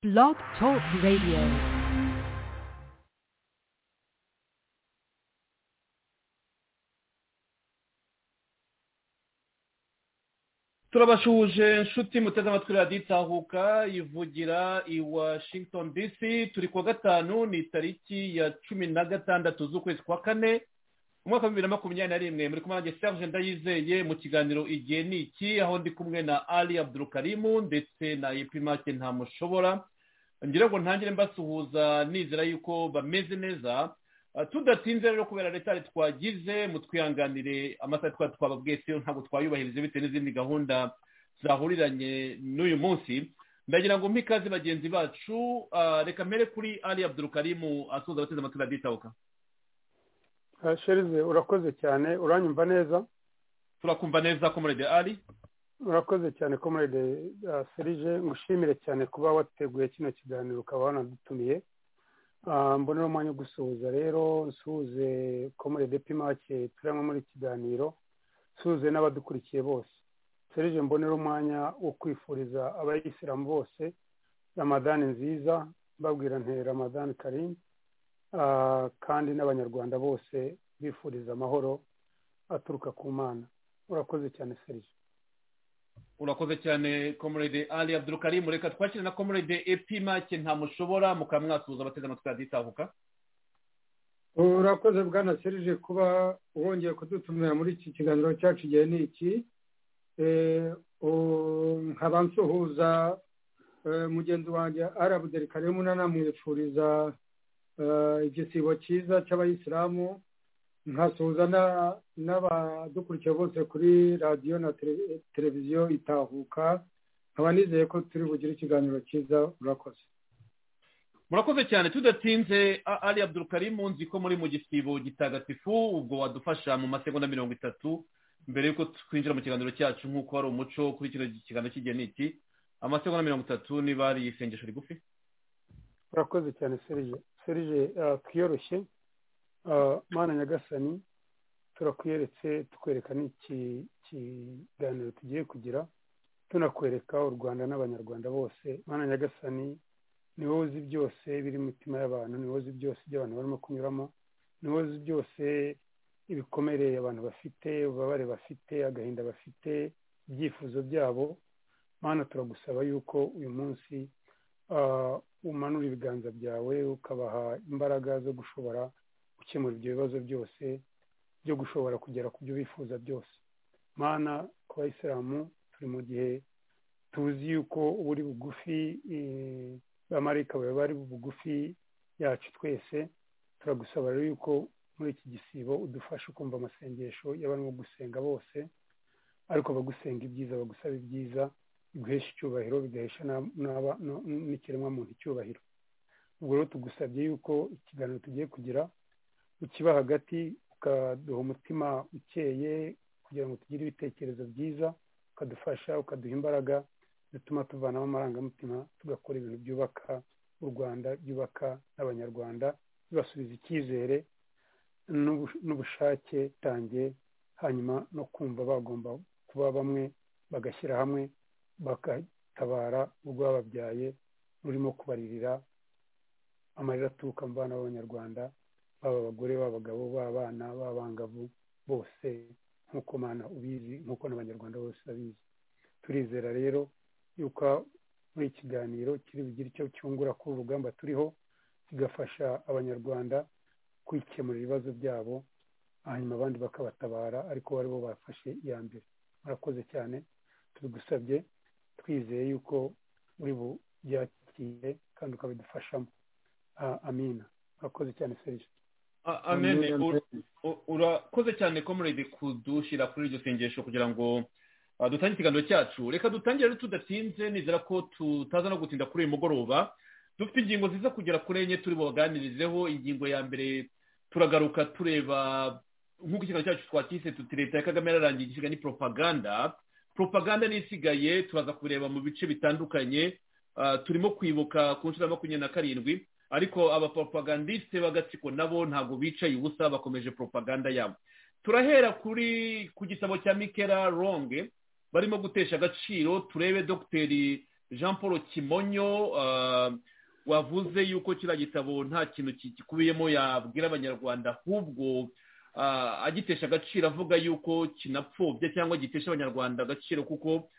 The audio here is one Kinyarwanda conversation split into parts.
Blog Talk Radio. turabashuje inshuti muteze amatwi radiyo itahuka ivugira i washington dc turi kuwa gatanu ni tariki ya cumi na gatandatu z'ukwezi kwa kane umwaka wa bibiri na makumyabiri na rimwe muri kumwe nanjye serge ndayizeye mu kiganiro igihe ni iki aho ndi kumwe na ali abdurukarimu ndetse na epimake ntamushobora ngira ngo ntangire mbasuhuza nizera yuko bameze neza Uh, tudatinze rero kubera leta twagize mutwihanganire amasaha twari twababwiye siyo ntabwo twayubahirije bitewe n'izindi gahunda zahuriranye n'uyu munsi ndagira ngo mpe ikaze bagenzi bacu uh, reka mpere kuri ali abdurukarimu asuhuza abateze amatwi baditabuka Ah, sherize urakoze cyane uranyumva neza turakumva neza ko murede ali urakoze cyane ko muri serije ngushimire cyane kuba wateguye kino kiganiro ukaba wanadutumiye Ah, mbonera umwanya wo gusuhuza rero nsuhuze komore depi make turi hamwe muri iki kiganiro nsuhuze n'abadukurikiye bose serije mbonera umwanya wo kwifuriza abayisilamu bose ramadani nziza mbabwira nte ramadani karim Ah, kandi n'abanyarwanda bose bifuriza amahoro aturuka ku mana urakoze cyane serije urakoze cyane komorede ali abdurukarimu reka twakire na komorede epi make ntamushobora mukaba mwasuhuza abateze amatwi baditabuka urakoze bwana serije kuba wongeye kudutumira muri iki kiganiro cyacu igihe ni iki Eh, u- nkaba nsuhuza eh, mugenzi wanjye arabuderi karimu nanamwifuriza eh, igisibo cyiza cy'abayisilamu nkasuhuza na- n'abadukurikiye bose kuri radiyo na tele- televiziyo itahuka nkaba nizeye ko turi bugire ikiganiro cyiza urakoze murakoze cyane tudatinze A- ali abdurukarimu nzi ko muri mu gisibo gitagatifu ubwo wadufasha mu masegonda mirongo itatu mbere y'uko twinjira mu kiganiro cyacu nk'uko wari umuco kuri kino kiganiro cy'igihe ni iki amasegonda mirongo itatu niba ari isengesho rigufi urakoze cyane serije serije ah, twiyoroshye Ah, mana nyagasani turakweretse tukwereka n'iki kiganiro tugiye kugira tunakwereka u rwanda n'abanyarwanda bose mana nyagasani ni wowe uzi byose biri mu mitima y'abantu ni wowe uzi byose ibyo abantu barimo kunyuramo ni wowe uzi byose ibikomere abantu bafite ububabare bafite agahinda bafite ibyifuzo byabo mana turagusaba yuko uyu munsi ah, umanura ibiganza byawe ukabaha imbaraga zo gushobora gukemura ibyo bibazo byose byo gushobora kugera ku byo bifuza byose mana ku bayisilamu turi mu gihe tuzi yuko uba uri bugufi eh, abamarayika bawe bari bugufi yacu twese turagusaba rero yuko muri iki gisibo udufasha kumva amasengesho y'abarimo gusenga bose ariko bagusenga ibyiza bagusaba ibyiza biguhesha icyubahiro bigahesha n'ab- n'aba- no- n'ikiremwamuntu icyubahiro ubwo rero tugusabye yuko ikiganiro tugiye kugira ukiba hagati ukaduha umutima ukeye kugira ngo tugire ibitekerezo byiza ukadufasha ukaduha imbaraga zituma tuvanamo amarangamutima tugakora ibintu byubaka u rwanda byubaka n'abanyarwanda bibasubiza icyizere n'ubu- n'ubushake tange hanyuma no kumva bagomba kuba bamwe bagashyira hamwe bagatabara urwababyaye rurimo kubaririra amarira aturuka mu bana b'abanyarwanda baba abagore baba abagabo baba abana baba abangavu bose nk'uko mana ubizi nk'uko n'abanyarwanda bose babizi turizera rero yuko muri iki kiganiro kiri bugire icyo cyungura kuri uru rugamba turiho kigafasha abanyarwanda kwikemurira ibibazo byabo hanyuma abandi bakabatabara ariko bo ari bo bafashe iya mbere murakoze cyane tubigusabye twizeye yuko uri bubyakire kandi ukabidufashamo Ah, amina murakoze cyane serije A- amene ur- u- urakoze cyane komorede kudushyira kuri iryo sengesho kugira ngo uh, dutange ikiganiro cyacu reka dutangire rero tudatinze nizera ko tutaza no gutinda kuri uyu mugoroba dufite ingingo ziza kugera kuri enye turi bubaganirizeho ingingo ya mbere turagaruka tureba nk'uko ikiganiro cyacu twakise tuti leta ya kagame yararangiye igisiga ni propaganda propaganda niyo isigaye turaza kubireba mu bice bitandukanye Uh, turimo kwibuka ku nshuro ya makumyabiri na karindwi ariko abapropagandiste b'agatsiko nabo ntabwo bicaye ubusa bakomeje propaganda yabo turahera kuri ku gitabo cya mikera ronge barimo gutesha agaciro turebe dogiteri jean paul kimonyo ah, wavuze yuko kiriya gitabo nta kintu gikubiyemo yabwira abanyarwanda ahubwo ah, agitesha agaciro avuga yuko kinapfobya cyangwa gitesha abanyarwanda agaciro kuko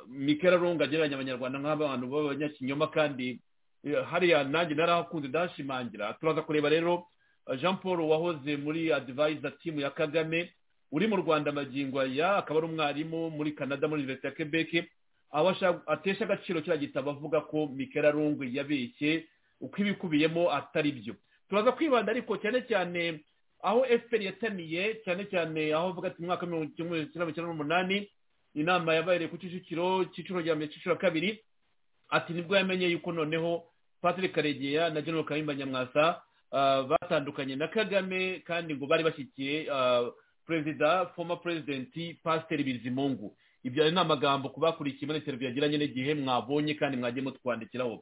mikera runga agereranya abanyarwanda nk'abantu b'abanyakinyoma kandi eh, hariya nanjye narahakunze ndahashimangira turaza kureba rero ah, jean paul wahoze muri adivayiza timu ya kagame uri mu rwanda magingo aya akaba ari umwarimu muri canada muri universite ya quebec aho ashaka- atesha agaciro kiriya gitabo avuga ko mikera rungu yabeshye uko ibikubiyemo atari byo turaza kwibanda ariko cyane cyane aho fpr yatamiye cyane cyane aho avuga ati mu mwaka w'ibihumbi kimwe magana cyenda mirongo icyenda n'umunani inama yabaye ku kicukiro cyiciro rya mbere cyiciro ya kabiri ati nibwo yamenye yuko noneho patrick karegeya na general kayumba nyamwasa ah, batandukanye na kagame kandi ngo bari bashyigikiye ah, perezida former president pasiteri bizimungu ibyo ari n'amagambo ku bakurikiye muri interiviyu yagiranye n'igihe mwabonye kandi mwagiye mutwandikiraho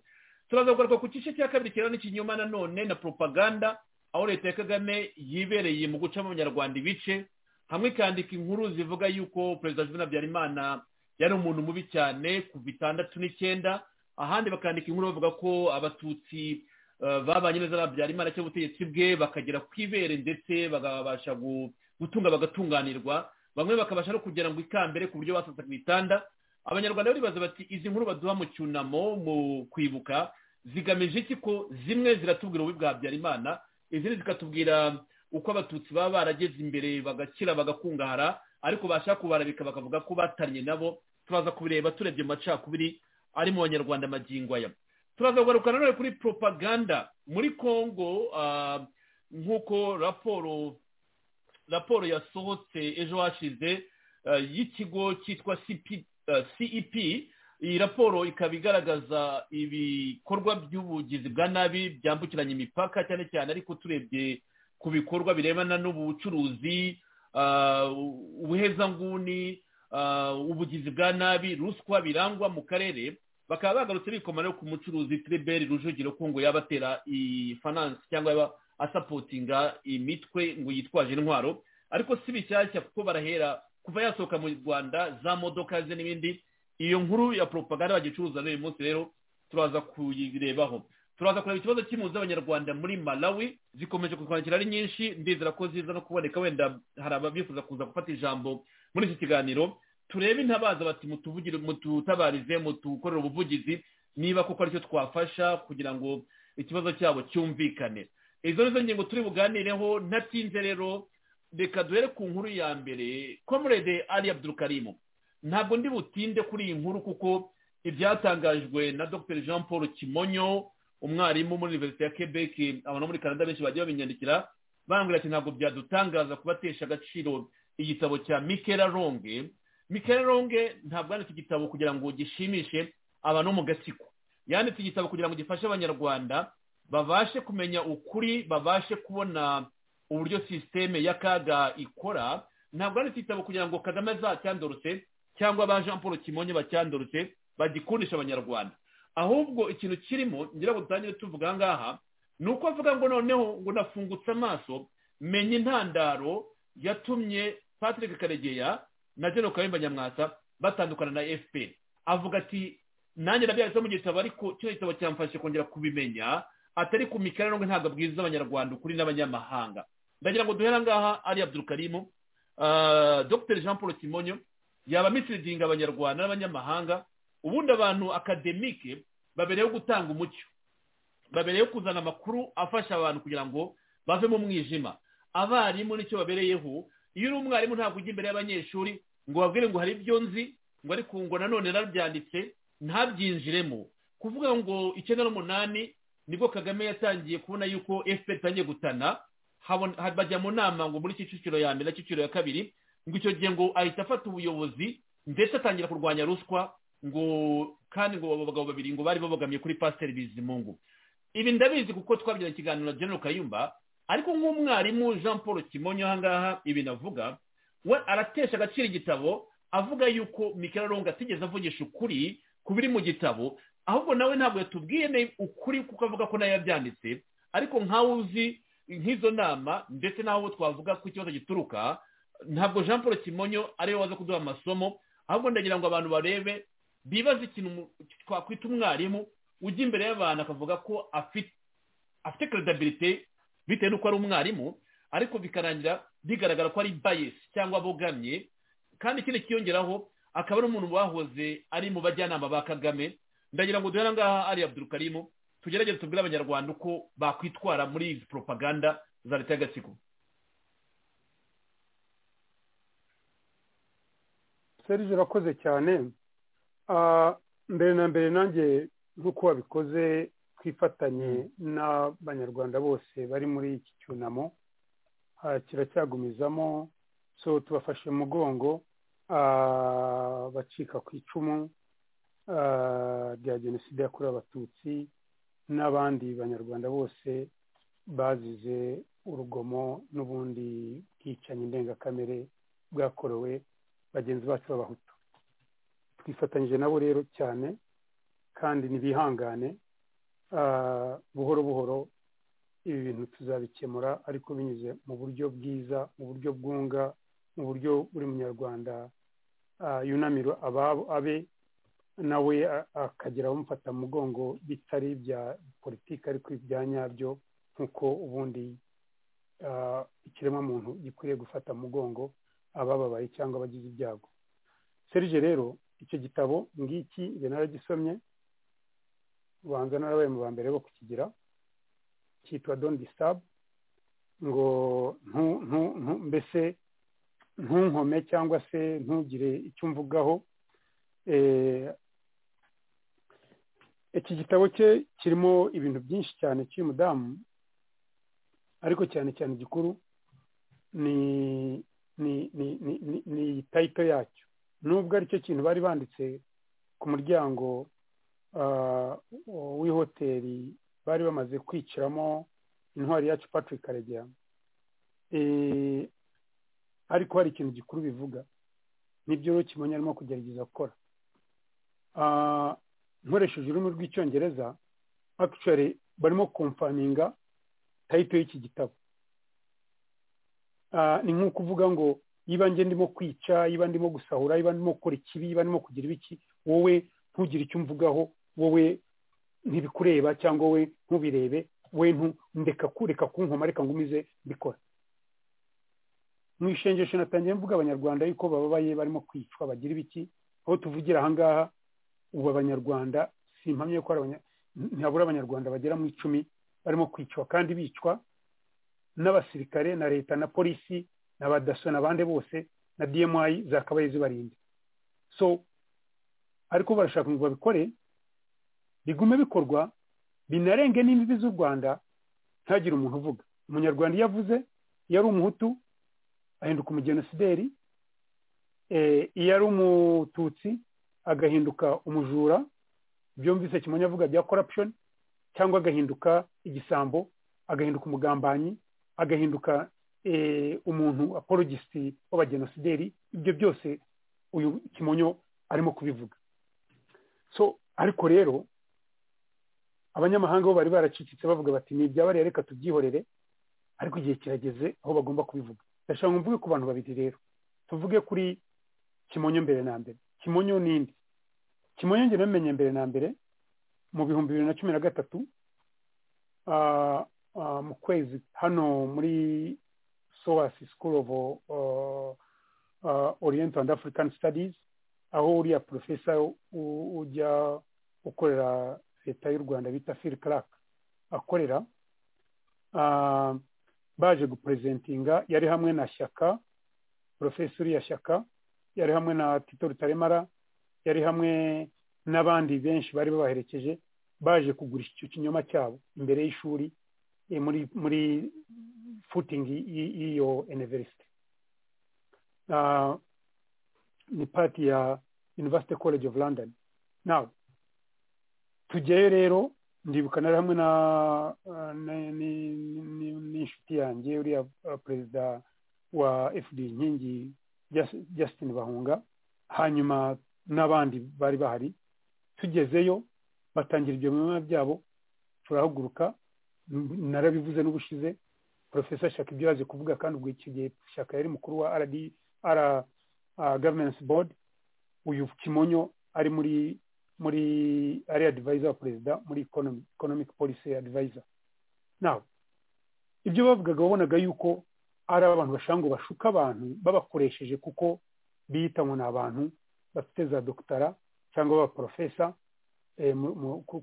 turaza kugaruka ku gice cya kabiri kirana n'ikinyoma nanone na propaganda aho leta ya kagame yibereye mu guca abanyarwanda ibice hamwe ikandika inkuru zivuga yuko perezida juvenal habyarimana yari umuntu mubi cyane kuva itandatu n'icyenda ahandi bakandika inkuru bavuga ko abatutsi eh, babanye neza na habyarimana cyangwa ubutegetsi bwe bakagera ku ibere ndetse bakabasha gu- gutunga bagatunganirwa bamwe bakabasha no kugera ngo ikambere ku buryo basasa ku bitanda abanyarwanda baribaza bati izi nkuru baduha mu cyunamo mu kwibuka zigamije iki ko zimwe ziratubwira ububi bwa habyarimana izindi zikatubwira uko abatutsi baba barageze imbere bagakira bagakungahara ariko bashaka kubarabika bakavuga ko batanye nabo turaza kubireba turebye mu macakubiri ari mu banyarwanda magingo aya turaza kugaruka nanone kuri propaganda muri congo ah, nk'uko raporo raporo yasohotse ejo hashize eh, y'ikigo cyitwa CP, eh, cep iyi raporo ikaba igaragaza ibikorwa by'ubugizi bwa nabi byambukiranya imipaka cyane cyane ariko turebye ku bikorwa birebana n'ubucuruzi ah, ubuhezanguni ah, ubugizi bwa nabi ruswa birangwa mu karere bakaba bagarutse bikoma no ku mucuruzi tribert rujugiro ko ngo yaba atera ifanansi cyangwa yaba asapotinga imitwe ngo yitwaje intwaro ariko si bishyashya kuko barahera kuva yasohoka mu rwanda za modoka ze n'ibindi iyo nkuru ya propaganda bagicuruza n'uyu munsi rero turaza kuyirebaho turaza kureba ikibazo cy'impunzi z'abanyarwanda muri malawi zikomeje kutwandikira ari nyinshi ndizera ko ziza no kuboneka wenda hari ababifuza kuza gufata ijambo muri iki kiganiro turebe intabaza bati mutuvugire mututabarize mutukorere ubuvugizi niba koko aricyo twafasha kugira ngo ikibazo cyabo cyumvikane izo nizo ngingo turi buganireho ntatinze rero reka duhere ku nkuru ya mbere komurede ali abdurukarimu ntabwo ndi butinde kuri iyi nkuru kuko ibyatangajwe na dr jean paul kimonyo umwarimu muri universite ya quebec abantu muri canada benshi bagiye babinyandikira bambwira ati ntabwo byadutangaza kubatesha agaciro igitabo cya mikera ronge mikera ronge ntabwo yanditse igitabo kugira ngo gishimishe abantu bo mu gatsiko yanditse igitabo kugira ngo gifashe abanyarwanda babashe kumenya ukuri babashe kubona uburyo sisiteme y'akaga ikora ntabwo ari igitabo kugira ngo kagame azacyandorotse cyangwa ba jean paul kimonye bacyandorotse bagikundisha abanyarwanda ahubwo ikintu kirimo ngira ngo dutangire tuvuga aha ngaha ni uko avuga ngo noneho ngo nafungutse amaso menya intandaro yatumye patrick karegeya na general kayumba nyamwasa batandukana na fpr avuga ati nanjye nabyanditse mu gitabo ariko kino gitabo cyamfashije kongera kubimenya atari ku mikara nubwo ntabwo abwiriza abanyarwanda ukuri n'abanyamahanga ndagira ngo duhere ngaha ari abdurukarimu Ah, dr jean paul kimonyo yaba misiridinga abanyarwanda n'abanyamahanga ubundi abantu akademike babereyeho gutanga umucyo babereyeho kuzana amakuru afasha abantu kugira ngo bave mu mwijima abarimu nicyo babereyeho iyo uri umwarimu ntabwo ujya imbere y'abanyeshuri ngo babwire ngo hari ibyo nzi ngo ariko ngo nanone narabyanditse ntabyinjiremo kuvuga ngo icyenda n'umunani nibwo kagame yatangiye kubona yuko fpr itangiye gutana habon- ha- bajya mu nama ngo muri kicukiro ya mbere na kicukiro ya kabiri ngo icyo gihe ngo ahita afata ubuyobozi ndetse atangira kurwanya ruswa ngo kandi ngo abo bagabo babiri ngo bari babogamiye kuri pasiteri bizimungu ibi ndabizi kuko twabigiranye ikiganiro na general kayumba ariko nk'umwarimu jean paul kimonyo aha ngaha ibi navuga we aratesha agaciro igitabo avuga yuko mikela ronga atigeze avugisha ukuri ku biri mu gitabo ahubwo nawe ntabwo yatubwiye ne- ukuri kuko avuga ko nayo yabyanditse ariko nkawe uzi nk'izo nama ndetse n'aho twavuga ko ikibazo gituruka ntabwo jean paul kimonyo ariwe waza kuduha amasomo ahubwo ndagira ngo abantu barebe bibaza ikintu mu- twakwita umwarimu ujya imbere y'abantu akavuga ko afite afite kredabirite bitewe n'uko ari umwarimu ariko bikarangira bigaragara ko ari bayesi cyangwa abogamye kandi ikindi kiyongeraho akaba ari umuntu wahoze ari mu bajyanama ba kagame ndagira ngo duhere ngaha ari abdul karimu tugerageze tubwire abanyarwanda uko bakwitwara muri izi poropaganda za leta y'agatsiko serije urakoze cyane Ah, mbere na mbere nanjye nk'uko wabikoze twifatanye n'abanyarwanda bose bari muri iki cyunamo Ah, kiracyagumizamo so tubafashe mu mugongo ah, bacika ku icumu ah, rya jenoside yakorewe abatutsi n'abandi banyarwanda bose bazize urugomo n'ubundi bwicanyi ndengakamere bwakorewe bagenzi bacu b'abahutu twifatanyije nabo rero cyane kandi ntibihangane Ah, buhoro buhoro ibi bintu tuzabikemura ariko binyuze mu buryo bwiza mu buryo bwunga mu buryo buri munyarwanda ah, yunamira ababo abe nawe a- akagira abamufata mu mugongo bitari ibya politiki ariko ibya nyabyo nk'uko ubundi ah, ikiremwamuntu gikwiriye gufata mu mugongo abababaye cyangwa abagize ibyago serije rero icyo gitabo ngiki njye naragisomye ubanza narabaye mu ba mbere bo kukigira cyitwa doni disabu ngo ntu- ntu- ntu- mbese ntunkome cyangwa se ntugire icyo mvugaho Eh, iki gitabo cye kirimo ibintu byinshi cyane cy'uyu mudamu ariko cyane cyane gikuru ni ni ni ni ni- ni tayito yacyo nubwo aricyo kintu bari banditse ku muryango ah, w'ihoteli bari bamaze kwiciramo intwari yacu patrick karegeya Eh, ariko hari ikintu gikuru bivuga nibyo rero kimonye arimo kugerageza gukora Ah, nkoresheje ururimi rw'icyongereza actually barimo komfaminga tayito y'iki gitabo Ah, ni nko kuvuga ngo niba njye ndimo kwica niba ndimo gusahura niba ndimo gukora ikibi niba ndimo kugira ibiki wowe ntugire icyo umvugaho wowe ntibikureba cyangwa wowe ntubirebe we ntu ndeka kureka kunkoma reka ngumize mbikora mu ishengesho natangiye mvuga abanyarwanda yuko bababaye barimo kwicwa bagira ibiki aho tuvugira aha ngaha ubu abanyarwanda simpamye yuko ari abanya- ntihabura abanyarwanda bagera mu icumi barimo kwicwa kandi bicwa n'abasirikare na leta na polisi na ba daso n'abandi bose na dmi zakabaye zibarinda so ariko barashaka ngo babikore bigume bikorwa binarenge n'imbibi z'u rwanda ntihagire umuntu uvuga umunyarwanda iyo avuze iyo ari umuhutu ahinduka umugenosideri eh, iyo ari umututsi agahinduka umujura byumvise kimonyo avuga bya corruption cyangwa agahinduka igisambo agahinduka umugambanyi agahinduka eh, umuntu apologisiti w'abagenosideri ibyo byose uyu kimonyo arimo kubivuga so ariko rero abanyamahanga bo bari baracicitse bavuga bati ni ibyabariye reka tubyihorere ariko igihe kirageze aho bagomba kubivuga ndashaka ngo mvuge ku bantu babiri rero tuvuge kuri kimonyo mbere na mbere kimonyo ninde kimonyo njye namenye mbere na mbere mu bihumbi bibiri na cumi na gatatu ah, ah, mu kwezi hano muri soas school of uh, uh, oriental and african studies aho uriya porofesa u- ujya ukorera leta y'u rwanda bita phil clark akorera ah, baje gupurezentinga yari hamwe na shyaka porofesa uriya shyaka yari hamwe na tito rutaremara yari hamwe n'abandi benshi bari babaherekeje baje kugurisha icyo kinyoma cyabo imbere y'ishuri eh, muri muri footing y'i- y'iyo university Ah, ni part ya university college of london now tugeyo rero ndibuka nari hamwe na ah, na- ni- ni- ni- n'inshuti yanjye uriya ah, perezida wa fd inkingi Just- justin bahunga hanyuma n'abandi bari bahari tugezeyo batangira ibyo binyoma byabo turahaguruka m- narabivuze n'ubushize porofesa shaka ibyo yaje kuvuga kandi ubwo icyo gihe shaka yari mukuru wa rd r governance board uyu kimonyo ari muri muri ari advisor wa perezida muri economy economic policy advisor now ibyo bavugaga wabonaga yuko ari abantu bashaka ngo bashuke abantu babakoresheje kuko biyita ngo ni abantu bafite za dogitara cyangwa abaporofesa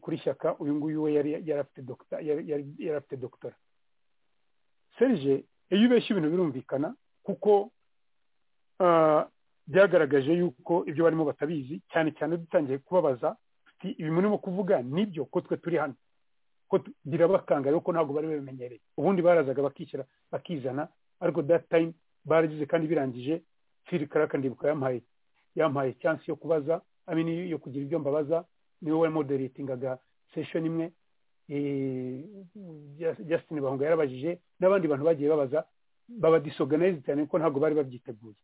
kuri shyaka uyu nguyu we yari afite dogitara serije iyo ubeshya ibintu birumvikana kuko byagaragaje yuko ibyo barimo batabizi cyane cyane dutangiye kubabaza ibi murimo kuvuga nibyo ko twe turi hano ko birabakangaye kuko ntabwo bari babimenyereye ubundi barazaga bakishyira bakizana ariko that time baragize kandi birangije fili karakandiribuka yampaye yampaye chance yo kubaza amini yo kugira ibyo mbabaza niwe wari moderatingaga session imwe Justin Bahunga yarabajije n'abandi bantu bagiye babaza baba disorganize cyane kuko ntabwo bari babyiteguye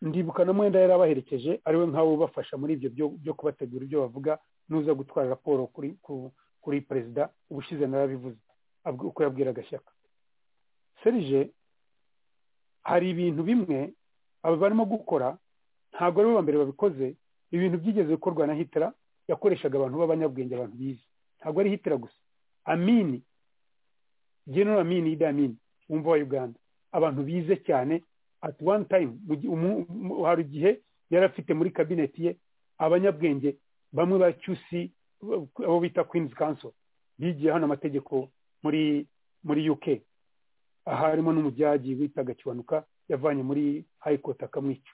ndibuka na mwenda yari abaherekeje ariwe nk'abo ubafasha muri ibyo byo kubategura ibyo bavuga n'uza gutwara raporo kuri perezida ubushize narabivuze uko yabwira agashyaka serije hari ibintu bimwe aba barimo gukora ntabwo aribo ba mbere babikoze ibintu byigeze gukorwa na hitera yakoreshaga abantu b'abanyabwenge abantu bizi ntabwo ari hitera gusa amini genero amini ida amini wumva wa uganda abantu bize cyane at one time hari igihe yari afite muri kabineti ye abanyabwenge bamwe ba cyusi abo bita queen's council bigiye hano amategeko muri muri uk aha harimo n'umujyaji witaga kiwanuka yavanye muri high court akamwica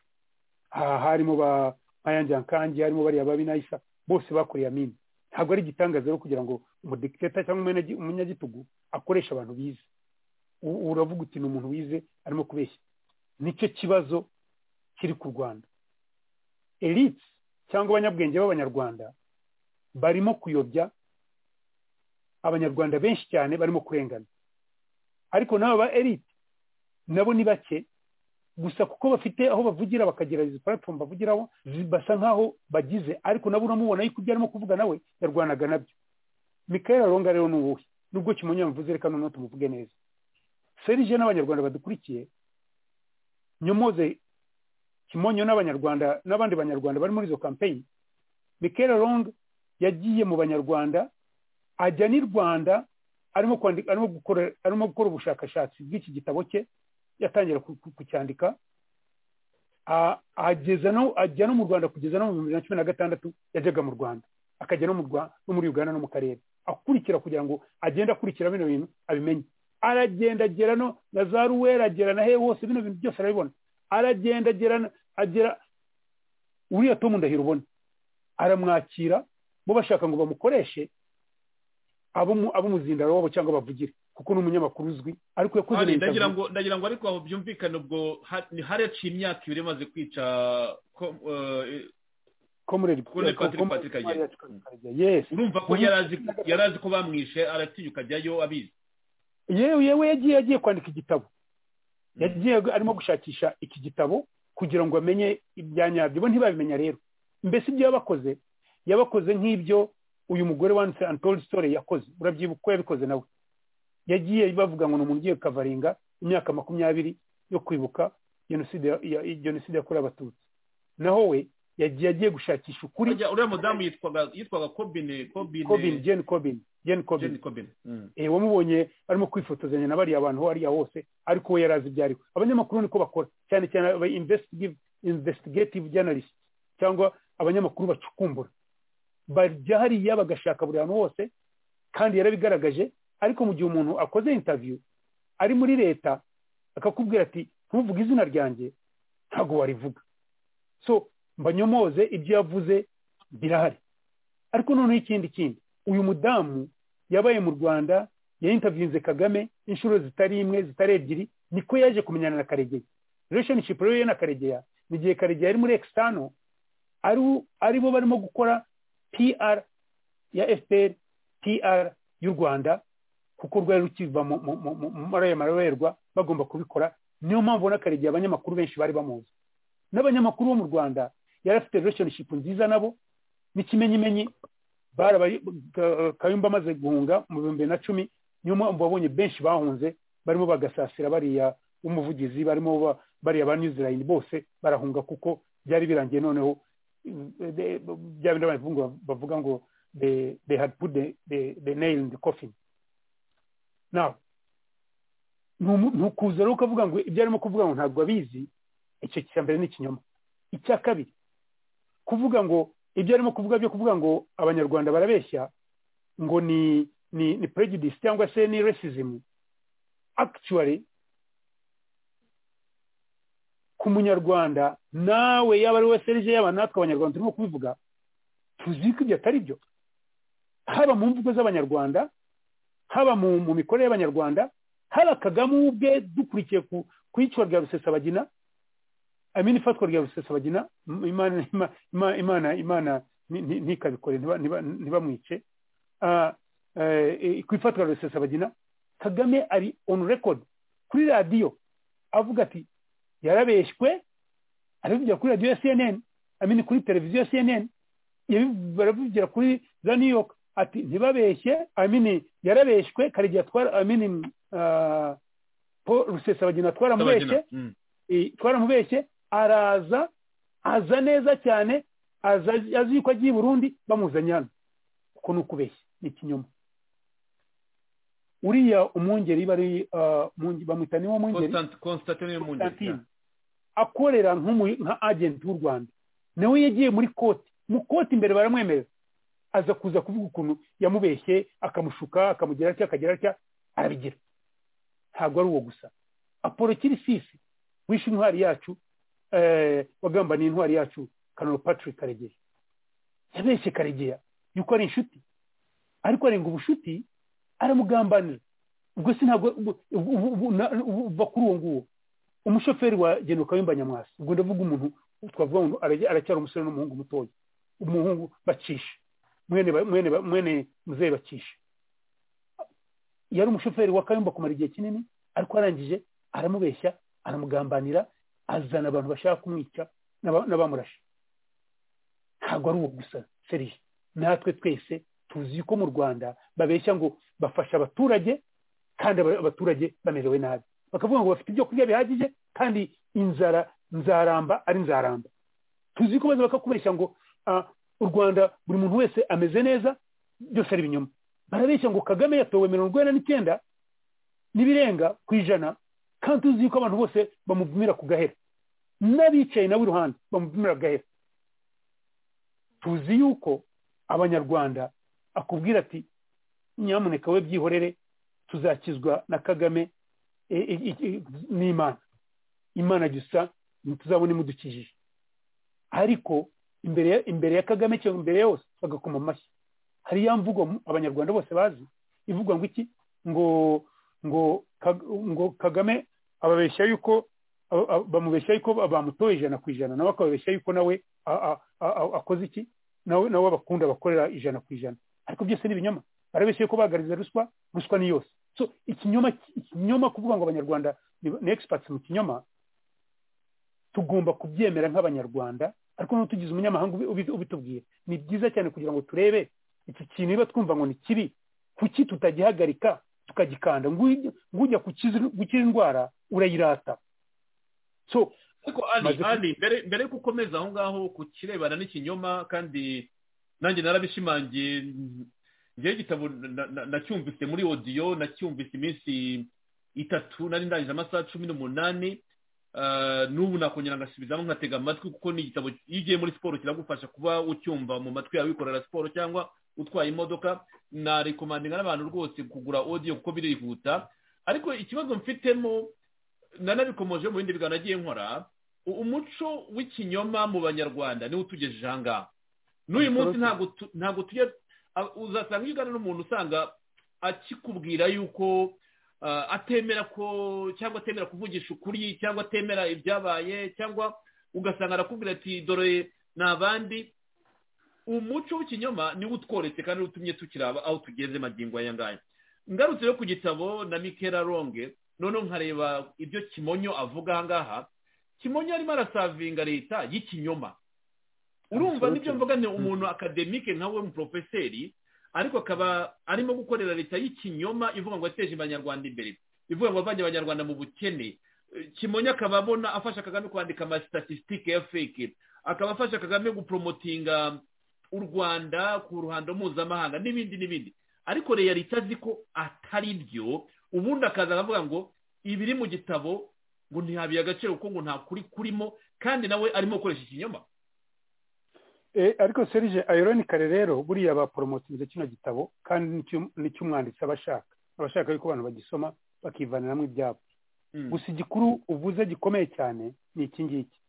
aha harimo ba nkanyanjyankangi harimo bariya babi nayisa bose bakoreye amini ntabwo ari igitangaza rero kugira ngo umudikiteta cyangwa umunyagitugu akoreshe abantu bize uravuga uti ni umuntu wize arimo kubeshya nicyo kibazo kiri ku rwanda elite cyangwa abanyabwenge b'abanyarwanda barimo kuyobya abanyarwanda benshi cyane barimo kurengana ariko n'aba ba elite nabo ni bake gusa kuko bafite aho bavugira bakagira izi platform bavugiraho basa nk'aho bagize ariko nabo uramubona yuko ibyo arimo kuvuga nawe yarwanaga nabyo mikael aronga rero ni uwuhe nubwo kimonye yamuvuze reka noneho tumuvuge neza serije n'abanyarwanda badukurikiye nyomoze kimonyo n'abanyarwanda n'abandi banyarwanda bari muri izo campaign mikael aronga yagiye mu banyarwanda ajya n'i rwanda arimo kwandika arimo gukora arimo gukora ubushakashatsi bw'iki gitabo cye yatangira kucyandika ageza no ajya no mu rwanda kugeza no mu bihumbi bibiri na cumi na gatandatu yajyaga mu rwanda akajya no mu rwanda no muri uganda no mu karere akurikira kugira ngo agende akurikira bino bintu abimenye aragenda agera no na za ruwera agera na he hose bino bintu byose arabibona aragenda agera agera uriya tomu ndahiro ubona aramwakira bo bashaka ngo bamukoreshe ab'umuzindaro wabo cyangwa bavugire kuko ni umunyamakuru uzwi ariko yakoze ndagira ngo ariko aho byumvikane ubwo ni hareci imyaka ibiri imaze kwica urumva ko yari azi ko bamwishe aratinyuka ajyayo abizi yewe yagiye agiye kwandika igitabo yagiye arimo gushakisha iki gitabo kugira ngo amenye ibya nyabyo bo ntibabimenya rero mbese ibyo yabakoze yabakoze nk'ibyo uyu mugore wanditse antol story yakoze urabyibuka uko yabikoze nawe yagiye bavuga ngo ni umuntu ugiye kukavaringa imyaka makumyabiri yo kwibuka jenoside yakorewe abatutsi naho we yagiye agiye gushakisha ukuri uriya mudamu yitwaga kobine jeni kobine jeni kobine wamubonye arimo kwifotozanya na bariya bantu hariya hose ariko we yari azi ibyo ariwe abanyamakuru niko bakora cyane cyane aba investigative journalist cyangwa abanyamakuru bacukumbura bajya hariya bagashaka buri hantu hose kandi yarabigaragaje ariko mu gihe umuntu akoze intaviyu ari muri leta akakubwira ati ntuvuge izina ryanjye ntabwo warivuga so mbanyomoze ibyo yavuze birahari ariko noneho ikindi kindi uyu mudamu yabaye mu rwanda yayintaviyunze kagame inshuro zitari imwe zitari ebyiri niko yaje kumenyana na karegeya relationship rero ye na karegeya ni igihe karegeya ari muri ekisitano aribo barimo gukora PR ya FPR PR y'u Rwanda kuko rwari rukiva muri aya marorerwa bagomba kubikora niyo mpamvu ubona karegiye abanyamakuru benshi bari bamuzi n'abanyamakuru bo mu Rwanda yari afite relationship nziza nabo n'ikimenyimenyi kayumba amaze guhunga mu bihumbi na cumi niyo mpamvu wabonye benshi bahunze barimo bagasasira bariya umuvugizi barimo bariya ba New Zealand bose barahunga kuko byari birangiye noneho they- bya bindi bavuga bavuga ngo they they had put the the, the nail in the coffin now ntumu- ntukuza rero ukavuga ngo ibyo arimo kuvuga ngo ntabwo abizi icyo cya mbere ni ikinyoma icya kabiri kuvuga ngo ibyo arimo kuvuga byo kuvuga ngo abanyarwanda barabeshya ngo ni ni ni prejudice cyangwa se ni racism actually ku munyarwanda nawe yaba ari we serije yaba natwe abanyarwanda turimo kubivuga tuzi ko ibyo atari byo haba mu mvugo z'abanyarwanda haba mu mu mikorere y'abanyarwanda haba kagame ubwe dukurikiye ku ku iyicwa rya rusesabagina amini ifatwa rya rusesabagina m- imana ima- ima- imana imana ni- ni- ntikabikore ntiba- ntiba- ntibamwice Ah, eh, ku ifatwa rya rusesabagina kagame ari on record kuri radiyo avuga ati yarabeshywe arabivugira kuri radiyo ya cnn amini kuri televiziyo ya cnn yabiv- barabivugira kuri za new york ati ntibabeshye amini yarabeshywe karegeya twara amini ah, paul rusesabagina twaramubeshye Mm. eh, twaramubeshye araza aza neza cyane aza azi yuko agiye i burundi bamuzanye hano uko ni ukubeshya ni ikinyoma uriya umwungeri bari ah, umwunge- bamwita niwo mwungeri Constant- Constantine Mungeri Constantine akorera nk'umu- nka agenti w'u rwanda nawe yagiye muri koti mu koti imbere baramwemerera aza kuza kuvuga ukuntu yamubeshye akamushuka akamugira atya akagira atya arabigira ntabwo ari uwo gusa apolo kirisisi wishe intwari yacu eh, wagambaniye intwari yacu kanaro patrick karegeya yabeshye karegeya yuko ari inshuti ariko arenga ubushuti aramugambanira ubwo si ntabwo ubu- ubu- ubu- ubu- na- ubu- uva kuri uwo nguwo umushoferi wa genuka w'imbanyamwasi ubwo ndavuga umuntu twavuga ngo arajya- aracyari umusore n'umuhungu mutoya umuhungu bacisha mwene ba- mwene ba- mwene muzehe bacisha yari umushoferi wa kayumba kumara igihe kinini ariko arangije aramubeshya aramugambanira azana abantu bashaka kumwica n'aba- n'abamurashe ntabwo ari uwo gusa serije natwe twese tuzi ko mu rwanda babeshya ngo bafasha abaturage kandi aba- abaturage bamerewe nabi bakavuga ngo bafite ibyo kurya bihagije kandi inzara nzaramba ari nzaramba tuzi ko baza bakakubeshya ngo ah, u rwanda buri muntu wese ameze neza byose ari ibinyoma barabeshya ngo kagame yatowe mirongo inani n'icyenda n'ibirenga ku ijana kandi tuzi yuko abantu bose bamuvumira ku gahera n'abicaye nawe iruhande bamuvumira ku gahera tuzi yuko abanyarwanda akubwira ati nyamuneka we byihorere tuzakizwa na kagame i- i- i- i- n'imana imana gusa ntituzabona imudukijije ariko imbere ya- imbere ya kagame cyangwa imbere ya yose bagakoma amashyi hari ya mvugo mu- abanyarwanda bose bazi ivuga ngo iki ngo ngo Kag- ngo kagame ababeshya yuko aba- aba- bamubeshya yuko bamutoye ijana ku ijana nawe akababeshya yuko nawe a- a- a- a- akoze iki nawe nawe bakunda bakorera ijana ku ijana ariko byose ni ibinyoma barabeshya yuko bagariza ruswa ruswa ni yose so ikinyoma ikinyoma kuvuga ngo abanyarwanda ni ni experts mu kinyoma tugomba kubyemera nk'abanyarwanda ariko niba tugize umunyamahanga ubi- ubi- ubitubwiye ni byiza cyane kugira ngo turebe iki kintu niba twumva ngo ni kibi kuki tutagihagarika tukagikanda Ng'ujya- ng'ujya gukiza gukira indwara urayirata so ariko ali Maze- ali mbere mbere yuko ukomeza aho ngaho ku kirebana n'ikinyoma kandi nanjye narabishimangiye njyewe igitabo na- na- nacyumvise muri odiyo nacyumvise iminsi itatu nari ndangije amasaha cumi n'umunani Ah, n'ubu nakongera ngasubizamo nkatega amatwi kuko ni igitabo iyo ugiye muri siporo kiragufasha kuba ucyumva mu matwi yawe wikorera siporo cyangwa utwaye imodoka narekomandinga n'abantu rwose kugura audio kuko birihuta ariko ikibazo mfitemo nanabikomoje mu bindi biganiro nagiye nkora u- umuco w'ikinyoma mu banyarwanda niwo utugejeje aha ngaha n'uyu munsi Absolutely. ntabwo tu- ntabwo tujya a- uzasanga iyo uganira n'umuntu usanga akikubwira yuko ah, atemera ko cyangwa atemera kuvugisha ukuri cyangwa atemera ibyabaye cyangwa ugasanga arakubwira ati dore ni abandi umuco w'ikinyoma niwo utworetse kandi utumye tukiraba aho tugeze magingo aya ngaya ngarutse yo ku gitabo na mikera ronge noneho nkareba ibyo kimonyo avuga aha ngaha kimonyo arimo arasavinga leta y'ikinyoma urumva n'ibyo mvuga ni umuntu akademike nka we umuporofeseri ariko akaba arimo gukorera leta y'ikinyoma ivuga ngo yateje abanyarwanda imbere ivuga ngo avanye abanyarwanda mu bukene Eh, kimonyo akaba abona afasha kagame kwandika amasitatisitike ya feke akaba afasha kagame guporomotinga u rwanda ku ruhando mpuzamahanga n'ibindi n'ibindi ariko reyalite azi ko atari byo ubundi akaza aravuga ngo ibiri mu gitabo ngo ntihabye agaciro kuko ngo nta kuri kurimo kandi nawe arimo gukoresha ikinyoma ariko serije ayironikare rero buriya baporomotinze kino gitabo kandi nicyo umwanditsi aba ashaka aba ashaka yuko abantu bagisoma bakivaniramo ibyabo gusa igikuru uvuze gikomeye cyane ni iki ngiki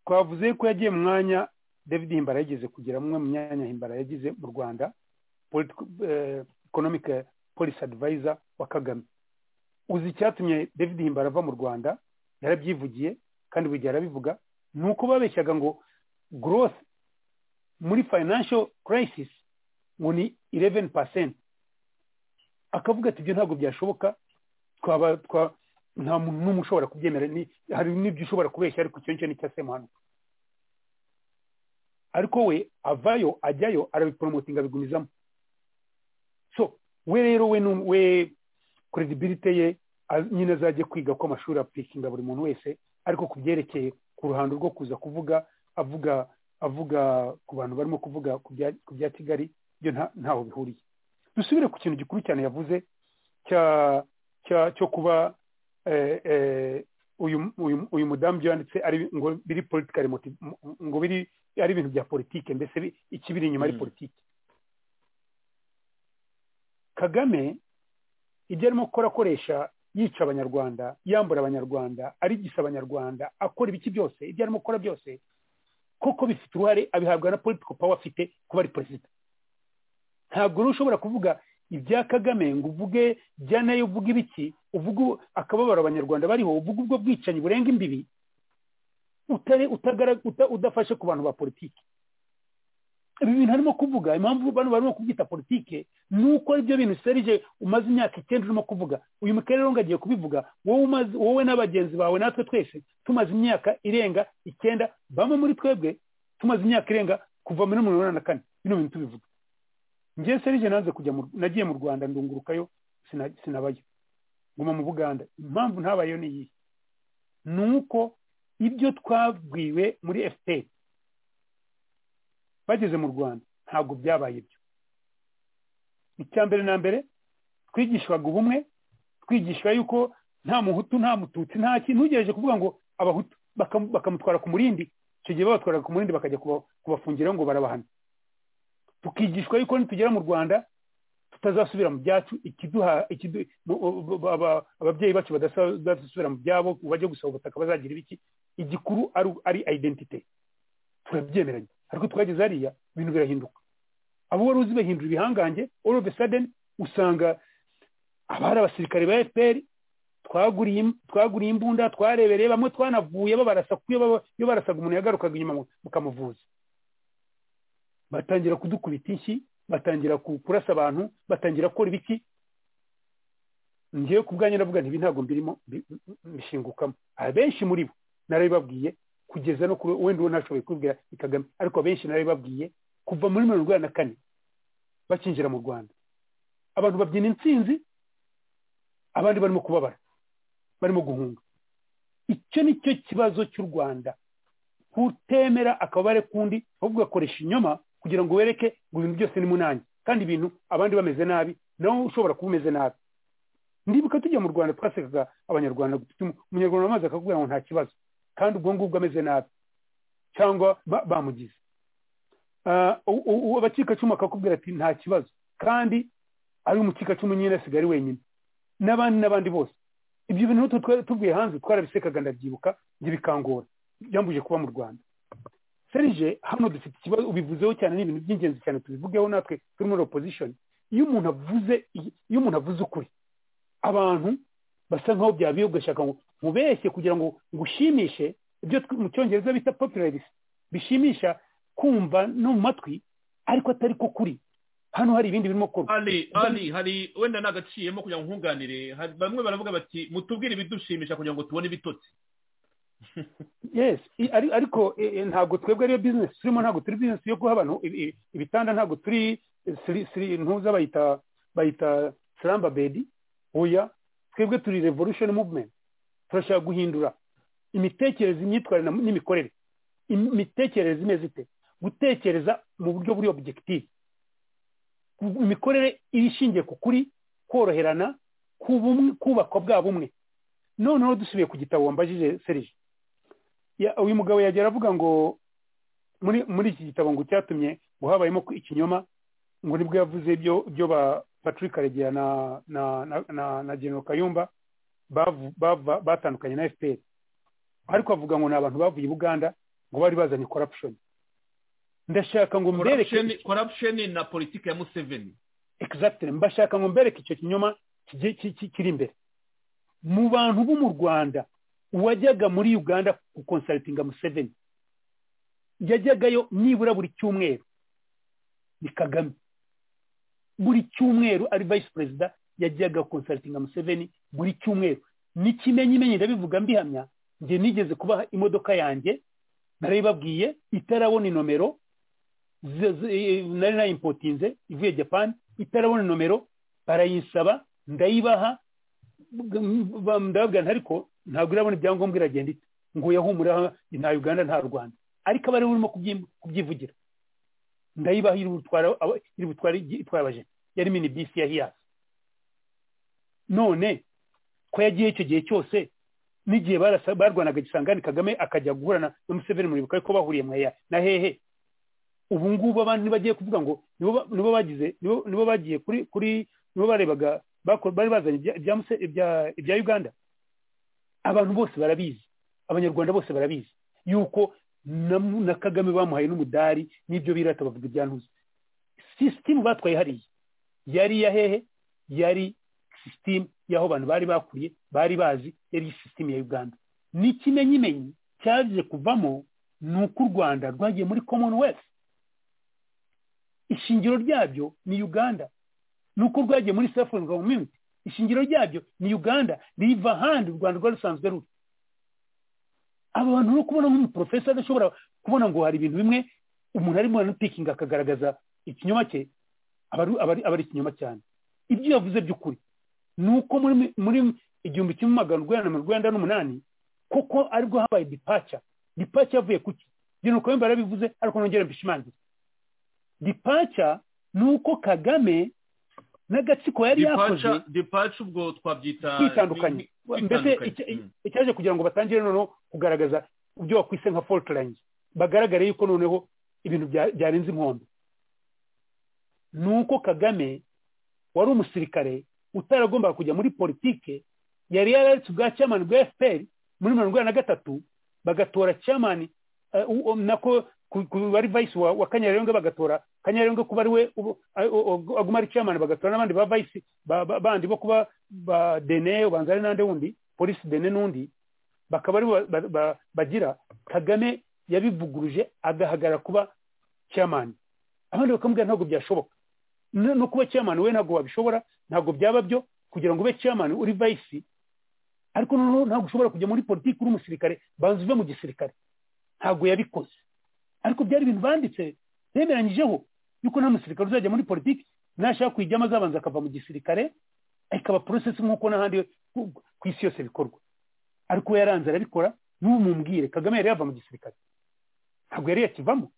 twavuze ko yagiye mu mwanya david himbara yigeze kugira umwe mu myanya himbara yagize mu rwanda economic policy advisor wa kagame uzi icyatumye david himbara ava mu rwanda yarabyivugiye kandi buri gihe arabivuga ni uko babeshyaga ngo growth muri financial crisis ngo ni 11 percent akavuga ati ibyo ntabwo byashoboka twaba twa nta muntu n'umwe ushobora kubyemera hari n'ibyo ushobora kubeshya ariko icyo ngicyo nicyo asema hano ariko we avayo ajyayo arabiporomotinga abigumizamo so we rero we we credibility ye nyine azajye kwiga ko amashuri apurikinga buri muntu wese ariko ku byerekeye ku ruhando rwo kuza kuvuga avuga avuga ku bantu barimo kuvuga ku bya kigali byo ntaho bihuriye dusubire ku kintu gikuru cyane yavuze cyo kuba uyu mudamu yanditse ari ngo biri politikari ngo biri ari ibintu bya politike mbese ikibiri inyuma ari politike kagame ibyo arimo gukora akoresha yica abanyarwanda yambura abanyarwanda arigisa abanyarwanda akora ibiki byose ibyo arimo gukora byose kuko bifite uruhare abihabwa na politiko pawa afite kuba ari perezida ntabwo rero ushobora kuvuga ibya kagame ngo uvuge bya nayo uvuge ibiki uvuge akababaro abanyarwanda bariho uvuge ubwo bwicanyi burenga imbibi udafashe ku bantu ba politiki ibi bintu arimo kuvuga impamvu bano barimo kubyita politike ni uko aribyo bintu serije umaze imyaka icyenda urimo kuvuga uyu mukerere ngo agiye kubivuga wowe n'abagenzi bawe natwe twese tumaze imyaka irenga icyenda bamwe muri twebwe tumaze imyaka irenga kuva muri mirongo inani na kane bino bintu tubivuga ngewe serije nanze kujya nagiye mu rwanda ndungurukayo sinabayo nguma mu buganda impamvu ntabayo ni iyi ni uko ibyo twabwiwe muri fpr bageze mu rwanda ntabwo byabaye ibyo icya mbere na mbere twigishwaga ubumwe twigishwa yuko nta muhutu nta mututsi nta kintu ntugerageje kuvuga ngo abahutu bakamutwara ku murindi icyo gihe babatwaraga ku murindi bakajya kubafungira ngo barabahana tukigishwa yuko nitugera mu rwanda tutazasubira mu byacu ababyeyi bacu badasubira mu byabo bajya gusaba ubutaka bazagira ibiki igikuru ari identite turabyemeranya ariko twageze hariya ibintu birahinduka abo wari uzi bahindura ibihangange all of a sudden usanga abari abasirikare ba fpr twaguriye imbunda twarebereye bamwe twanavuye babarasa iyo barasaga umuntu yagarukaga inyuma mukamuvuza batangira kudukubita inshyi batangira kurasa abantu batangira gukora ibiki ngewe ku bwanyu ndavuga nti ibi ntabwo mbirimo mbishingukamo abenshi muri bo narabibabwiye kugeza no kuri wenda uwo ntashoboye kubwira ni kagame ariko abenshi narabibabwiye kuva muri mirongo inani na kane bakinjira mu rwanda abantu babyina intsinzi abandi barimo kubabara barimo guhunga icyo ni cyo kibazo cy'u rwanda kutemera akabare kundi ahubwo ugakoresha inyoma kugira ngo wereke ngo ibintu byose ni munange kandi ibintu abandi bameze nabi nawe ushobora kuba umeze nabi ndibuka tujya mu rwanda twasekaga abanyarwanda umunyarwanda amaze akakubwira ngo nta kibazo kandi ubwo ngubwo ameze nabi cyangwa bamugize abacikacumu akakubwira ati nta kibazo kandi ari umukikacumu nyine asigaye wenyine n'abandi n'abandi bose ibyo bintu tubwiye hanze twarabisekaga ndabyibuka njye bikangora byambuje kuba mu rwanda serije hano dufite ikibazo ubivuzeho cyane ni ibintu by'ingenzi cyane tubivugeho natwe turi muri opposition iyo umuntu avuze iyo umuntu avuze ukuri abantu basa nkaho byabiye ugashaka ngo mubeshye kugira ngo ngushimishe ibyo mu cyongereza bita popularis bishimisha kumva no mu matwi ariko atari ko kuri hano hari ibindi birimo gukorwa hari hari wenda nagaciyemo kugira ngo nkunganire bamwe baravuga bati mutubwire ibidushimisha kugira ngo tubone ibitotsi yes ariko ntabwo twebwe ariyo bizinesi turimo ntabwo turi bizinesi yo guha abantu ibitanda ntabwo turi ntuza bayita bayita slamba bedi oya twebwe turi revolution movement turashaka guhindura imitekerereze imyitwarire n'imikorere imitekerereze imeze ite gutekereza mu buryo buri obujekitive imikorere ishingiye ku kuri koroherana kubakwa bwa bumwe noneho dusubiye ku gitabo wambajije serije uyu mugabo yagera avuga ngo muri muri iki gitabo ngo cyatumye ngo habayemo ikinyoma ngo nibwo yavuze ibyo patrick karegeya na genero kayumba batandukanye na fpr ariko avuga ngo ni abantu bavuye i buganda ngo bari bazanye korapushoni ndashaka ngo mbereke korapusheni na politiki ya museveni egisagitire mbashaka ngo mbereke icyo kinyoma kiri imbere mu bantu bo mu rwanda uwajyaga muri uganda gukonsarutinga museveni yajyagayo nibura buri cyumweru ni kagame buri cyumweru ari vayisi perezida yajyaga gukonsarutinga museveni buri cyumweru ni kimenyimenyi ndabivuga mbihamya njye nigeze kubaha imodoka yanjye narayibabwiye itarabona inomero nari nayimpotinze ivuye japani itarabona nomero barayinsaba ndayibaha ndababwira ariko ntabwo irabona ibyangombwa iragenda ite ngo yahumure nta uganda nta rwanda ariko aba ariwe urimo kubyivugira ndayibaha iri butware itwara abajene yari mini bisi ya hiyasi none ko yagiye icyo gihe cyose n'igihe barwanaga gisangane kagame akajya guhurana na museveni muribuka ariko bahuriye na hehe ubu ngubu abantu ntibagiye kuvuga ngo nibo bagize nibo bagiye kuri kuri nibo barebaga bari bazanye ibya uganda abantu bose barabizi abanyarwanda bose barabizi yuko na kagame bamuhaye n'umudari n'ibyo birata bavuga ibyantuza sisitimu batwaye hariya yari iya hehe yari sisitimu y'aho abantu bari bakuriye bari bazi yari sisitimu ya uganda ni ikimenyimenyi cyaje kuvamo ni uko u rwanda rwagiye muri commonwealth ishingiro ryabyo ni uganda nuko rwagiye muri south africa community ishingiro ryabyo ni uganda riva ahandi u rwanda rwari rusanzwe ruri aba bantu no kubona nk'umuporofesa adashobora kubona ngo hari ibintu bimwe umuntu arimo aranupikinga akagaragaza ikinyoma cye aba ari ikinyoma cyane ibyo yavuze by'ukuri ni uko muri igihumbi kimwe magana urwanda mirongo irindwi n'umunani kuko aribwo habaye dipaca dipaca yavuye ku ki genero kayumba yarabivuze ariko nongera mbishimangira dipaca ni uko kagame n'agatsiko yari yakoze dipaca ubwo twabyita kwitandukanye mbese icyaje kugira ngo batangire noneho kugaragaza ibyo bakwise nka forutirangi bagaragare yuko noneho ibintu byarenze inkombe ni uko kagame wari umusirikare utaragombaga kujya muri politike yari yararetse ubwa cyamani bwa fpr muri mirongo inani na gatatu bagatora cyamani nako bari vayisi wa kanyarengwa bagatora kanyarengwa kuba ari we aguma ari chairman bagatora n'abandi ba vayisi bandi bo kuba ba dene ubanza ari n'andi wundi polisi dene n'undi bakaba ari bagira kagame yabivuguruje agahagarara kuba chairman abandi bakamubwira ntabwo byashoboka no kuba chairman we ntabwo wabishobora ntabwo byaba byo kugira ngo ube chairman uri vayisi ariko noneho ntabwo ushobora kujya muri politiki uri umusirikare banza uve mu gisirikare ntabwo yabikoze ariko byari ibintu banditse bemeranyijeho yuko nta musirikare uzajya muri politiki nashaka kuyijyamo azabanza akava mu gisirikare ikaba porosesi nk'uko n'ahandi ku isi yose bikorwa ariko we yaranze arabikora n'umubwire kagame yari yava mu gisirikare ntabwo yari yakivamo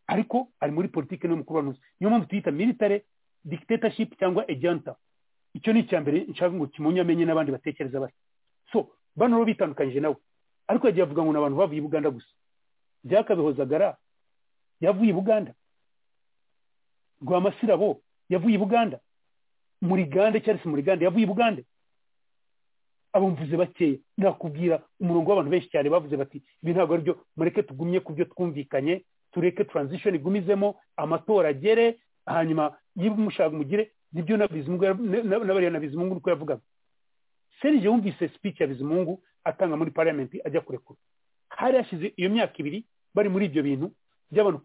ariko ari muri politiki niwe mukuru wa niyo mpamvu tuyita militare dictatorship cyangwa ejanta icyo ni icya mbere nshaka ngo kimunye amenye n'abandi batekereza bari so bano rero bitandukanyije nawe ariko yagiye avuga ngo ni abantu bavuye i buganda gusa byakabihozagara yavuye i buganda rwamasirabo yavuye i buganda murigande cyangwa se murigande yavuye i buganda abumvuze bakeya nakubwira umurongo w'abantu benshi cyane bavuze bati ibi ntabwo ari byo mureke tugumye ku byo twumvikanye tureke transition igumizemo amatora agere hanyuma niba umushaka mugire nibyo na bariya na bizimungu niko yavugaga serije wumvise speech ya bizimungu atanga muri parliament ajya kurekura hari hashize iyo myaka ibiri bari muri ibyo bintu by'abantu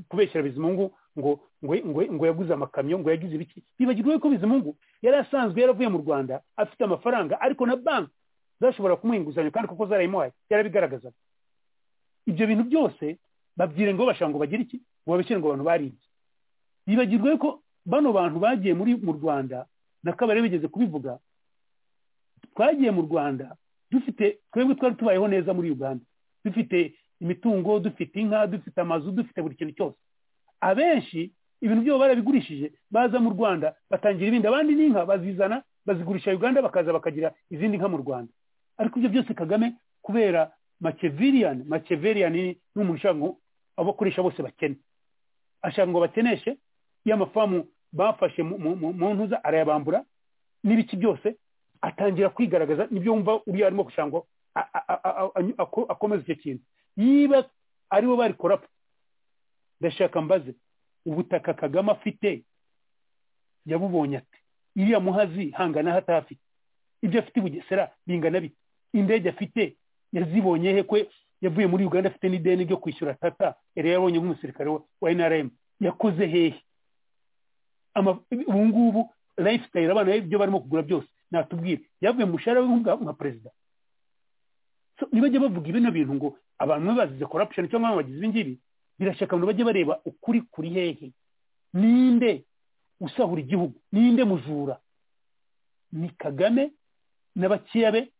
kubeshyira bizimungu ngo ngo yaguze amakamyo ngo yagize ibiki bibagirwa ko bizimungu yari asanzwe yaravuye mu rwanda afite amafaranga ariko na banki zashobora kumuha inguzanyo kandi kuko zarayimuhaye yarabigaragazaga ibyo bintu byose babwire ngo bashaka ngo bagire iki ngo babeshyire ngo abantu baribye bibagirwa ko bano bantu bagiye muri mu rwanda na kabari bigeze kubivuga twagiye mu rwanda dufite twebwe twari tubayeho neza muri uganda dufite imitungo dufite inka dufite amazu dufite buri kintu cyose abenshi ibintu byabo barabigurishije baza mu rwanda batangira ibindi abandi n'inka bazizana bazigurisha uganda bakaza bakagira izindi nka mu rwanda ariko ibyo byose kagame kubera makeviriyani makeviriyani ni umuntu ushaka ngo abakoresha bose bakene ashaka ngo bakeneshe iyo amafamu bafashe mu ntuza arayabambura n'ibiki byose atangira kwigaragaza nibyo wumva uriya arimo gushaka ngo akomeze icyo kintu niba aribo bari korapfu ndashaka mbaze ubutaka kagame afite yabubonye ati iriya muhazi hangana hatafite ibyo afite i bugesera bingana bite indege afite yazibonye he kwe yavuye muri uganda afite n'ideni ryo kwishyura tata yari yabonye nk'umusirikare wa nrm yakoze hehe ubu ngubu lifestyle abana ibyo barimo kugura byose natubwire yavuye mu mushahara nka perezida nibajya bavuga ibino bintu ngo abantu bazize corruption cyangwa abantu bagize ibingibi birashaka abantu bajye bareba ukuri kuri hehe ninde usahura igihugu ninde mujura ni kagame n'abakeya be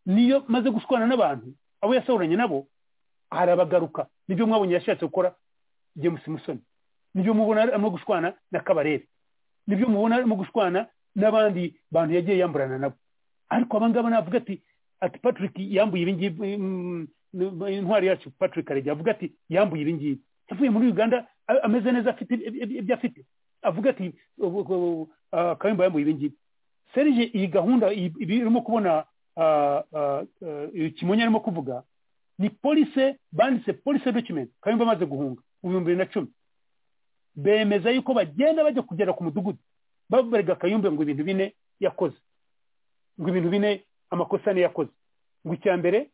niyo maze gushwana n'abantu abo yasahuranye nabo arabagaruka nibyo mwabonye yashatse gukora james musoni nibyo mubona arimo gushwana na kabarebe nibyo mubona arimo gushwana n'abandi bantu yagiye yamburana nabo ariko abangaba navuga ati ati patrick yambuye ibingibi intwari yacu patrick arege avuga ati yambuye ibingibi yavuye muri uganda ameze neza afite ibyo afite avuga ati kayumba yambuye ibingibi serije iyi gahunda irimo kubona kimonye arimo kuvuga ni polise banditse polise document kayumba amaze guhunga mu bihumbi bibiri na cumi bemeza yuko bagenda bajya kugera ku mudugudu babarega kayumba ngo ibintu bine yakoze ngo ibintu bine amakosa niyo yakoze ngo icya mbere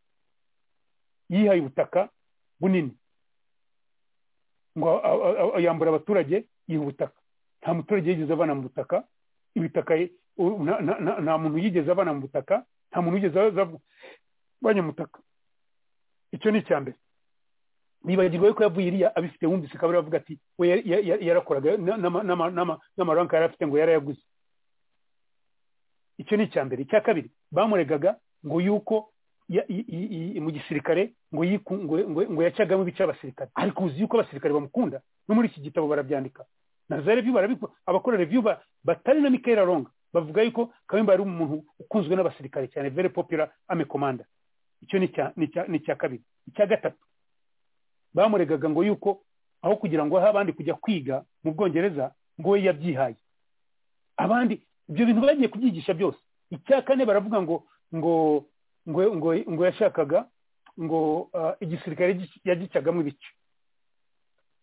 yihaye ubutaka bunini ngo yambura abaturage yiha ubutaka nta muturage yigeze avana mu butaka ibitaka nta muntu yigeze avana mu butaka nta muntu yigeze avanya mu butaka icyo ni icya mbere nibagirwa yuko yavuye iriya abifite wumvise akaba aravuga ati we yarakoraga n'amaranka yari afite ngo yarayaguze icyo ni icya mbere icya kabiri bamuregaga ngo yuko mu gisirikare ngo ngo yacagamo ibice abasirikare ariko uzi yuko abasirikare bamukunda no muri iki gitabo barabyandika na za reviyu barabikora abakora reviyu batari na mikayira ronga bavuga yuko kayumba yari umuntu ukunzwe n'abasirikare cyane very popular ame komanda icyo ni icya kabiri icya gatatu bamuregaga ngo yuko aho kugira ngo ahe abandi kujya kwiga mu bwongereza ngo we yabyihaye abandi ibyo bintu bagiye kubyigisha byose icya kane baravuga ngo ngo ngo ngo ngo yashakaga ngo igisirikare yagicagamo ibice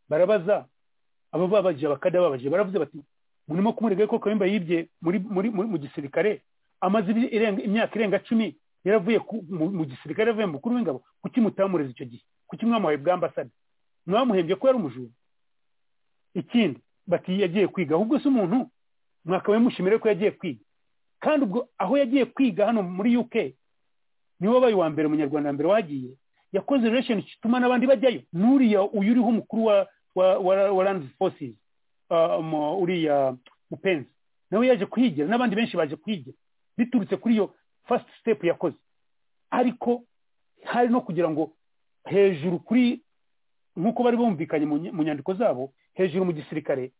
barabaza abo babaje abakada babaje baravuze bati murimo kumurega ko kayumba yibye muri muri mu gisirikare amaze imyaka irenga cumi yaravuye mu gisirikare yavuye mukuru w'ingabo kuki mutamureze icyo gihe kuki mwamuhaye bwa ambasade mwamuhembye ko yari umujura ikindi bati yagiye kwiga ahubwo se umuntu mwakabaye mushimire ko yagiye kwiga kandi ubwo aho yagiye kwiga hano muri uk niwe wabaye uwa mbere umunyarwanda mbere wagiye yakoze relation ituma n'abandi bajyayo n'uriya uyu uriho umukuru wa wa wa land forces uriya mupenzi nawe yaje kuhigira n'abandi benshi baje kuhigira biturutse kuri iyo first step yakoze ariko hari no kugira ngo hejuru kuri nk'uko bari bumvikanye mu nyandiko zabo hejuru mu gisirikare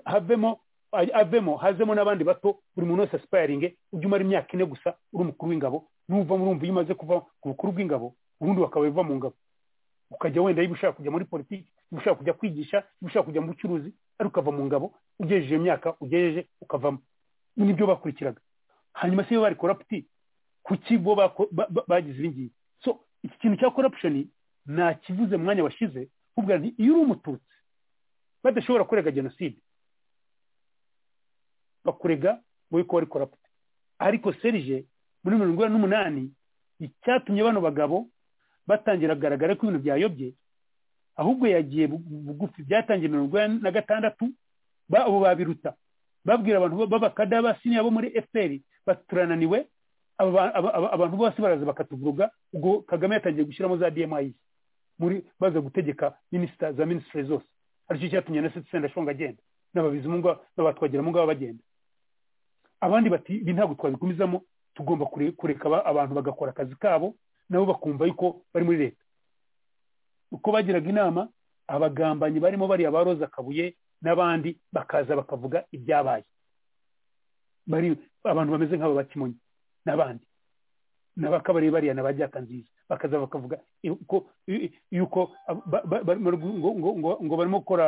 havemo avemo hazemo n'abandi bato buri muntu wese asipayaringe ujya umara imyaka ine gusa uri umukuru w'ingabo n'uva murumva iyo umaze kuva ku bukuru bw'ingabo ubundi wakaba uva mu ngabo ukajya wenda iyo ushaka kujya muri politiki iyo ushaka kujya kwigisha iyo ushaka kujya mu bucuruzi ari ukava mu ngabo ugejeje iyo myaka ugejeje ukavamo nibyo bakurikiraga hanyuma se iyo bari koraputi ku kigo bagize ibi ngibi so iki kintu cya korapushoni nta kivuze mu mwanya washize kuvuga nti iyo uri umututsi badashobora kurega jenoside bakurega ngo yuko wari koraputi ariko serije muri mirongo inani n'umunani icyatumye bano bagabo batangira kugaragara ko ibintu byayobye ahubwo yagiye bugufi byatangiye mirongo inani na gatandatu abo babiruta babwira abantu b'abakada b'abasiniya bo muri fpr baturananiwe abantu bose baraza bakatuvuruga ubwo kagame yatangiye gushyiramo za dmi muri baza gutegeka minisita za minisitiri zose aricyo cyatumye na sendashonga agenda n'ababizimungu n'abatwagiramo ngabo bagenda abandi bati ibi ntabwo twabikomezamo tugomba kureka abantu bagakora akazi kabo nabo bakumva yuko bari muri leta uko bagiraga inama abagambanyi barimo bariya ba roza kabuye n'abandi bakaza bakavuga ibyabaye bari abantu bameze nk'aba bakimonyi n'abandi n'abakabari bariya na bajyaka nziza bakaza bakavuga yuko ngo barimo gukora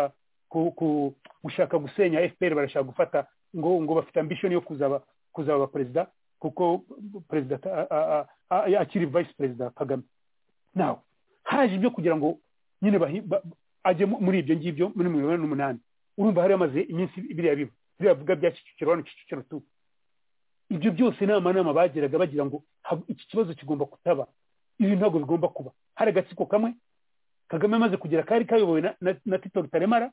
gushaka gusenya fpr barashaka gufata ngo ngo bafite ambishoni yo kuzaba kuzaba perezida kuko perezida akiri vice perezida kagame nawe haje ibyo kugira ngo nyine ajye muri ibyo ngibyo muri mirongo inani n'umunani urumva hari hamaze iminsi biriya biba biriya bivuga bya kicukiro hano kicukiro tu ibyo byose inama nama bageraga bagira ngo iki kibazo kigomba kutaba ibi ntabwo bigomba kuba hari agatsiko kamwe kagame amaze kugira kari kayobowe na tito rutaremara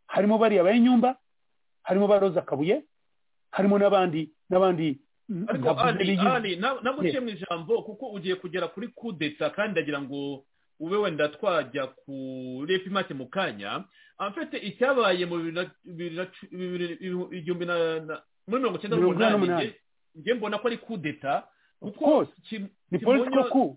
harimo bariya bayinyumba harimo ba roza kabuye harimo n'abandi n'abandi ariko ani ani ntabwo uciye mu ijambo kuko ugiye kugera kuri kudeta kandi ndagira ngo ube wenda twajya kuri epimake mu kanya afite icyabaye mu bibiri na muri mirongo icyenda n'umunani njye mbona ko ari kudeta kuko ni politiko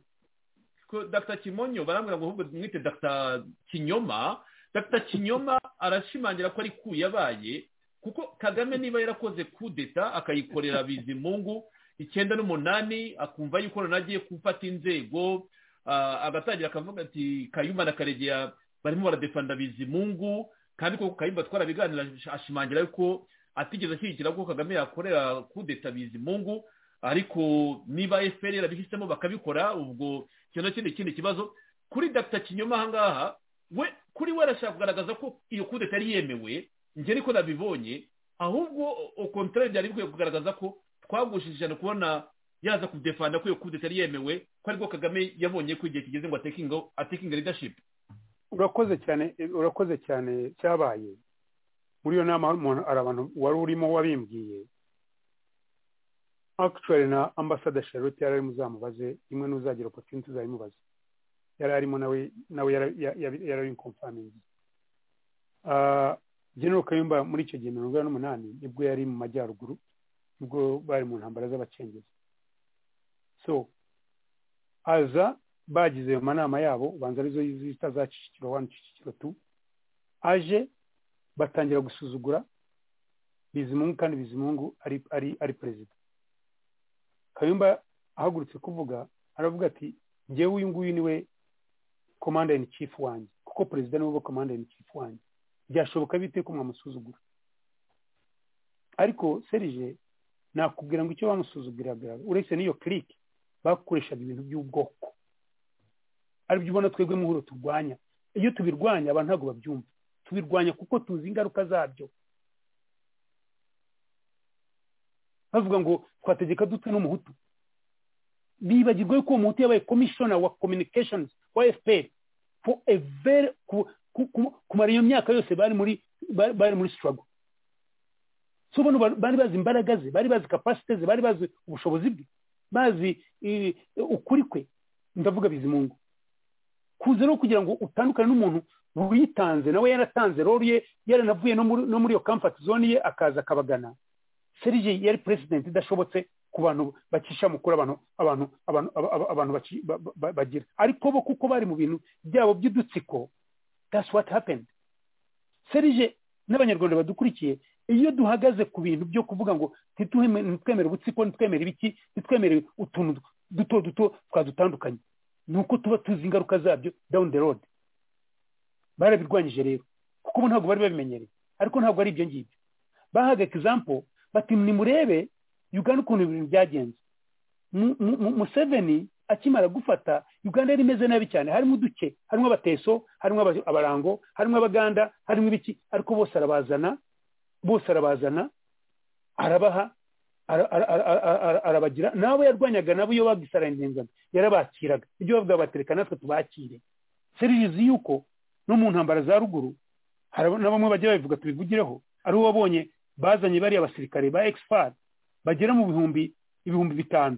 ku dr kimonyo barambwira ngo ahubwo mwite dr kinyoma dr kinyoma arashimangira ko ari ku yabaye kuko kagame niba yarakoze kudeta akayikorera bizimungu icyenda n'umunani akumva yuko noneho agiye gufata inzego agatangira akavuga ati kayumba na karegeya barimo baradefanda bizimungu kandi koko kayumba twarabiganira ashimangira yuko atigeze ashyigikira ko kagame yakorera kudeta bizimungu ariko niba fpr yarabihisemo bakabikora ubwo icyo nacyo ni ikindi kibazo kuri dr kinyoma ahangaha we kuri we arashaka kugaragaza ko iyo kudeta yari yemewe njye niko nabibonye ahubwo okontorere byari bikwiye kugaragaza ko twagushije kubona yaza kudefanda ko iyo kude itari yemewe ko ariko kagame yabonye ko igihe kigeze ngo atekinga ridashipu urakoze cyane urakoze cyane cyabaye muri iyo nama umuntu hari abantu wari urimo wabimbwiye akicari na ambasada charlotte yari arimo uzamubaze imwe n'uzagira opotinti uzayimubaze yari arimo nawe nawe yari ari komfamingi general kayumba muri icyo gihe mirongo inani n'umunani nibwo yari mu majyaruguru nibwo bari mu ntambara z'abacengezi so aza bagize mu manama yabo banza arizo zita za kicukiro wani kicukiro tu aje batangira gusuzugura bizimungu kandi bizimungu ari ari ari perezida kayumba ahagurutse kuvuga aravuga ati ngewe uyu nguyu niwe komanda in chief wanjye kuko perezida niwe komanda in chief wanjye byashoboka bite ko mwamusuzugura ariko serije nakubwira ngo icyo bamusuzuguraga uretse n'iyo kirike bakoreshaga ibintu by'ubwoko aribyo ubona twebwe muhuro turwanya iyo tubirwanya abantu ntabwo babyumva tubirwanya kuko tuzi ingaruka zabyo bavuga ngo twategeka dutwe n'umuhutu bibagirwa yuko uwo muhutu yabaye komishona wa communications wa fpr for a very kumara iyo myaka yose bari muri bari muri sitarago so bano bari bazi imbaraga ze bari bazi kapasite ze bari bazi ubushobozi bwe bazi ukuri kwe ndavuga bizimungu kuza no kugira ngo utandukane n'umuntu witanze nawe yaratanze roro ye yaranavuye no muri iyo kamfati zone ye akaza akabagana serije yari perezidenti idashobotse ku bantu bacisha mukuru abantu abantu abantu abantu bagira ariko bo kuko bari mu bintu byabo by'udutsiko that's what happened serije n'abanyarwanda badukurikiye iyo duhagaze ku bintu byo kuvuga ngo ntitwemere ubutsiko ntitwemere ibiki ntitwemere utuntu duto duto twadutandukanye ni uko tuba tuzi ingaruka zabyo down the road barabirwanyije rero kuko ubu ntabwo bari babimenyereye ariko ntabwo ari ibyo ngibyo bahaga example bati nimurebe uganda ukuntu ibintu byagenze museveni akimara gufata uganda yari imeze nabi cyane harimo uduke harimo abateso harimo abarango harimo abaganda harimo ibiki ariko bose arabazana bose arabazana arabaha arabagira nabo yarwanyaga nabo iyo bagisara inzengano yarabakiraga ibyo bavuga batereka natwe tubakire serizi yuko no mu ntambara za ruguru na bamwe bajya babivuga tubivugireho ari uwo wabonye bazanye bariya abasirikare ba expert bagera mu bihumbi ibihumbi bitanu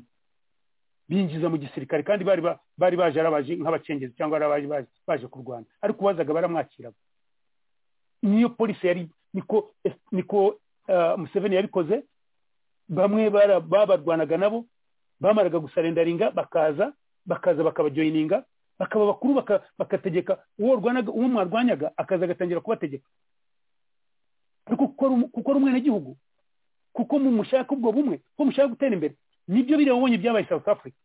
binjiza mu gisirikare kandi bari bari baje arabaje nk'abacengezi cyangwa arabaje baje kurwana ariko ubazaga baramwakiraga niyo polisi yari niko niko Museveni yabikoze bamwe babarwanaga nabo bamaraga gusarendaringa bakaza bakaza bakabajoyininga bakaba bakuru baka- bakategeka uwo rwanaga uwo mwarwanyaga akaza agatangira kubategeka ariko kuko ari umu- kuko ari umwenegihugu kuko mu mushaka ubwo bumwe kuko mushaka gutera imbere nibyo biriya wabonye byabaye south africa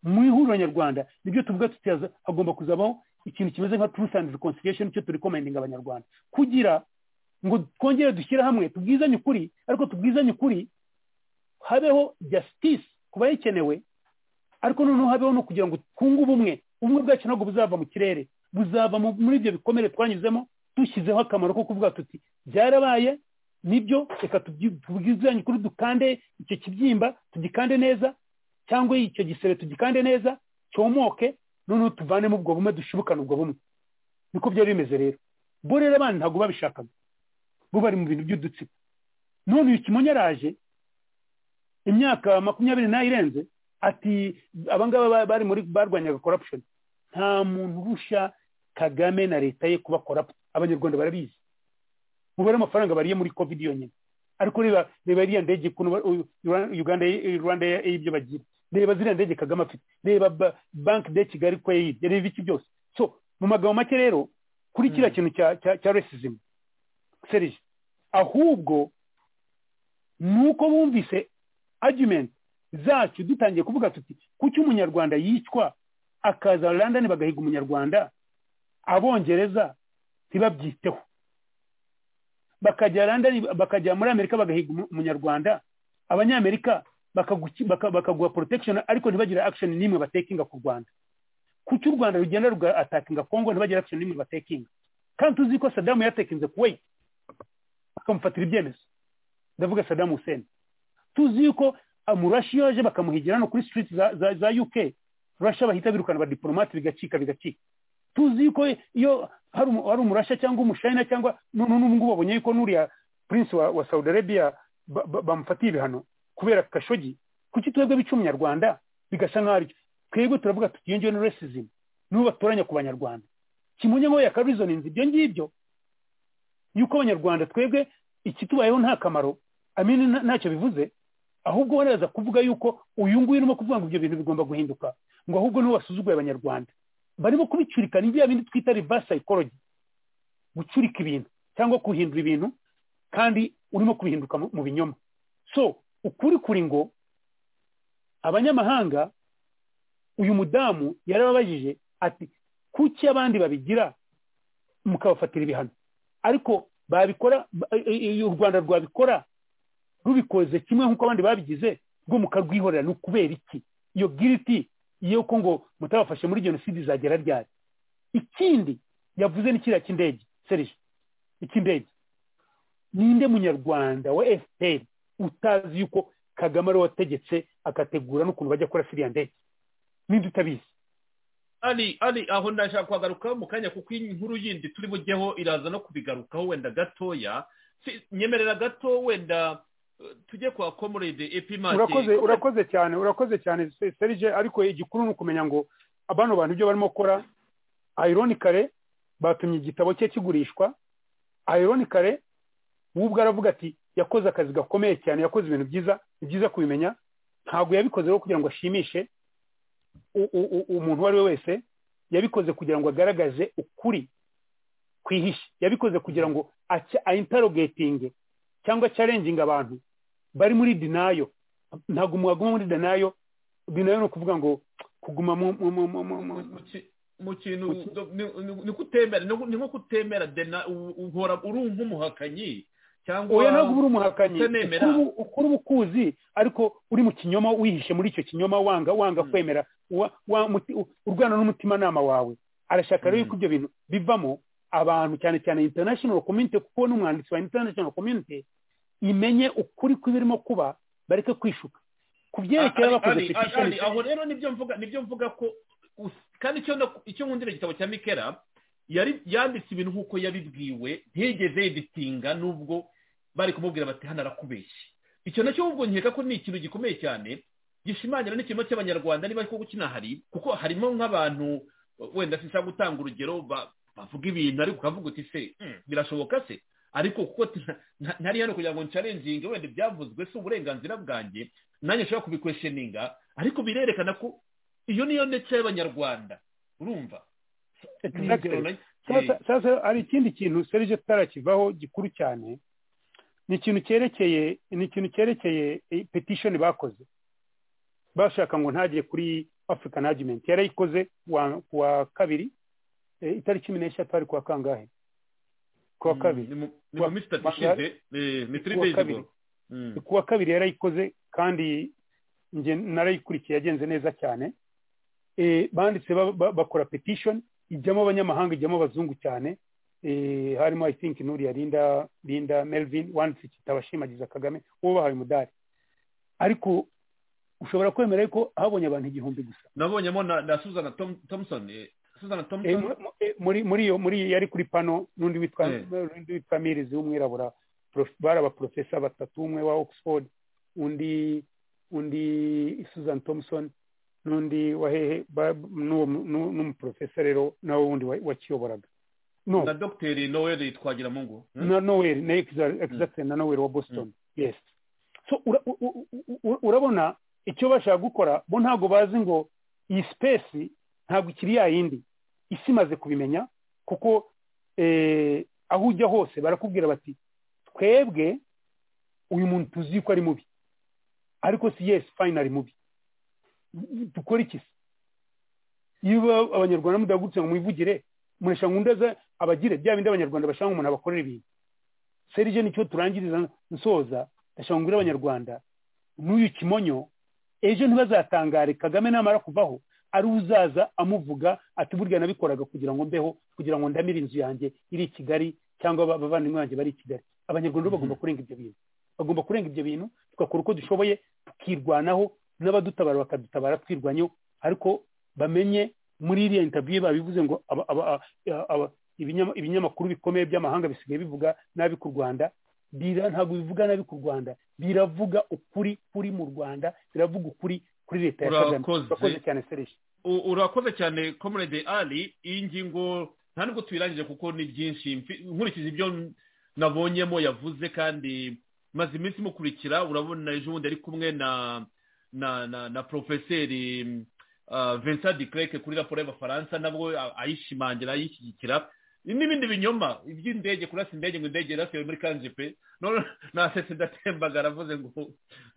mu ihuriro nyarwanda nibyo tuvuga tutaza hagomba kuzabaho ikintu kimeze nka truth and reconciliation cyo turi komendinga abanyarwanda kugira ngo twongere dushyire hamwe tubwizanye ukuri ariko tubwizanye ukuri habeho justice ku bayikenewe ariko noneho habeho no kugira ngo twunge ubumwe ubumwe bwacu ntabwo buzava mu kirere buzava mu- muri ibyo bikomere twanyuzemo dushyizeho akamaro ko kuvuga tuti byarabaye nibyo reka tubyi- tubwizanye ukuri dukande icyo kibyimba tugikande neza cyangwa icyo gisebe tugikande neza cyomoke noneho tuvanemo ubwo bumwe dushibukane ubwo bumwe niko byari bimeze rero bo rero abana ntabwo babishakaga bo bari mu bintu by'udutsiko none uyu kimonyo araje imyaka makumyabiri ntayirenze ati abangaba ba- bari muri barwanyaga corruption nta muntu urusha kagame na leta ye kuba corrupt abanyarwanda barabizi umubare w'amafaranga bariye muri covid yonyine ariko reba reba iriya ndege ukuntu ba- u- Ura- uganda rwanda y'ibyo bagira reba ziriya ndege kagame afite reba ba- banki de kigali ko yayibye reba iki byose so mu magambo make rero kuri kiriya kintu cya cya cya racism serije ahubwo ni uko bumvise argument zacu dutangiye kuvuga tuti kuki umunyarwanda yicwa akaza london bagahiga umunyarwanda abongereza ntibabyiteho bakajya london bakajya muri amerika bagahiga umu- umunyarwanda abanyamerika bakaguki- baka- bakaguha protection ariko ntibagire action n'imwe batekinga ku rwanda kuki u rwanda rugenda ruga atakinga kongo ntibagire action n'imwe batekinga kandi tuzi ko sadamu yatekinze kuwait bakamufatira ibyemezo ndavuga sadamu hussein tuzi yuko amurashi yaje bakamuhigira hano kuri street za, za, za UK Russia bahita birukana ba diplomate bigacika bigacika tuzi yuko iyo hari umu- hari umurasha cyangwa umushayina cyangwa none n'ubu ngubu babonye yuko nuriya prince wa, wa Saudi Arabia ba- ba- bamufatiye ibihano kubera kashogi kuki twebwe bica umunyarwanda bigasa nk'aho aricyo twebwe turavuga tuti iyo ngiyo ni racism n'ubu batoranya ku banyarwanda kimunye ngo yakarizoninze ibyo ngibyo yuko abanyarwanda twebwe ikitubayeho nta kamaro amini nta- ntacyo bivuze ahubwo waraza kuvuga yuko uyu nguyu urimo kuvuga ngo ibyo bintu bigomba guhinduka ngo ahubwo niwe wasuzuguye abanyarwanda barimo kubicurikana ibya bindi twita reverse psychology gucurika ibintu cyangwa guhindura ibintu kandi urimo kubihinduka mu- mu binyoma so ukuri kuri ngo abanyamahanga uyu mudamu yarababajije ati kuki abandi babigira mukabafatira ibihano ariko babikora ba- i- i- u rwanda rwabikora rubikoze kimwe nk'uko abandi babigize rwo mukarwihorera ni ukubera iki iyo giriti y'uko ngo mutabafashe muri jenoside izagera ryari ikindi yavuze ni kiriya cy'indege serije icy'indege ninde munyarwanda wa fpr utazi yuko kagame ari wategetse agategura n'ukuntu bajya kora siriya ndege ninde utabizi ari ari aho ndashaka kuhagaruka mu kanya kuko inkuru yindi turi bujyeho iraza no kubigarukaho wenda gatoya Si- nyemerera gato wenda eh, tujye kwa komurede epimake urakoze urakoze cyane urakoze cyane Se- serije ariko igikuru ni ukumenya ngo abano bantu ibyo barimo gukora ironically batumye igitabo cye kigurishwa ironically we ubwo aravuga ati yakoze akazi gakomeye cyane yakoze ibintu byiza ni byiza kubimenya ntabwo yabikoze rero kugira ngo ashimishe u- u- u- umuntu uwo ari we wese yabikoze kugira ngo agaragaze ukuri kwihishe yabikoze kugira ngo ayintarogetinge cyangwa cyarenginga abantu bari muri dinayo ntabwo mwaguma muri dinayo dinayo ni ukuvuga ngo kuguma mu mu- mu- mu- mu- mu- mu ki- mu kintu Mu ki- ni- ni- ni kutemera ni nko- ni nko kutemera dena u- uhora uri nk'umuhakanyi cyangwa oya ntabwo uba uri umuhakanyi utemera. ukuri ubu- ukuri uba ukuzi ariko uri mu kinyoma wihishe muri icyo kinyoma wanga wanga Mm. kwemera wa- wa- muti- u- urwana n'umutimanama wawe arashaka rero Mm. yuko ibyo bintu bivamo abantu cyane cyane international community kuko we ni umwanditsi wa international community imenye ukuri kw'ibirimo kuba bareke kwishuka ku byerekeye Ari- abakoze ari- petition ari- aho rero nibyo mvuga nibyo mvuga ko us- kandi icyo ndak- icyo nkundira igitabo cya mikera yari yanditse ibintu nk'uko yabibwiwe ntiyigeze yiditinga n'ubwo bari kumubwira bati hano arakubeshye icyo nacyo ubwo nkeka ko ni ikintu gikomeye cyane gishimangira n'ikirimo cy'abanyarwanda niba koko kinahari kuko harimo nk'abantu wenda sinshaka gutanga urugero ba- bavuga ibintu ariko ukavuga uti se "Hmm, birashoboka se ariko kuko tina- nta- ntari hano kugira ngo nsharenjinge wenda ibyavuzwe si uburenganzira bwanjye nanjye nshobora kubikwesheninga ariko birerekana ko iyo niyo ndetse y'abanyarwanda urumva Exactly. sasa sasa hari ikindi kintu serije tutarakivaho gikuru cyane ni ikintu cyerekeye ni ikintu cyerekeye eh, petition bakoze bashaka ngo ntagire kuri african argument yarayikoze kuwa- kuwa kabiri eh, itariki cumi n'eshatu hari kuwa kangahe kuwa kabiri ni mu- ni mu minsi itatu ishize eh, ni three Kuwa days kabiri. ago Mm. kuwa kabiri yarayikoze kandi nge narayikurikiye yagenze neza cyane Eh, banditse ba- ba- bakora petition ijyamo abanyamahanga ijyamo abazungu cyane Eh, harimo i think nuriya linda linda melvin wanditse igitabo ashimagiza kagame uwo bahaye umudari ariko ushobora kwemera ko habonye abantu igihumbi gusa nabonyemo na na suzana Tom- thompson eh, suzana Eh, thompson mu- mu- eh, muri muri iyo muri iyo yari kuri pano n'undi witwa Eh. n'undi witwa mirizi w'umwirabura prof- bari abaprofesa batatu umwe wa oxford undi undi susan thompson n'undi wa hehe ba- n'uwo mu- n'u- n'umuprofesa rero nawe wundi wa- wakiyoboraga no na dogiteri noel twagiramungu Mm. na noweri na exactly na noweri wa boston yes so ura- u- u- u- u- urabona icyo bashaka gukora bo ntabwo bazi ngo iyi sipesi ntabwo ikiri ya yindi isi imaze kubimenya kuko eh, aho ujya hose barakubwira bati twebwe uyu muntu tuzi ko ari mubi ariko si yes finally mubi dukora iki se iyo uba- abanyarwanda mudahagurutse ngo mwivugire murashaka ngo undi aze abagire bya bindi abanyarwanda bashaka ngo umuntu abakorera ibintu serije nicyo turangiriza nsoza ndashaka ngo mbwire abanyarwanda n'uyu kimonyo ejo ntibazatangare kagame namara kuvaho ari uzaza amuvuga ati burya nabikoraga kugira ngo mbeho kugira ngo ndamire inzu yanjye iri i kigali cyangwa aba- abavandimwe banjye bari i kigali abanyarwanda bo bagomba kurenga ibyo bintu bagomba kurenga ibyo bintu tugakora uko dushoboye tukirwanaho n'abadutabara bakadutabara twirwanyeho ariko bamenye muri iriya interview babivuze ngo aba- aba- aba- aba- ibinyama- ibinyamakuru bikomeye by'amahanga bisigaye bivuga nabi ku rwanda bira ntabwo bivuga nabi ku rwanda biravuga ukuri kuri mu rwanda biravuga ukuri kuri leta ya kagame Urakoze. urakoze cyane sereshi U- urakoze cyane comrade ali iyi ngingo nta nubwo tuyirangije kuko ni byinshi Mfi- nkurikije ibyo n- nabonyemo yavuze kandi maze iminsi mukurikira urabona ejo bundi ari kumwe na na na, na profeseri uh, vincent de Klerk kuri raporo y'abafaransa nabwo a- ayishimangira ayishyigikira n'ibindi binyoma iby'indege kurasa indege ngo indege yarasiwe muri kanjipe none nasese ndatembaga aravuze ngo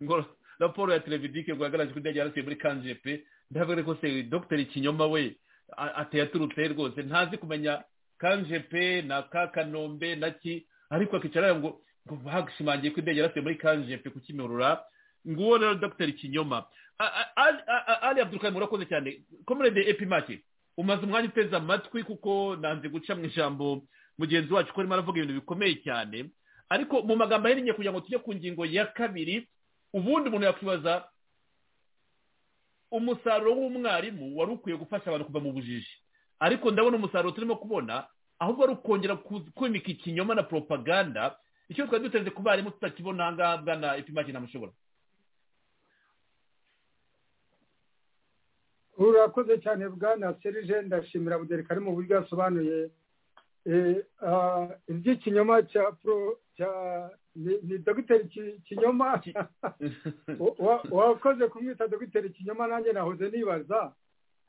ngo raporo ya televidike rwagaragaje ko indege yarasiwe muri kanjipe ndavuga ko se dogiteri kinyoma we a- ateye aturutse rwose ntazi kumenya kanjepe na ka kanombe na ki ariko akicara ngo ngo bagishimangiye ko indege yarasiye muri kanjepe ku kimihurura nguwo rero dogiteri kinyoma A- a- Ali- a- a- ali abdurukani murakoze cyane komurede epimake umaze umwanya uteze amatwi kuko nanze guca mu ijambo mugenzi wacu ko arimo aravuga ibintu bikomeye cyane ariko mu magambo ahinnye kugira ngo tujye ku ngingo ya kabiri ubundi umuntu yakwibaza umusaruro w'umwarimu wari ukwiye gufasha abantu kuva mu bujiji ariko ndabona umusaruro turimo kubona ahubwo ari ukongera ku- kwimika ikinyoma na propaganda icyo twari duteze ku barimu tutakibona ahangaha bwana ipimaki namushobora urakoze cyane bwana serije ndashimira budereka ari mu buryo yasobanuye Eh, ah, iby'ikinyoma cya pro cya ni- ni dogiteri Ki- kinyoma Wa- wa- wakoze kumwita dogiteri kinyoma nanjye nahoze nibaza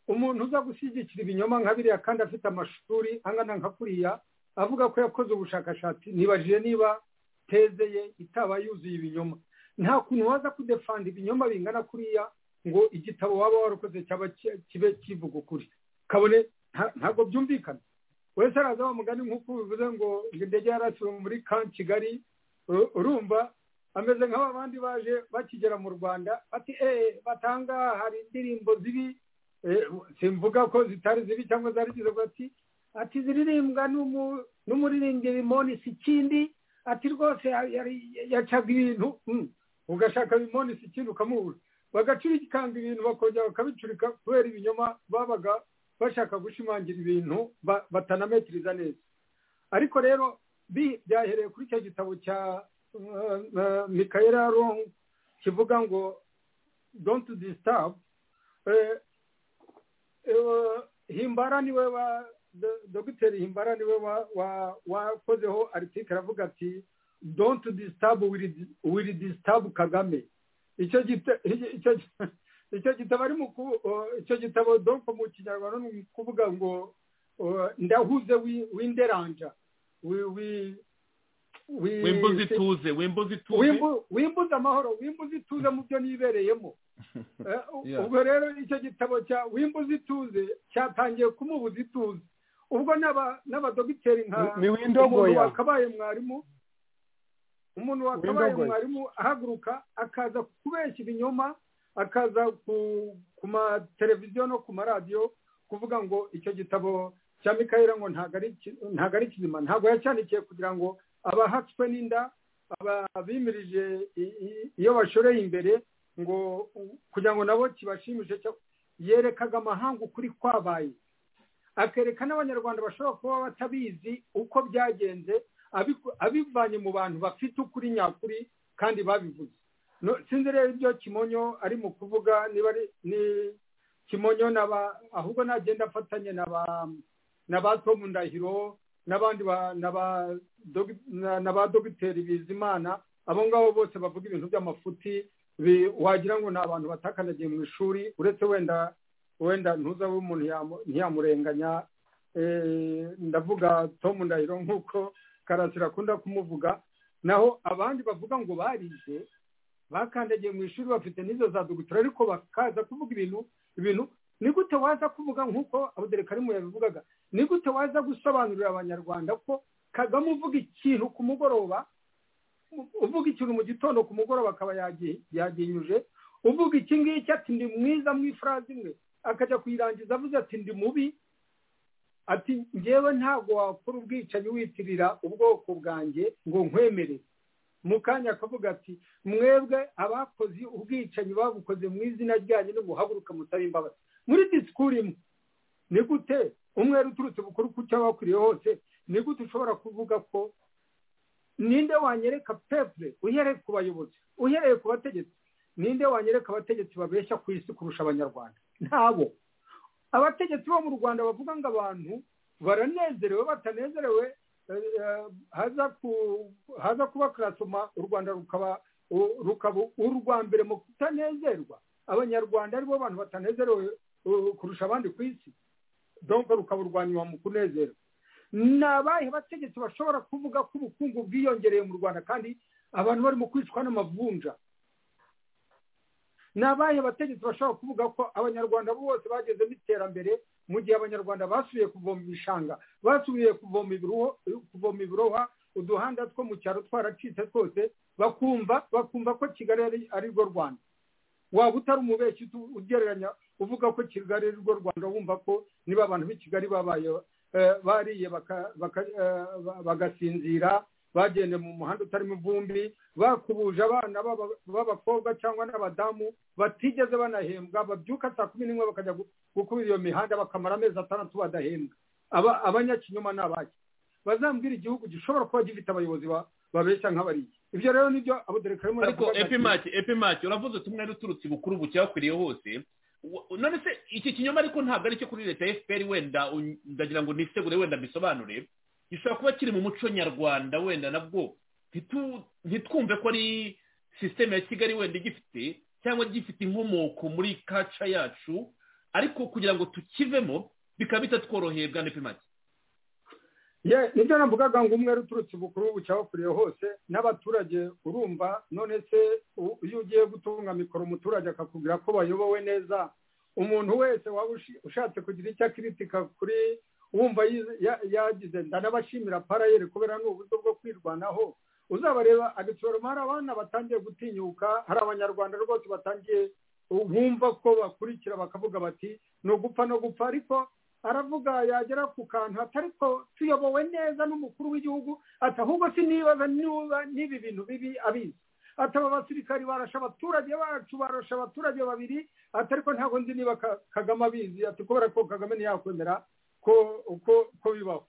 umuntu uza gushyigikira ibinyoma nka biriya kandi afite amashuri angana nka kuriya avuga ko yakoze ubushakashatsi nibajije niba teze ye itaba yuzuye ibinyoma nta kuntu waza kudefanda ibinyoma bingana kuriya ngo igitabo waba warakoze cyaba ki- kibe kivuga ukuri kabone nta- ntabwo byumvikana wese araza wa mugani nk'uko bivuze ngo ngo indege yarasiwe muri ka kigali uru- urumva ameze nk'aba bandi baje bakigera mu rwanda bati eee batanga hari indirimbo zibi eh, simvuga ko zitari zibi cyangwa zari zize bati ati ziririmbwa n'umu- n'umuririmbyi bimoni si ikindi ati rwose ya- yari- yacaga ibintu Mm. ugashaka bimoni si ikindi ukamubura bagacurikanga ibintu bakongera bakabicurika kubera ibinyoma babaga bashaka gushimangira ibintu ba- batanametiriza neza ariko rero bi- byahereye kuri icyo gitabo cya uh, uh, mikaela rong kivuga ngo don't disturb Eh, eh, himbara niwe wa do- dogiteri himbara niwe wa- wa- wakozeho aritikari avuga ati don't disturb will, will disturb kagame icyo gite- icyo icyo gitabo ari mu ku- o, icyo gitabo donko mu kinyarwanda ni ukuvuga ngo o, ndahuze wi- w'inderanja wi- wi- wi- wimbuze ituze wimbuze ituze Wimbu- wimbuze amahoro wimbuze ituze mu byo nibereyemo Eh, Yeah. ubwo rero icyo gitabo cya wimbuze ituze cyatangiye kumubuza ituze ubwo n'aba- n'abadogiteri nka Ni- ni windogoya. umuntu wakabaye mwarimu umuntu wakabaye Windogoya. mwarimu ahaguruka akaza kubeshya ibinyoma akaza ku ku mateleviziyo no ku maradiyo kuvuga ngo icyo gitabo cya mikayira ngo ntago ari ki- ntago ari kizima ntago yacyandikiye kugira ngo abahatswe n'inda ababimirije i- i- iyo bashoreye imbere ngo kugira ngo nabo kibashimishe cyo- yerekaga amahanga ukuri kwabaye akereka n'abanyarwanda bashobora kuba batabizi uko byagenze abiku- abivanye mu bantu bafite ukuri nyakuri kandi babivuze No- sinzi rero ibyo kimonyo ari mu kuvuga niba ari ni kimonyo n'aba ahubwo nagenda afatanye n'aba na ba Tom Ndahiro n'abandi ba- na ba dogi- na na ba dogiteri Bizimana abo ngabo bose bavuga ibintu by'amafuti bi- wagira ngo ni abantu batakanagiye mu ishuri uretse wenda wenda ntuza umuntu yamu- ntiyamurenganya Eh, ndavuga Tom Ndahiro nk'uko Karasira akunda kumuvuga naho abandi bavuga ngo barize bakandagiye mu ishuri bafite n'izo za dogiteri ariko bakaza kuvuga ibintu ibintu ni gute waza kuvuga nk'uko abuderekarimu yabivugaga ni gute waza gusobanurira abanyarwanda ko kagame uvuga ikintu ku mugoroba uvuga ikintu mu gitondo ku mugoroba akaba yagi- yaginyuje uvuga iki ngiki ati ndi mwiza mu ifurazi imwe akajya kuyirangiza avuze ati ndi mubi ati ngewe ntabwo wakora ubwicanyi witirira ubwoko bwanjye ngo nkwemerere mu kanya akavuga ati mwebwe abakoze ubwicanyi babukoze mu izina ryanyu nimuhaguruka mutabe imbabazi muri disikuru imwe ni gute umwere uturutse bukuru ku cyo wakwiriye hose ni gute ushobora kuvuga ko ninde wanyereka pepure uhereye ku bayobozi uhereye ku bategetsi ninde wanyereka abategetsi babeshya ku isi kurusha abanyarwanda ntabo abategetsi bo mu rwanda bavuga ngo abantu baranezerewe batanezerewe eh, eh, haza ku- haza kuba karasoma u rwanda rukaba u- rukaba urwa mbere mu kutanezerwa abanyarwanda aribo bantu batanezerewe eh, kurusha abandi ku isi donko rukaba urwa nyuma mu kunezera ni abahe bategetsi bashobora kuvuga ko ubukungu bwiyongereye mu rwanda kandi abantu barimo kwicwa n'amavunja ni abahe bategetsi bashobora kuvuga ko abanyarwanda bose bagezemo iterambere mu gihe abanyarwanda basubiye kuvoma ibishanga basubiye kuvoma ibirohwa kuvoma ibirohwa uduhanda two mu cyaro twaracitse twose bakumva bakumva ko kigali ari- ari rwo rwanda waba utari umubeshyi utu- ugereranya uvuga ko kigali ari rwo rwanda wumva ko niba abantu b'i kigali babaye eh, bariye baka- baka- eh, ba- bagasinzira bagenda mu muhanda utarimo ivumbi bakubuje abana b'aba- b'abakobwa cyangwa n'abadamu batigeze banahembwa babyuka saa kumi n'imwe bakajya gu- gukubira iyo mihanda bakamara amezi atandatu badahembwa Aba- abanyakinyoma ni abaki bazambwira igihugu gishobora kuba gifite abayobozi ba- babeshya nk'abariya ibyo rero nibyo abuderekarimo ariko epimaki epimaki uravuze uti umwari uturutse ibukuru bucyakwiriye hose Wa- none se iki kinyoma ariko ntabwo ari icyo kuri leta ya fpr wenda un- ndagira ngo nisegure wenda mbisobanure gishobora kuba kiri mu muco nyarwanda wenda nabwo ntitu- ntitwumve ko ari sisiteme ya kigali wenda igifite cyangwa gifite inkomoko muri kaca yacu ariko kugira ngo tukivemo bikaba bitatworoheye bwa nepimaki Ye, nibyo navugaga ngo umwe uturutse ubukuru bucyabakuriye hose n'abaturage urumva none se u- iyo ugiye gutunga mikoro umuturage akakubwira ko bayobowe neza umuntu wese waba ushi- ushatse kugira icyo akiritika kuri wumva yize- ya- yagize ndanabashimira parayeri kubera ni uburyo bwo kwirwanaho uzabareba agasoroma hari abana batangiye gutinyuka hari abanyarwanda rwose batangiye bumva ko bakurikira bakavuga bati ni ugupfa no gupfa ariko aravuga yagera ku kantu ati ariko tuyobowe neza n'umukuru w'igihugu ati ahubwo sinibaza niba n'ibi bintu bibi abizi ati aba basirikari barasha abaturage bacu barasha abaturage babiri ati ariko ntabwo nzi niba Ka- kagame abizi ati kubera ko kagame ntiyakwemera ko ko ko bibaho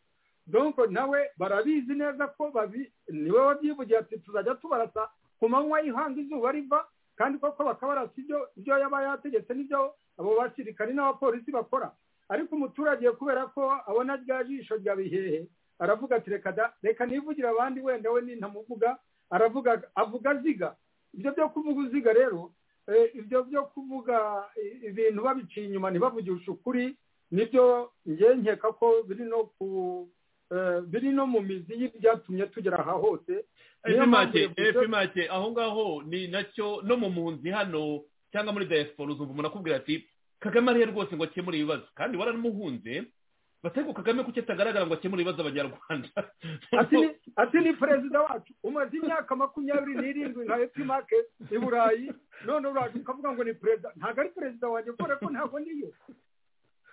donko nawe barabizi neza ko babi niwe wabyivugiye ati tuzajya tubarasa ku manywa y'ihanga izuba riva kandi koko bakabarasa ibyo ibyo yaba yategetse n'ibyo abo basirikari n'abapolisi bakora ariko umuturage kubera ko abona rya jisho rya bihehe aravuga ati reka da reka nivugira abandi wenda we nintamuvuga aravuga avuga aziga ibyo byo kuvuga uziga rero ibyo byo kuvuga ibintu babiciye inyuma ntibavugishe ukuri nibyo nkeka ko biri no ku biri no mu mizi y'ibyatumye tugera aha hose efi make aho ngaho ni nacyo no mu mpunzi hano cyangwa muri diaspora uzumva umuntu akubwira ati kagame arihe rwose ngo akemure ibibazo kandi waranamuhunze batari ku kagame kuko atagaragara ngo akemure ibibazo abanyarwanda ati ni perezida wacu umaze imyaka makumyabiri n'irindwi nka etimake i burayi none uraje ukavuga ngo ni perezida ntabwo ari perezida wanjye kubera ko ntabwo niyo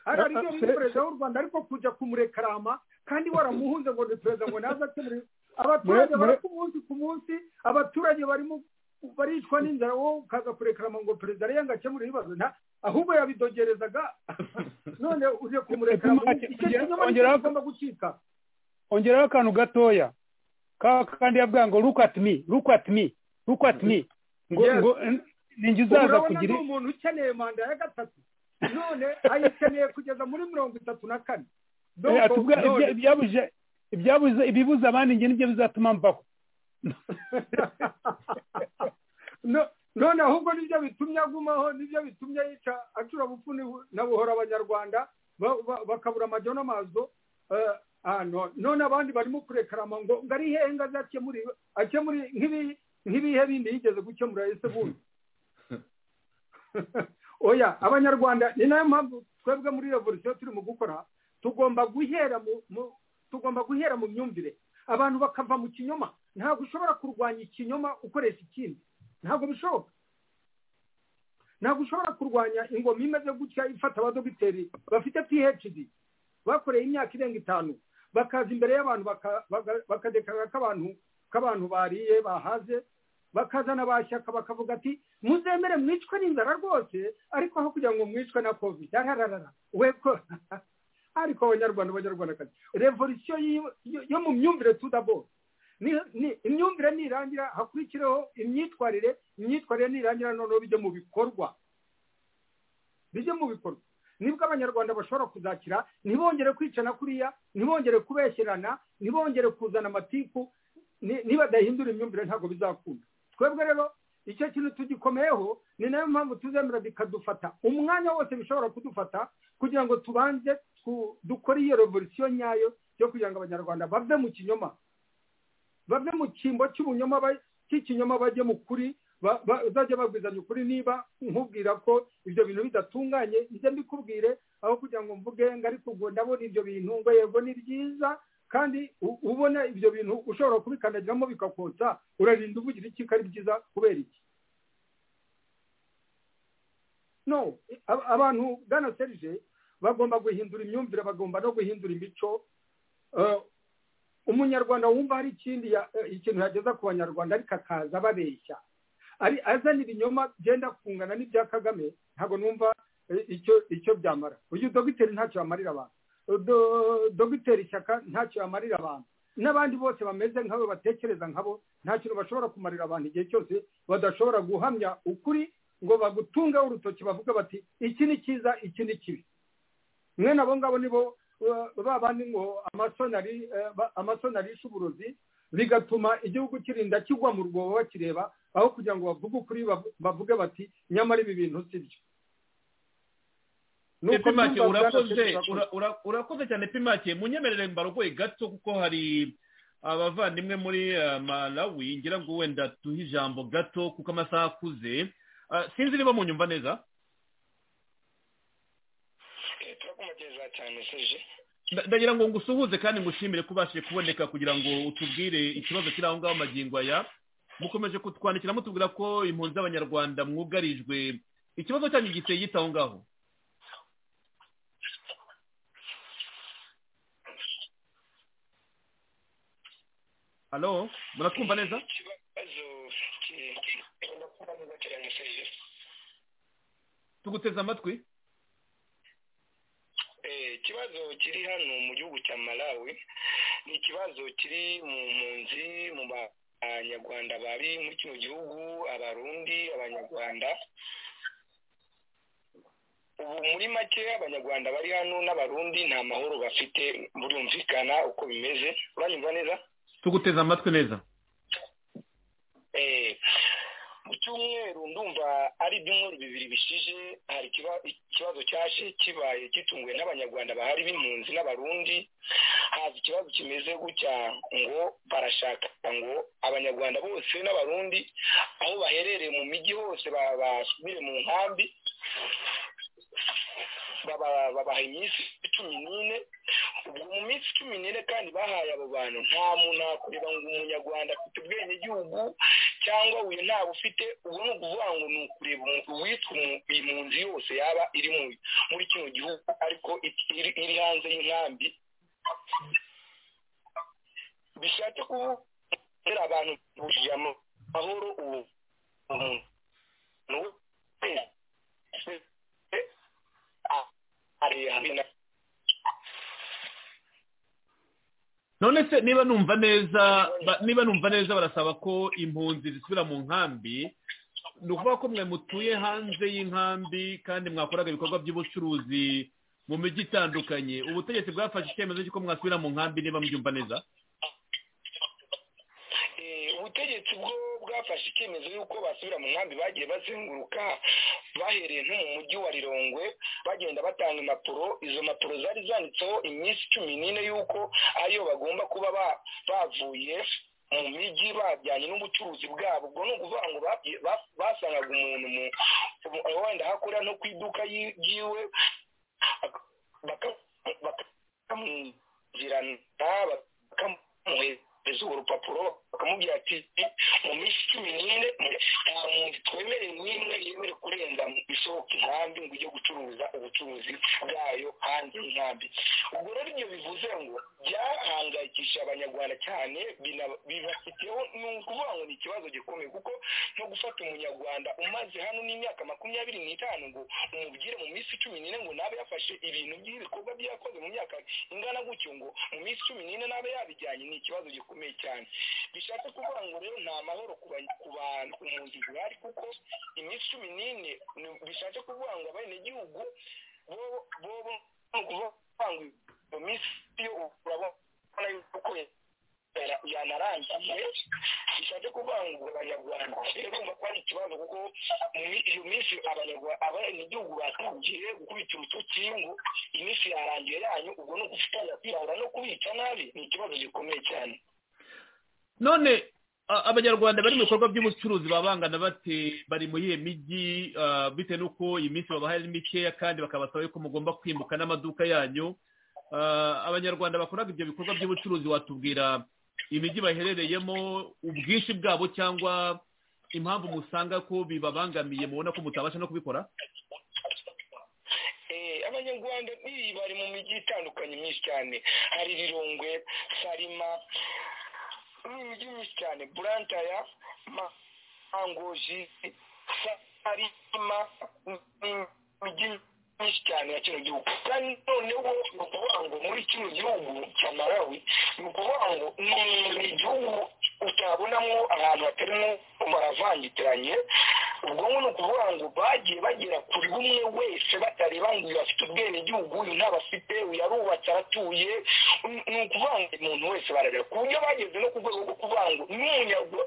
hari ariyo muri perezida w'u rwanda ariko kujya kumurekarama kandi waramuhunze ngo ni perezida ngo naze akemure abaturage bari ku munsi ku munsi abaturage barimo baricwa n'inzara wowe ukaza kurekarama ngo perezida ariyo ngo akemure ibibazo ahubwo yabidogerezaga none uje kumurekarama icyo kinyoma kigomba gucika ongeraho akantu gatoya kandi yavuga ngo look at me look at me look at me ngo ngo ninjye uzaza kugira ni umuntu ukeneye manda ya gatatu none ayikeneye kugeza muri mirongo itatu na kane ibyabuze ibyabuze ibibuza abandi njye nibyo bizatuma mvaho none ahubwo nibyo bitumye agumaho nibyo bitumye yica acura bupfuni na buhora abanyarwanda bakabura amajyo n'amazo none abandi barimo kurekarama ngo ngo ari hehe ngo azakemure akemure nk'ibihe bindi yigeze gukemura ese bundi oya abanyarwanda ni nayo mpamvu twebwe muri revolisiyo turimo gukora tugomba guhera mu tugomba guhera mu myumvire abantu bakava mu kinyoma ntabwo ushobora kurwanya ikinyoma ukoresha ikindi ntabwo bishoboka ntabwo ushobora kurwanya ingoma imeze gutya ifata abadogiteri bafite phd bakoreye imyaka irenga itanu bakaza imbere y'abantu bakadekarara k'abantu k'abantu bariye bahaze bakazana ba shyaka bakavuga ati muzemere mwicwe n'inzara rwose ariko aho kugira ngo mwicwe na covid arararara we ko ariko abanyarwanda abanyarwandakazi revolisiyo yo mu myumvire tudabo imyumvire nirangira hakurikireho imyitwarire imyitwarire nirangira noneho bijya mu bikorwa bijya mu bikorwa nibwo abanyarwanda bashobora kuzakira ntibongere kwicana kuriya ntibongere kubeshyerana ntibongere kuzana amatiku nibadahindura imyumvire ntabwo bizakunda twebwe rero icyo kintu tugikomeyeho ni nayo mpamvu tuzemera bikadufata umwanya wose bishobora kudufata kugira ngo tubanze dukore iyo revolisiyo nyayo yo kugira ngo abanyarwanda bave mu kinyoma bave mu cyimbo cy'ubunyoma cy'ikinyoma bajye mu kuri bazajya babwizanya ukuri niba nkubwira ko ibyo bintu bidatunganye njye mbikubwire aho kugira ngo mvuge ngo ariko ubwo ndabona ibyo bintu ngo yego ni byiza kandi ubona ibyo bintu ushobora kubikandagiramo bikakotsa urarinda uvugira iki ko ari byiza kubera iki no abantu bwana serije bagomba guhindura imyumvire bagomba no guhindura imico umunyarwanda wumva hari ikindi ikintu yageza ku banyarwanda ariko akaza ababeshya ari azana ibinyoma byenda kungana n'ibya kagame ntabwo numva icyo icyo byamara uyu dogiteri ntacyo yamarira abantu dogiteri ishyaka ntacyo yamarira abantu n'abandi bose bameze nk'abo batekereza nk'abo nta kintu bashobora kumarira abantu igihe cyose badashobora guhamya ukuri ngo bagutungeho urutoki bavuge bati iki ni cyiza iki ni kibi mwene abo ngabo nibo babandi ngo amasoni arishe uburozi bigatuma igihugu kirinda kigwa mu rwobo bakireba aho kugira ngo bavuge ukuri bavuge bati nyamara ibi bintu si byo urakoze cyane pimake munyemerere mbarogoye gato kuko hari abavandimwe muri malawi ngira ngo wenda duhe ijambo gato kuko amasaha akuze sinzi niba munyumva neza cyane serije ndagira ngo ngusuhuze kandi ngushimire ko ubashije kuboneka kugira ngo utubwire ikibazo kiri aho ngaho magingo aya mukomeje kutwandikira mutubwira ko impunzi z'abanyarwanda mwugarijwe ikibazo cyanyu giteye gita aho ngaho halo muratwumva neza tuguteze amatwi ikibazo kiri hano mu gihugu cya malawi ni ikibazo kiri mu mpunzi mu banyarwanda bari muri kino gihugu abarundi abanyarwanda ubu muri make abanyarwanda bari hano n'abarundi nta mahoro bafite burumvikana uko bimeze uranyumva neza tuguteze amatwi neza cyumweru ndumva ari ibyumweru bibiri bishije hari ikibazo cyaje kibaye gitunguwe n'abanyarwanda bahari b'impunzi n'abarundi haza ikibazo kimeze gutya ngo barashaka ngo abanyarwanda bose n'abarundi aho baherereye mu mijyi hose basubire mu nkambi babaha iminsi cumi n'ine ubwo mu minsi cumi n'ine kandi bahaye abo bantu nta muntu akureba ngo umunyarwanda afite ubwenegihugu cyangwa uyu ntawe ufite ubu ni ukuvuga ngo ni ukureba uwitwa impunzi yose yaba iri muri kino gihugu ariko iri hanze y'inkambi bishatse kuba abantu bujije amahoro ubu umuntu none se niba numva neza niba numva neza barasaba ko impunzi zisubira mu nkambi ni ukuvuga ko mwe mutuye hanze y'inkambi kandi mwakoraga ibikorwa by'ubucuruzi mu mijyi itandukanye ubutegetsi bwafashe icyemezo cy'uko mwasubira mu nkambi niba mubyumva neza ubutegetsi bwo bwafashe icyemezo y'uko basubira mu nkambi bagiye bazenguruka bahereye nko mu mujyi wa rirongwe bagenda batanga impapuro izo mpapuro zari zanditseho iminsi cumi n'ine y'uko ariyo bagomba kuba bavuye mu mijyi bajyanye n'ubucuruzi bwabo ubwo ni ukuvuga ngo basangaga umuntu wenda hakora no ku iduka yiwe bakamwinjirana bakamuheza bakamuhereza urupapuro bakamubwira ati mu minsi cumi n'ine nta muntu twemereye n'imwe yemerewe kurenza isohoka inkambi ngo ujye gucuruza ubucuruzi bwayo hanze y'inkambi ubwo rero ibyo bivuze ngo byahangayikishije abanyarwanda cyane bibafiteho ni ukuvuga ngo ni ikibazo gikomeye kuko no gufata umunyarwanda umaze hano n'imyaka makumyabiri n'itanu ngo umubwire mu minsi cumi n'ine ngo nabe yafashe ibintu by'ibikorwa byakoze mu myaka ingana gutyo ngo mu minsi cumi n'ine nabe yabijyanye ni ikibazo gikomeye gikomeye cyane bishatse kuvuga ngo rero nta mahoro ku bantu ku mpunzi zihari kuko iminsi cumi n'ine bishatse kuvuga ngo abenegihugu bobo ni ukuvuga ngo iyo minsi yo urabona yuko yanarangiye bishatse kuvuga ngo abanyarwanda rero urumva ko ari ikibazo kuko iyo minsi abanyagihugu batangiye gukubita urutoki ngo iminsi yarangiye yanyu ubwo ni ugufatanya kwirabura no kubica nabi ni ikibazo gikomeye cyane none abanyarwanda bari mu bikorwa by'ubucuruzi babangana bate bari muri iyo mijyi bitewe n'uko iyi minsi babaha ari mikeya kandi bakabasaba ko mugomba kwimuka n'amaduka yanyu abanyarwanda bakora ibyo bikorwa by'ubucuruzi watubwira imijyi baherereyemo ubwinshi bwabo cyangwa impamvu musanga ko bibabangamiye mubona ko mutabasha no kubikora abanyarwanda bari mu mijyi itandukanye myinshi cyane hari rirongwe sarima n'imijyi myinshi cyane burantaya mangoji sarima n'imijyi myinshi cyane ya kino gihugu kandi noneho ni ukuvuga ngo muri kino gihugu cya malawi ni ukuvuga ngo ni igihugu utabonamo ahantu hatarimo baravangitiranye ubwo ni ukuvuga ngo bagiye bagera kuri umwe wese batareba ngo uyu afite ubwenegihugu uyu ntabafite uyu arubatse aratuye ni ukuvuga ngo umuntu wese barareba ku buryo bageze no ku rwego rwo kuvuga ngo n'umunyarwanda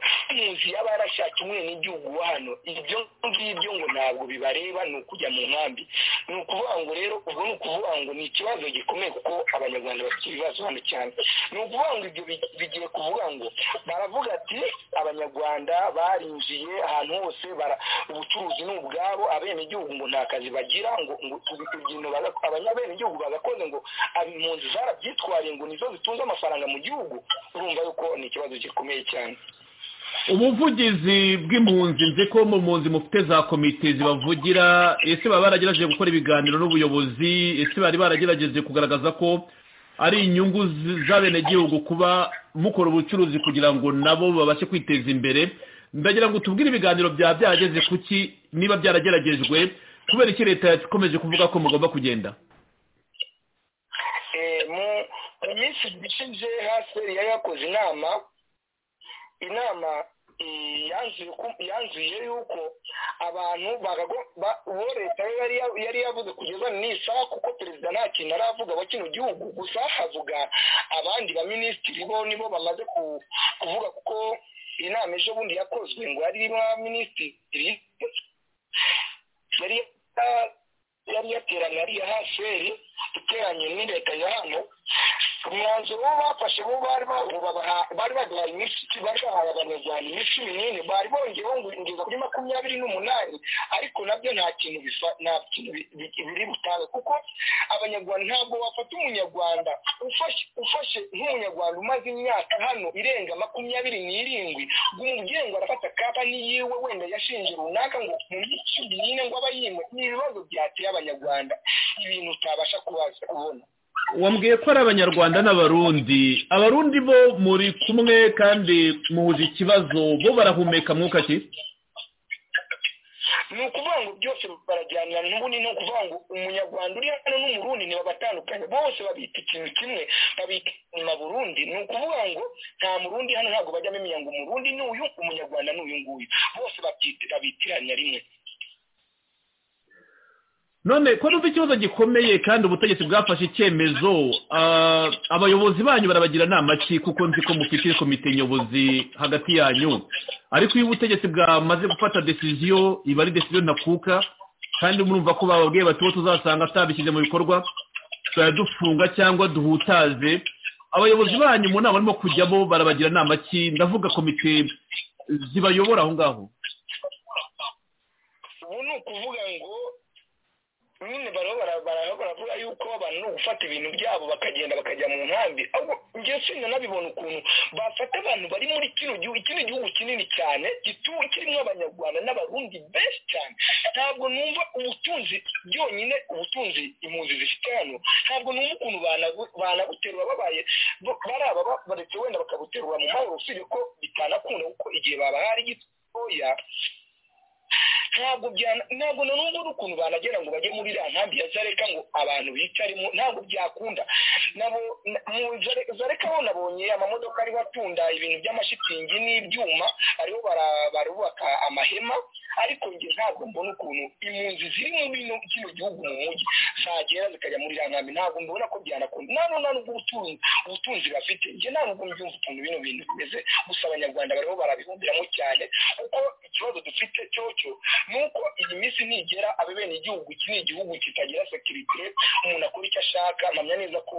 yaba yarashatse umwenegihugu hano ibyo ngibyo ngo ntabwo bibareba ni ukujya mu nkambi ni ukuvuga ngo rero ubwo ni ukuvuga ngo ni ikibazo gikomeye kuko abanyarwanda bafite ibibazo hano cyane ni ukuvuga ngo ibyo bigiye kuvuga ngo baravuga ati abanyarwanda barinjiye ahantu hose ubucuruzi ni ubwabo abenegihugu ngo nta kazi bagira ngo ibintu abanyabenegihugu bagakoze ngo impunzi zarabyitwariye ngo nizo zitunze amafaranga mu gihugu urumva yuko ni ikibazo gikomeye cyane ubuvugizi bw'impunzi nzi ko mu mpunzi mufite za komite zibavugira ese baba baragerageje gukora ibiganiro n'ubuyobozi ese bari baragerageje kugaragaza ko ari inyungu z'abenegihugu kuba mukora ubucuruzi kugira ngo nabo babashe kwiteza imbere ndagira ngo tubwire ibiganiro byaba byarageze kuki niba byarageragejwe kubera iki leta yakomeje kuvuga ko mugomba kugenda mu minsi ishize hasi yari yakoze inama inama yanzuye yuko abantu uwo leta yari yavuze kugeza n'isaha kuko perezida nta kintu aravuga wa kino gihugu gusa havuga abandi baminisitiri bo nibo bamaze kuvuga kuko iyi nama ejo bundi yakozwe ngo yari irimo minisitiri yari yari yateranye ariya haseri iteranye ni leta ya hano umwanzuro wo bafashe bo bari bari baduhaye iminsi bari bahaye abanyarwanda iminsi cumi n'ine bari bongeyeho ngo ingeza kuri makumyabiri n'umunani ariko nabyo nta kintu bisa nta kintu biri butange kuko abanyarwanda ntabwo bafata umunyarwanda ufashe nk'umunyarwanda umaze imyaka hano irenga makumyabiri n'irindwi ngo umubyeyi arafata kaba n'iyiwe wenda yashinje runaka ngo mu minsi cumi n'ine ngo aba yimwe ni ibibazo byateye abanyarwanda ibintu utabasha kubaza kubona wambwiye ko ari abanyarwanda n'abarundi abarundi bo muri kumwe kandi muhuje ikibazo bo barahumeka mwuka ki ni ukuvuga ngo byose barajyana n'ubundi ni ukuvuga ngo umunyarwanda uri hano n'umurundi ntibabatandukanye bose babita ikintu kimwe babita inyuma burundi ni ukuvuga ngo nta murundi hano ntabwo bajya bamenya ngo umurundi ni uyu umunyarwanda ni uyu nguyu bose babitiranya rimwe none ko numva ikibazo gikomeye kandi ubutegetsi bwafashe icyemezo abayobozi banyu barabagira inama ki kuko nzi ko mufite komite nyobozi hagati yanyu ariko iyo ubutegetsi bwamaze gufata decision iba ari decision ntakuka kandi murumva ko bababwiye bati bo tuzasanga atabishyize mu bikorwa dufunga cyangwa duhutaze abayobozi banyu mu nama barimo kujyamo barabagira inama ki ndavuga komite zibayobora aho ngaho ubu ni ukuvuga ngo nyine baraho baravuga yuko abantu ni ugufata ibintu byabo bakagenda bakajya mu nkambi ahubwo ngewe sinjya nabibona ukuntu bafata abantu bari muri kino gihugu kino gihugu kinini cyane gituwe kirimo abanyarwanda n'abarundi benshi cyane ntabwo numva ubutunzi byonyine ubutunzi impunzi zifite hano ntabwo numva ukuntu banabuterura babaye bari aba baretse wenda bakabuterura mu mahoro usibye ko bitanakunda kuko igihe babahari gitoya ntabwo ntabwo na n'ubu n'ukuntu banagera ngo bajye muri iriya nkambi ya zareka ngo abantu bicaremo ntabwo byakunda nabo zareka bo nabonye amamodoka ariho atunda ibintu by'amashitingi n'ibyuma ariho barubaka amahema ariko njye ntabwo mbona ukuntu impunzi ziri mu bino kino gihugu mu mujyi zagera zikajya muri iriya nkambi ntabwo mbona ko byanakunda nta n'ubwo nubwo ubutunzi bafite njye nta n'ubwo mbyumva ukuntu bino bintu bimeze gusa abanyarwanda bariho barabihundiramo cyane kuko ikibazo dufite cyo nuko iyi minsi ntigera abe bene igihugu iki ni igihugu kitagira sekirite umuntu akora icyo ashaka mpamya neza ko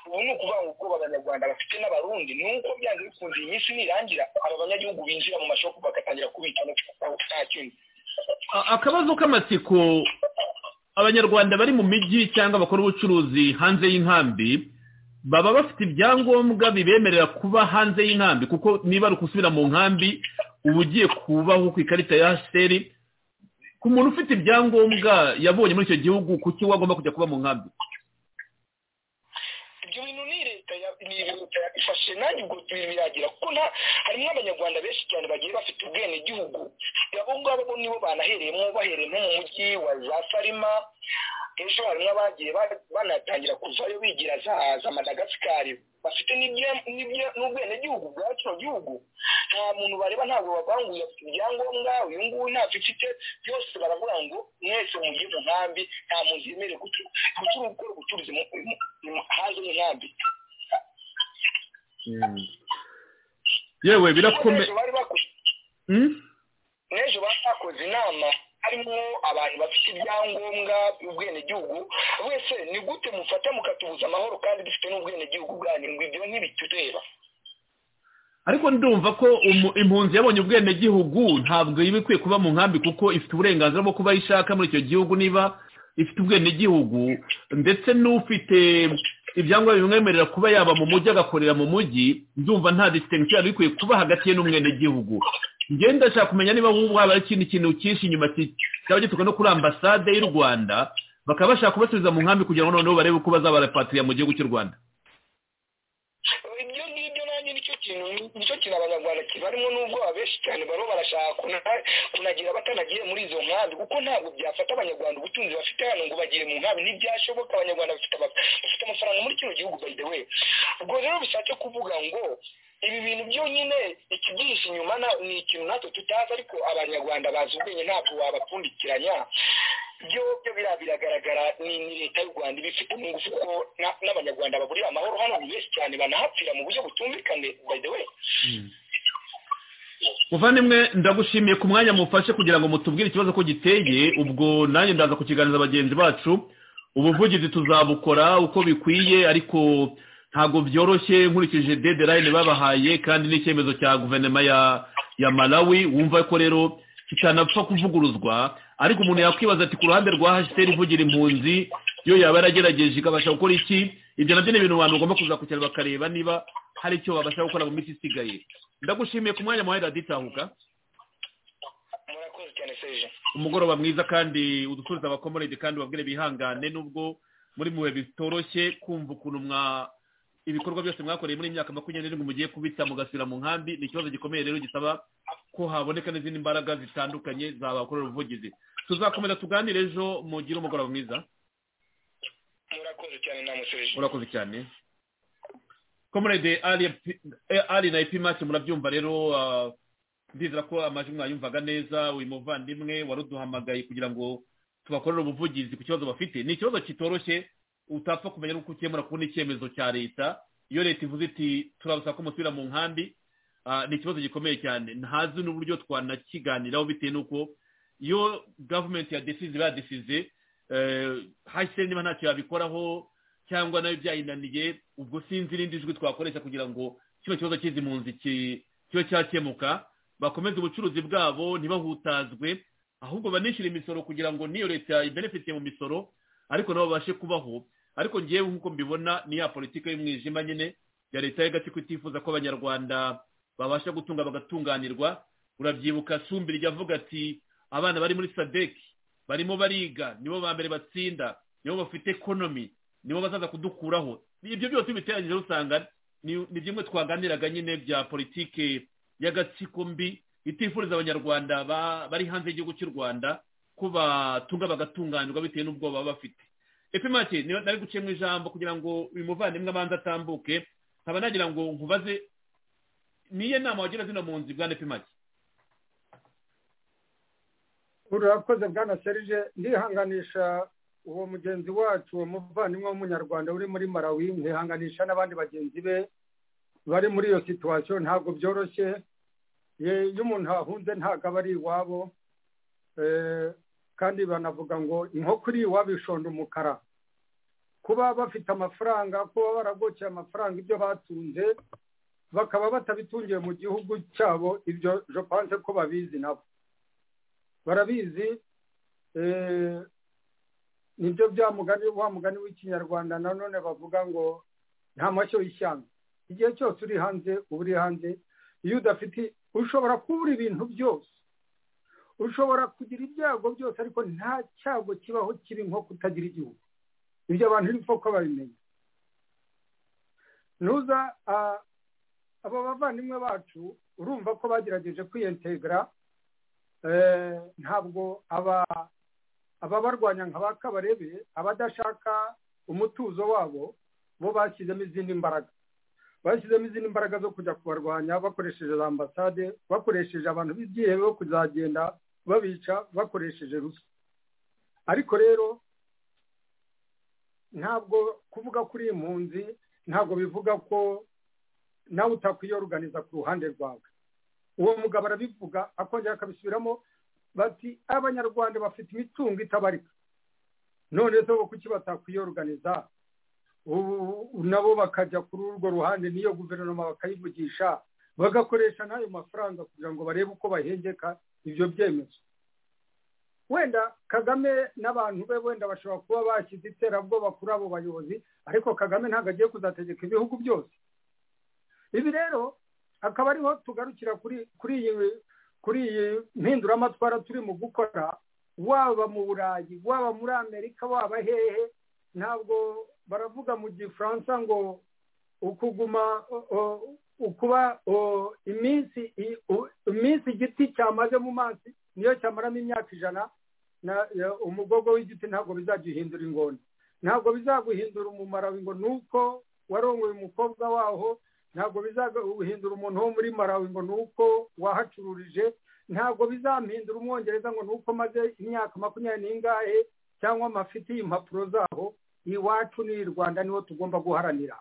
ubu ni ukuvuga ngo ubwoba abanyarwanda bafite n'abarundi ni uko byanze bikunze iyi minsi nirangira aba banyagihugu binjira mu mashopu bagatangira kubika nta kindi akabazo k'amatsiko abanyarwanda bari mu mijyi cyangwa bakora ubucuruzi hanze y'inkambi baba bafite ibyangombwa bibemerera kuba hanze y'inkambi kuko niba ari ukusubira mu nkambi uba ugiye kubaho ku ikarita ya hasiteri ku muntu ufite ibyangombwa yabonye muri icyo gihugu kuki we agomba kujya kuba mu nkambi ibyo bintu ni leta ifashe nanjye ubwo biragira kuko harimo abanyarwanda benshi cyane bagiye bafite ubwenegihugu abo ngabo bo nibo banahereyemo bahereye nko mu mujyi wa za sarima ejo harimo abagiye banatangira kuvayo bigira za madagasikari bafite n'ubwenegihugu bwa kino gihugu nta muntu bareba ntabwo bavanguye afite ibyangombwa uyu nguyu ntacyo ufite byose baravuga ngo mwese mugiye mu nkambi nta muntu yemerewe gukora ubucuruzi hanze y'inkambi yewe birakomeye n'ejo bakoze inama harimo abantu bafite ibyangombwa by'ubwenegihugu wese ni gute mufata mukatubuza amahoro kandi dufite n'ubwenegihugu bwanyu ngo ibyo ntibitureba ariko ndumva ko impunzi yabonye ubwenegihugu ntabwo iba ikwiye kuba mu nkambi kuko ifite uburenganzira bwo kuba ishaka muri icyo gihugu niba ifite ubwenegihugu ndetse n'ufite ibyangombwa bimwemerera kuba yaba mu mujyi agakorera mu mujyi ndumva nta disitensiyo yari ikwiye kuba hagati ye n'umwenegihugu ngenda ndashaka kumenya niba nk'ubu haba hari ikindi kintu cyinshi inyuma cyaba gituruka no kuri ambasade y'u rwanda bakaba bashaka kubasubiza mu nkambi kugira ngo noneho barebe uko bazabarapatriya mu gihugu cy'u rwanda ibyo ngibyo nanjye nicyo kintu nicyo kintu abanyarwanda kibarimo n'ubwoba benshi cyane bariho barashaka kunagira batanagiye muri izo nkambi kuko ntabwo byafata abanyarwanda ubutunzi bafite hano ngo bagiye mu nkambi ntibyashoboka abanyarwanda bafite amafaranga muri kino gihugu by the way ubwo rero bishatse kuvuga ngo ibi bintu byonyine ikibyihishe inyuma ni ikintu natwe tutazi ariko abanyarwanda bazi ubwenge ntabwo wabapfundikiranya byo byo biriya biragaragara ni leta y'u rwanda ibifite ingufu kuko n'abanyarwanda baburira amahoro hano ni benshi cyane banahapfira mu buryo butumvikane by the way muvandimwe ndagushimiye ku mwanya mufashe kugira ngo mutubwire ikibazo ko giteye ubwo nanjye ndaza kukiganiriza bagenzi bacu ubuvugizi tuzabukora uko bikwiye ariko ntabwo byoroshye nkurikije dedirayini babahaye kandi n'icyemezo cya guverinoma ya ya malawi wumva ko rero kitanapfa kuvuguruzwa ariko umuntu yakwibaza ati ku ruhande rwa hasiteri ivugira impunzi iyo yaba yaragerageje ikabasha gukora iki ibyo nabyo ni ibintu abantu bagomba kuzakurikirana bakareba niba hari icyo babasha gukora mu minsi isigaye ndagushimiye ku mwanya muhahera ditahuka murakoze cyane serije umugoroba mwiza kandi udusubiza abakomorede kandi ubabwire bihangane nubwo muri mubihe bitoroshye kumva ukuntu mwa ibikorwa byose mwakoreye muri imyaka makumyabiri n'irindwi mugiye kubita mugasira mu nkambi ni ikibazo gikomeye rero gisaba ko haboneka n'izindi mbaraga zitandukanye zabakorera ubuvugizi tuzakomeza tuganire ejo mugire umugoroba mwiza murakoze cyane namwe serije urakoze cyane komorede ari na epi mati murabyumva rero ndizera ko amajwi mwayumvaga neza uyu muvandimwe wari uduhamagaye kugira ngo tubakorere ubuvugizi ku kibazo bafite ni ikibazo kitoroshye utapfa kumenya nuko ukemura kubona icyemezo cya leta iyo leta ivuze iti turabasaba ko musubira mu nkambi ni ikibazo gikomeye cyane ntazi n'uburyo twanakiganiraho bitewe n'uko iyo gavumenti ya desize iba yadesize hasi niba ntacyo yabikoraho cyangwa nayo byayinaniye ubwo sinzi irindi jwi twakoresha kugira ngo kino kibazo cy'izi mpunzi kibe cyakemuka bakomeze ubucuruzi bwabo ntibahutazwe ahubwo banishyure imisoro kugira ngo n'iyo leta ibenefitiye mu misoro ariko nabo babashe kubaho ariko ngewe nk'uko mbibona ni ya politiki y'umwijima nyine ya leta y'agatsiko itifuza ko abanyarwanda babasha gutunga bagatunganirwa urabyibuka sumbirya avuga ati abana bari muri sadeki barimo bariga nibo ba mbere batsinda nibo bafite ekonomi nibo bazaza kudukuraho ibyo byose biteranyije usanga ni bimwe twaganiraga nyine bya politiki y'agatsiko mbi itifuriza abanyarwanda bari hanze y'igihugu cy'u rwanda ko batunga bagatunganirwa bitewe n'ubwoba baba bafite epimake nari guciyemo ijambo kugira ngo uyu muvandimwe abanza atambuke nkaba nagira ngo nkubaze niyo nama wagira zino mu nzu bwana epimake urakoze bwana serije ndihanganisha uwo mugenzi wacu uwo muvandimwe w'umunyarwanda uri muri malawi ntihanganisha n'abandi bagenzi be bari muri iyo situwasiyo ntabwo byoroshye iyo umuntu ahunze ntabwo aba ari iwabo kandi banavuga ngo inkoko iri wabishonda umukara kuba bafite amafaranga kuba baragokiye amafaranga ibyo batunze bakaba batabitungiye mu gihugu cyabo ibyo jopanse ko babizi nabo barabizi nibyo bya mugani wa mugani w'ikinyarwanda nanone bavuga ngo nta mashyo y'ishyamba igihe cyose uri hanze uba uri hanze iyo udafite ushobora kubura ibintu byose ushobora kugira ibyago byose ariko nta cyago kibaho kibi nko kutagira igihugu ibyo abantu nipfa ko babimenya ntuza abo bavandimwe bacu urumva ko bagerageje kwiyentegara ntabwo ababarwanya nka ba kabarebe abadashaka umutuzo wabo bo bashyizemo izindi mbaraga bashyizemo izindi mbaraga zo kujya kubarwanya bakoresheje za ambasade bakoresheje abantu b'ibyihebe bo kuzagenda babica bakoresheje ruswa ariko rero ntabwo kuvuga kuri iyi mpunzi ntabwo bivuga ko nawe utakwiyoruganiza ku ruhande rwawe uwo mugabo arabivuga akongera akabisubiramo bati abanyarwanda bafite imitungo itabarika none se bo kuki batakwiyoruganiza nabo bakajya kuri urwo ruhande n'iyo guverinoma bakayivugisha bagakoresha n'ayo mafaranga kugira ngo barebe uko bahengeka ibyo byemezo wenda kagame n'abantu be wenda bashobora kuba bashyize iterabwoba kuri abo bayobozi ariko kagame ntabwo agiye kuzategeka ibihugu byose ibi rero akaba ariho tugarukira kuri iyi kuri iyi mpinduramatwara turimo gukora waba mu burayi waba muri amerika waba hehe ntabwo baravuga mu gifaransa ngo ukuguma ukuba iminsi iminsi igiti cyamaze mu mazi niyo cyamaramo imyaka ijana umugogo w'igiti ntabwo bizaguhindura ingoni ntabwo bizaguhindura umumarawi ngo ni uko warongoye umukobwa waho ntabwo bizaguhindura umuntu wo muri marawi ngo ni uko wahacururije ntabwo bizamuhindura umwongereza ngo ni uko maze imyaka makumyabiri n'ingahe cyangwa amafite impapuro zaho iwacu ni i rwanda niwo tugomba guharanira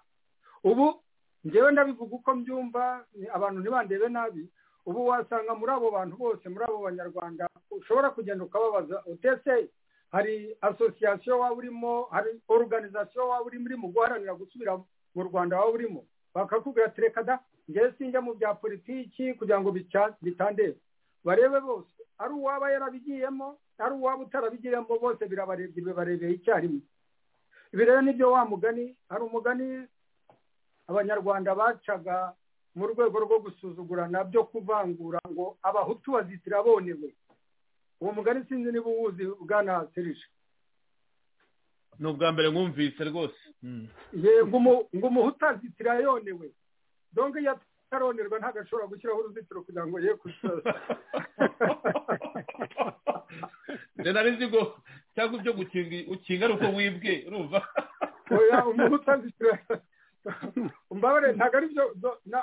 ubu ngewe ndabivuga uko mbyumva abantu ntibandebe nabi ubu wasanga muri abo bantu bose muri abo banyarwanda ushobora kugenda ukababaza utese hari asosiyasiyo waba urimo hari oruganizasiyo waba urimo urimo guharanira gusubira mu rwanda waba urimo bakakubwira tereka da ngewe sinjya mu bya politiki kugira ngo bitandebe barebe bose ari uwaba yarabigiyemo ari uwaba utarabigiyemo bose birabarebye bibarebeye icyarimwe ibi rero nibyo wa mugani hari umugani abanyarwanda bacaga mu rwego rwo gusuzugurana byo kuvangura ngo abahutu bazitira bonewe uwo mugani sinzi niba uwuzi bwana serije ni ubwa mbere mwumvise rwose ngo umuhutu azitira yonewe donge iyo ataronerwa ntabwo ashobora gushyiraho uruzitiro kugira ngo ye kusoza rero ngo cyangwa ibyo ukinga ari uko wibwe urumva umuhutu azitira mbabare ntabwo ari byo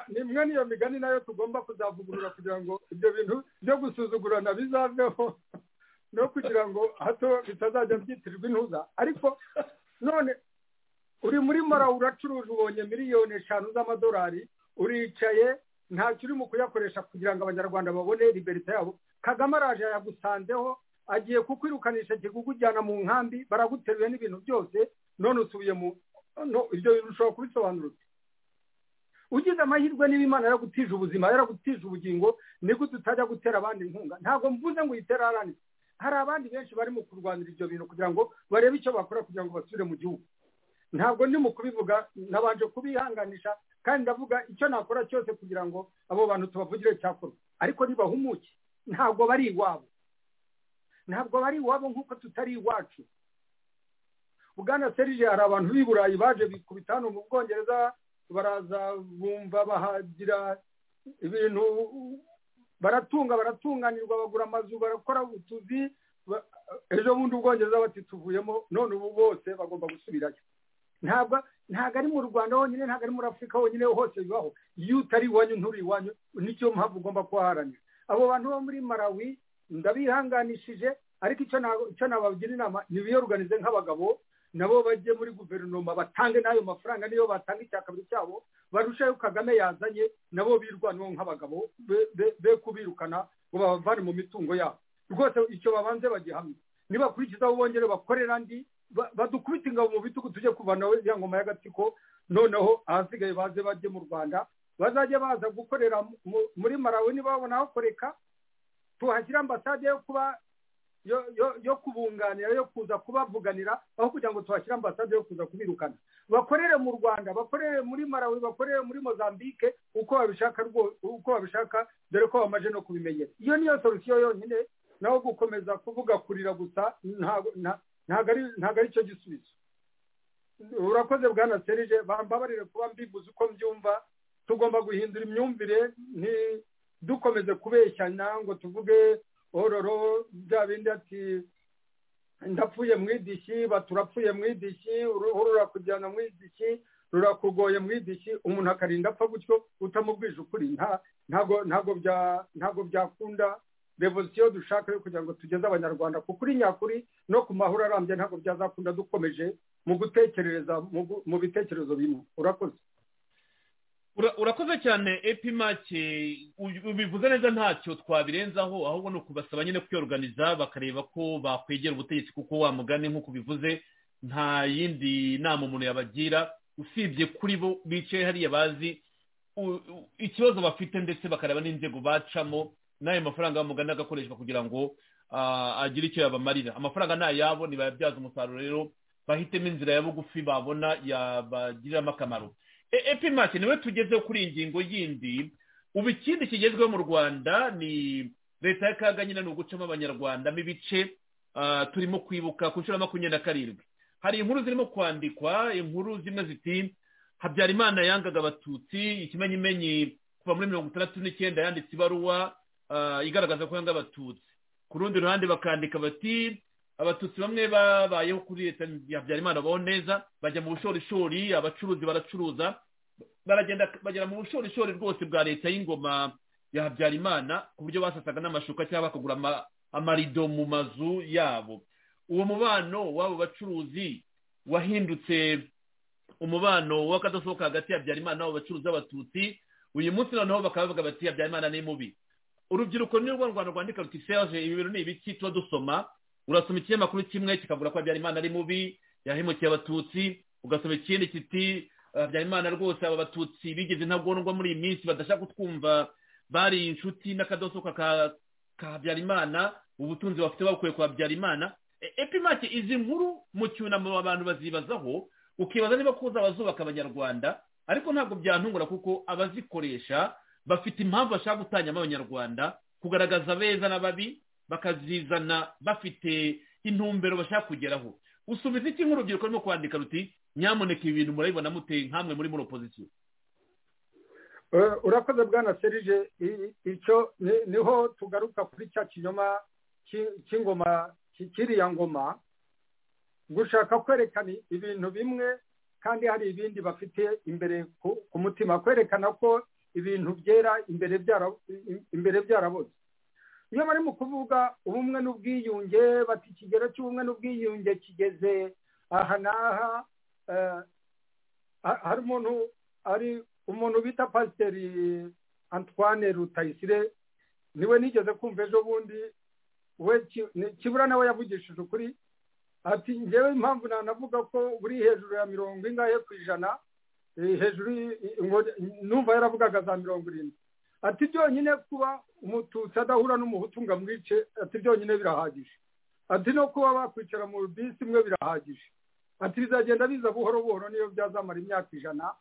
ni imwe n'iyo migani nayo tugomba kuzavugurura kugira ngo ibyo bintu byo gusuzugurana bizaveho no kugira ngo hato bitazajya byitirirwa intuza ariko none uri muri mara uracuruje ubonye miliyoni eshanu z'amadolari uricaye ntacyo urimo kuyakoresha kugira ngo abanyarwanda babone liberite yabo kagame araje yagusanzeho agiye kukwirukanisha kikukujyana mu nkambi baraguteruye n'ibintu byose none usubiye mu ibyo bintu ushobora kubisobanurira ugize amahirwe niba imana yaragutije ubuzima yaragutije ubugingo niko tutajya gutera abandi inkunga ntabwo mvuze ngo uyitere ahandi hari abandi benshi barimo kurwanira ibyo bintu kugira ngo barebe icyo bakora kugira ngo basubire mu gihugu ntabwo ndimo kubivuga nabanje kubihanganisha kandi ndavuga icyo nakora cyose kugira ngo abo bantu tubavugire cyakorwa ariko ntibahumuke ntabwo bari iwabo ntabwo bari iwabo nk'uko tutari iwacu bwana serije hari abantu b'i burayi baje kubita hano mu bwongereza baraza bumva bahagira ibintu baratunga baratunganirwa bagura amazu barakora utuzi ejo bundi ubwongereza batituvuyemo none ubu bose bagomba gusubirayo ntabwo ntabwo ari mu rwanda honyine ntabwo ari muri afurika honyine hose bibaho iyo utari iwanyu nturi iwanyu nicyo mpamvu ugomba kuhaharanira abo bantu bo muri marawi ndabihanganishije ariko icyo nabagira inama ntibiyoruganize nk'abagabo nabo bajye muri guverinoma batange n'ayo mafaranga niyo batanga icya kabiri cyabo barusheho kagame yazanye nabo birwanaho nk'abagabo be kubirukana ngo babavane mu mitungo yabo rwose icyo babanze bagihamye nibakurikizaho bongere bakorera andi badukubita ingabo mu bitugu tujye kuvanaho ya ngoma y'agatsiko noneho ahasigaye baze bajye mu rwanda bazajya baza gukorera muri marawe nibabona hakoreka tuhashyira ambasade yo kuba yo kubunganira yo kuza kubavuganira aho kugira ngo tuhashyire ambasade yo kuza kubirukana bakorere mu rwanda bakorere muri marawi bakorere muri mozambique uko babishaka uko babishaka dore ko bamaze no kubimenyera iyo niyo solusiyo yonyine naho gukomeza kuvuga kurira gusa ntabwo ari cyo gisubizo urakoze bwana serije bambabarire kuba mbibuze uko mbyumva tugomba guhindura imyumvire dukomeze kubeshyana ngo tuvuge ororo bya bindi ati ndapfuye mu idishi baturapfuye mu idishi uruhu rurakujyana mu idishi rurakugoye mu idishi umuntu akarinda apfa gutyo utamubwije ukuri ntabwo byakunda revolisiyo dushaka yo kugira ngo tugeze abanyarwanda ku kuri nyakuri no ku mahoro arambye ntabwo byazakunda dukomeje mu gutekereza mu bitekerezo bimwe urakoze urakoze cyane epimake ubivuze neza ntacyo twabirenzaho ahubwo ni ukubasaba nyine kwiyoruganiza bakareba ko bakwegera ubutegetsi kuko wamugane nk'uko ubivuze nta yindi nama umuntu yabagira usibye kuri bo bicaye hariya bazi ikibazo bafite ndetse bakareba n'inzego bacamo n'ayo mafaranga bamugana agakoreshwa kugira ngo agire icyo yabamarira amafaranga ni ayabo ntibayabyaze umusaruro rero bahitemo inzira ya bugufi babona yabagiriramo akamaro epimake niwe tugezeho kuri iyi ngingo yindi ubu ikindi kigezweho mu rwanda ni leta ya kaga nyine ni ugucamo abanyarwanda ibice turimo kwibuka ku nshuro makumyabiri na karindwi hari inkuru zirimo kwandikwa inkuru zimwe ziti habyarimana yangaga abatutsi ikimenyimenyi kuva muri mirongo itandatu n'icyenda yanditse ibaruwa igaragaza ko yanga abatutsi ku rundi ruhande bakandika bati abatutsi bamwe babayeho kuri leta ya habyarimana babaho neza bajya mu bushorishori abacuruzi baracuruza baragenda bagera mu bushorishori rwose bwa leta y'ingoma ya habyarimana ku buryo basasaga n'amashuka cyangwa bakagura amarido mu mazu yabo uwo mubano w'abo bacuruzi wahindutse umubano w'akadasohoka hagati ya habyarimana n'abo bacuruzi b'abatutsi uyu munsi noneho bakaba bavuga bati habyarimana ni mubi urubyiruko ni rwo rwanda rwandika ruti serge ibi bintu ni ibiki tuba dusoma urasoma ikinyamakuru kimwe kikavuga ko habyarimana ari mubi yahemukiye abatutsi ugasoma ikindi kiti habyarimana rwose aba batutsi bigeze intagondwa muri iyi minsi badashaka kutwumva bari inshuti n'akadoso ka habyarimana ubutunzi bafite babukuye kwa habyarimana epimake izi nkuru mu cyunamo abantu bazibazaho ukibaza niba kuza abazubaka abanyarwanda ariko ntabwo byantungura kuko abazikoresha bafite impamvu bashaka gutangiramo abanyarwanda kugaragaza abeza n'ababi bakazizana bafite intumbero bashaka kugeraho usubiza iki nk'urubyiruko rurimo kwandika ruti nyamuneka ibi bintu murabibona muteye nkamwe muri muri opozisiyo urakoze bwana serije icyo niho tugaruka kuri cya kinyoma cy'ingoma kiriya ngoma gushaka kwerekana ibintu bimwe kandi hari ibindi bafite imbere ku mutima kwerekana ko ibintu byera imbere byaraboze iyo bari mu kuvuga ubumwe n'ubwiyunge bati ikigero cy'ubumwe n'ubwiyunge kigeze aha n'aha hari umuntu ari umuntu bita pasiteri antoine rutayisire niwe nigeze kumva ejo bundi we kibura nawe yavugishije ukuri ati ngewe impamvu nanavuga ko buri hejuru ya mirongo ingahe ku ijana hejuru numva yaravugaga za mirongo irindwi ati byonyine kuba umututsi adahura n'umuhutu ngo amwice ati byonyine birahagije ati no kuba bakwicara mu bisi imwe birahagije ati bizagenda biza buhoro buhoro niyo byazamara imyaka ijana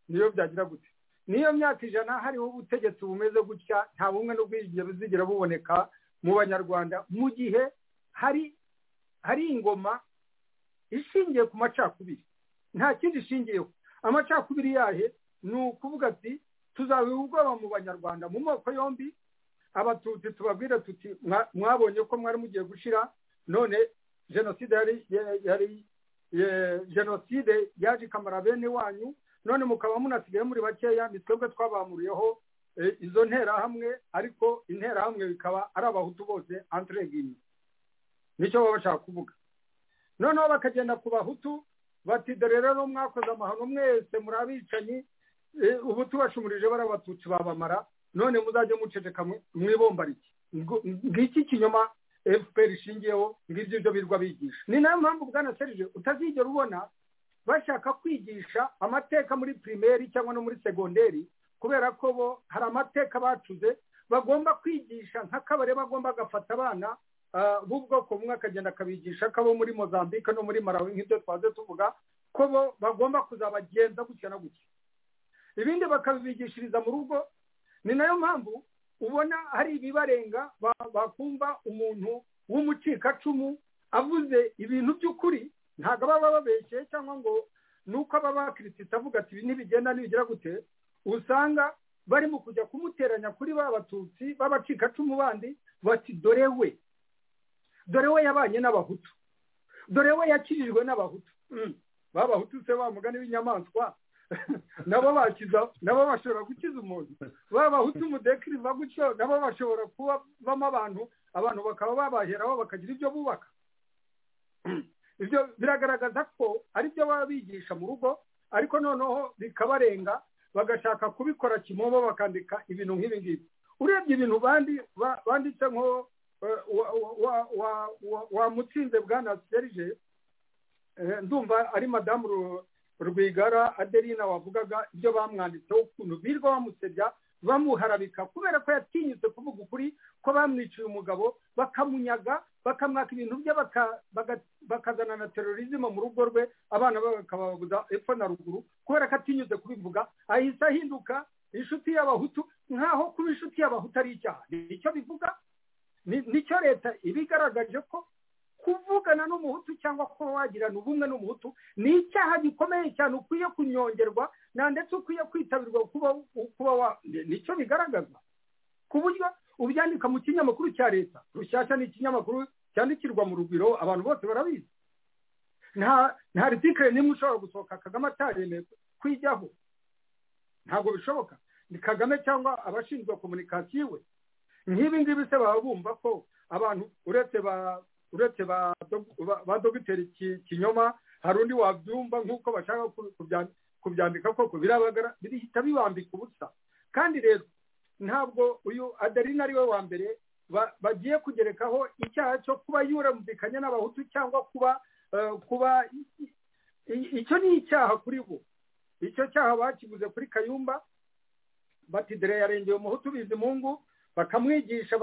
niyo byagira gutya niyo myaka ijana hariho ubutegetsi bumeze gutya nta bumwe n'ubwiyunge buzigera buboneka mu banyarwanda mu gihe hari hari ingoma ishingiye ku macakubiri nta kindi ishingiyeho amacakubiri yahe ni ukuvuga ati tuzabiha ubwoba mu banyarwanda mu moko yombi abatutsi tubabwire tuti mwabonye ko mwari mugiye gushyira none jenoside yari jenoside yaje ikamara bene wanyu none mukaba munasigaye muri bakeya ni twebwe twabamuriyeho izo nterahamwe ariko interahamwe bikaba ari abahutu bose antiregini nicyo baba bashaka kuvuga noneho bakagenda ku bahutu bati dore rero mwakoze amahano mwese muri abicanyi ubu tubashumurije bari abatutsi babamara none muzajye muceceka mwibomba rike ngiki kinyoma efuperi ishingiyeho ngibyo ibyo birwa bigisha ni nayo mpamvu bwana serije utazigera ubona bashaka kwigisha amateka muri pirimeri cyangwa no muri segonderi kubera ko bo hari amateka bacuze bagomba kwigisha nk'akabare bagomba gafata abana b'ubwoko bumwe akagenda akabigisha ko abo muri mozambique no muri marawi nk'ibyo twaze tuvuga ko bo bagomba kuzabagenza gutya na gutya ibindi bakabibigishiriza mu rugo ni nayo mpamvu ubona hari ibibarenga bakumva umuntu w'umucikacumu avuze ibintu by'ukuri ntabwo aba babeshyeye cyangwa ngo ni uko aba bakirisita avuga ati ibi ntibigenda ntibigira gute usanga bari mu kujya kumuteranya kuri ba batutsi b'abacikacumu bandi bati dore we dore we yabanye n'abahutu dore we yakirijwe n'abahutu babahutu se wa mugani w'inyamaswa nabo bakiza nabo bashobora gukiza umuntu babahutu mudekiriva gutyo nabo bashobora kuba bamo abantu abantu bakaba babaheraho bakagira ibyo bubaka ibyo biragaragaza ko aribyo baba bigisha mu rugo ariko noneho bikabarenga bagashaka kubikora kimobo bakandika ibintu nk'ibi ngibi urebye ibintu banditse nko wamutsinze bwana serije ndumva ari madamu rwigara aderina wavugaga ibyo bamwanditseho ukuntu birirwa bamusebya bamuharabika kubera ko yatinyutse kuvuga ukuri ko bamwiciye umugabo bakamunyaga bakamwaka ibintu bye bakazana na terorizme mu rugo rwe abana be bakababuza epfo na ruguru kubera ko atinyutse kubivuga ahise ahinduka inshuti y'abahutu nkaho kuba inshuti y'abahutu ari icyaha icyo bivuga nicyo leta iba igaragaje ko kuvugana n'umuhutu cyangwa kuba wagirana ubumwe n'umuhutu ni icyaha gikomeye cyane ukwiye kunyongerwa na ndetse ukwiye kwitabirwa kuba wa nicyo bigaragaza ku buryo ubyandika mu kinyamakuru cya leta rushyashya ni ikinyamakuru cyandikirwa mu rugwiro abantu bose barabizi nta ritikire nimwe ushobora gusohoka kagame ataremeye kwijyaho ntabwo bishoboka ni kagame cyangwa abashinzwe komunikasiyo we nk'ibi ngibi se baba bumva ko abantu uretse ba uretse ba dogiteri kinyoma hari undi wabyumva nk'uko bashaka kubyandika koko birihita bibambika ubusa kandi rero ntabwo uyu adeline ari we wa mbere bagiye kugerekaho icyaha cyo kuba yurambikanya n'abahutu cyangwa kuba kuba icyo ni icyaha kuri bo icyo cyaha bakibuze kuri kayumba bati dore yarengeye umuhutu bizi mungu bakamwigisha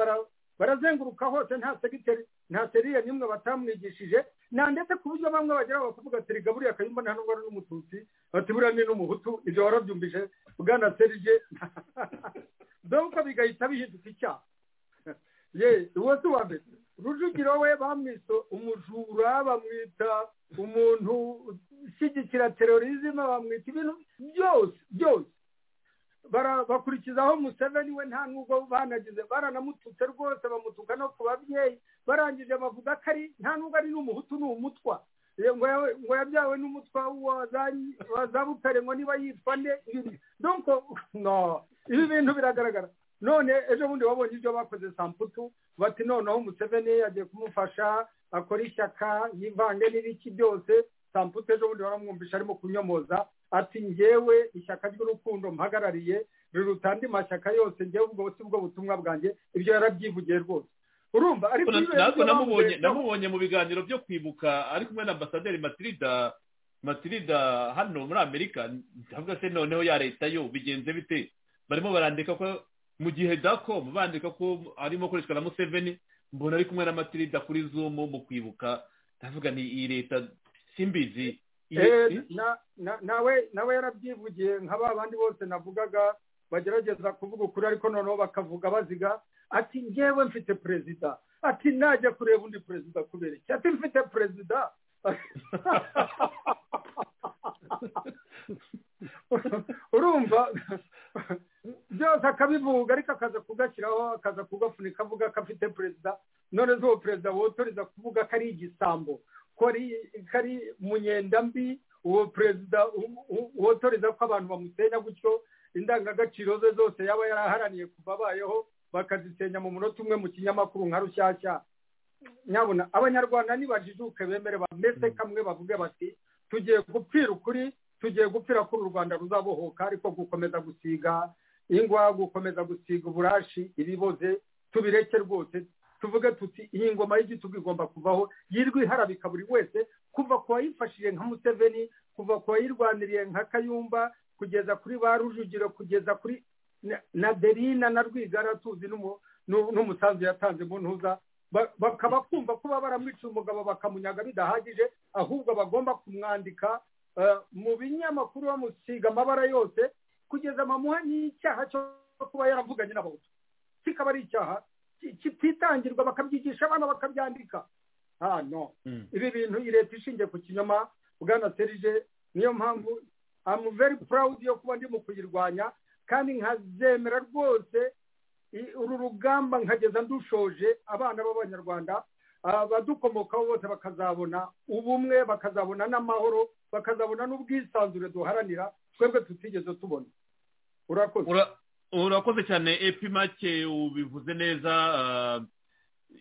barazenguruka hose nta segiteri nta seriye n'imwe batamwigishije nta ndetse ku buryo bamwe bagera bakavuga ati riga buriya kayumba nta n'ubwo ari n'umututsi bati buriya ni n'umuhutu ibyo warabyumvise bwana serije dore bigahita bihinduka icyaha ye uwo si uwa mbere rujugiro we bamwita umujura bamwita umuntu ushyigikira terorizme bamwita ibintu byose byose bakurikizaho museveni we nta n'ubwo banagize baranamututse rwose bamutuka no ku babyeyi barangije bavuga ko ari nta n'ubwo ari n'umuhutu ni umutwa ngo yabyawe n'umutwa wazabutare ngo niba yitwa nde ibi bintu biragaragara none ejo bundi wabonye ibyo bakoze samputu bati noneho museveni yagiye kumufasha akora ishyaka yivange n'ibiki byose samputu ejo bundi baramwumvisha arimo kunyomoza ati ngewe ishyaka ry'urukundo mpagarariye riruta andi mashyaka yose ngewe ubwo si bwo butumwa bwanjye ibyo yarabyivugiye rwose urumva ariko ntabwo namubonye mu biganiro byo kwibuka ari kumwe na ambasaderi matirida matirida hano muri amerika ndavuga se noneho ya leta yo bigenze bite barimo barandika ko mu gihe dakomu bandika ko arimo akoreshwa na museveni mbona ari kumwe na matirida kuri zumu mu kwibuka ndavuga ni iyi leta simbizi nawe yarabyivugiye nka ba bandi bose navugaga bagerageza kuvuga ukuri ariko noneho bakavuga baziga ati ngewe mfite perezida ati najya kureba undi perezida kubera iki ati mfite perezida urumva byose akabivuga ariko akaza kugashyiraho akaza kugafunika avuga ko afite perezida none uwo perezida wotoreza kuvuga ko ari igisambo ko ari munyenda mbi uwo perezida wotoreza ko abantu bamusenya gutyo indangagaciro ze zose yaba yaraharaniye kuva abayeho bakazisenya mu munota umwe mu kinyamakuru nka rushyashya nyabona abanyarwanda nibajijuke bemere bameze kamwe bavuge bati tugiye gupfira ukuri tugiye gupfira ko uru rwanda ruzabohoka ariko gukomeza gusiga ingwa gukomeza gusiga uburashi ibiboze tubireke rwose tuvuge tuti iyi ngoma y'igitugu igomba kuvaho yirwa iharabika buri wese kuva ku wayifashije nka museveni kuva ku wayirwaniriye nka kayumba kugeza kuri ba rujugiro kugeza kuri na derina na rwigara tuzi n'umusanzu yatanze mu ntuza bakaba kumva kuba baramwica umugabo bakamunyaga bidahagije ahubwo bagomba kumwandika mu binyamakuru bamusiga amabara yose kugeza amamuha n'icyaha cyo kuba yaravuganye n'abahutu kikaba ari icyaha kititangirwa bakabyigisha abana bakabyandika hano ibi bintu leta ishingiye ku kinyoma bwana serije niyo mpamvu amu veri purawudi yo kuba ndi mu kuyirwanya kandi nkazemera rwose uru rugamba nkageza ndushoje abana b'abanyarwanda abadukomokaho bose bakazabona ubumwe bakazabona n'amahoro bakazabona n'ubwisanzure duharanira twebwe tutigeze tubona urakoze urakoze cyane epi make ubivuze neza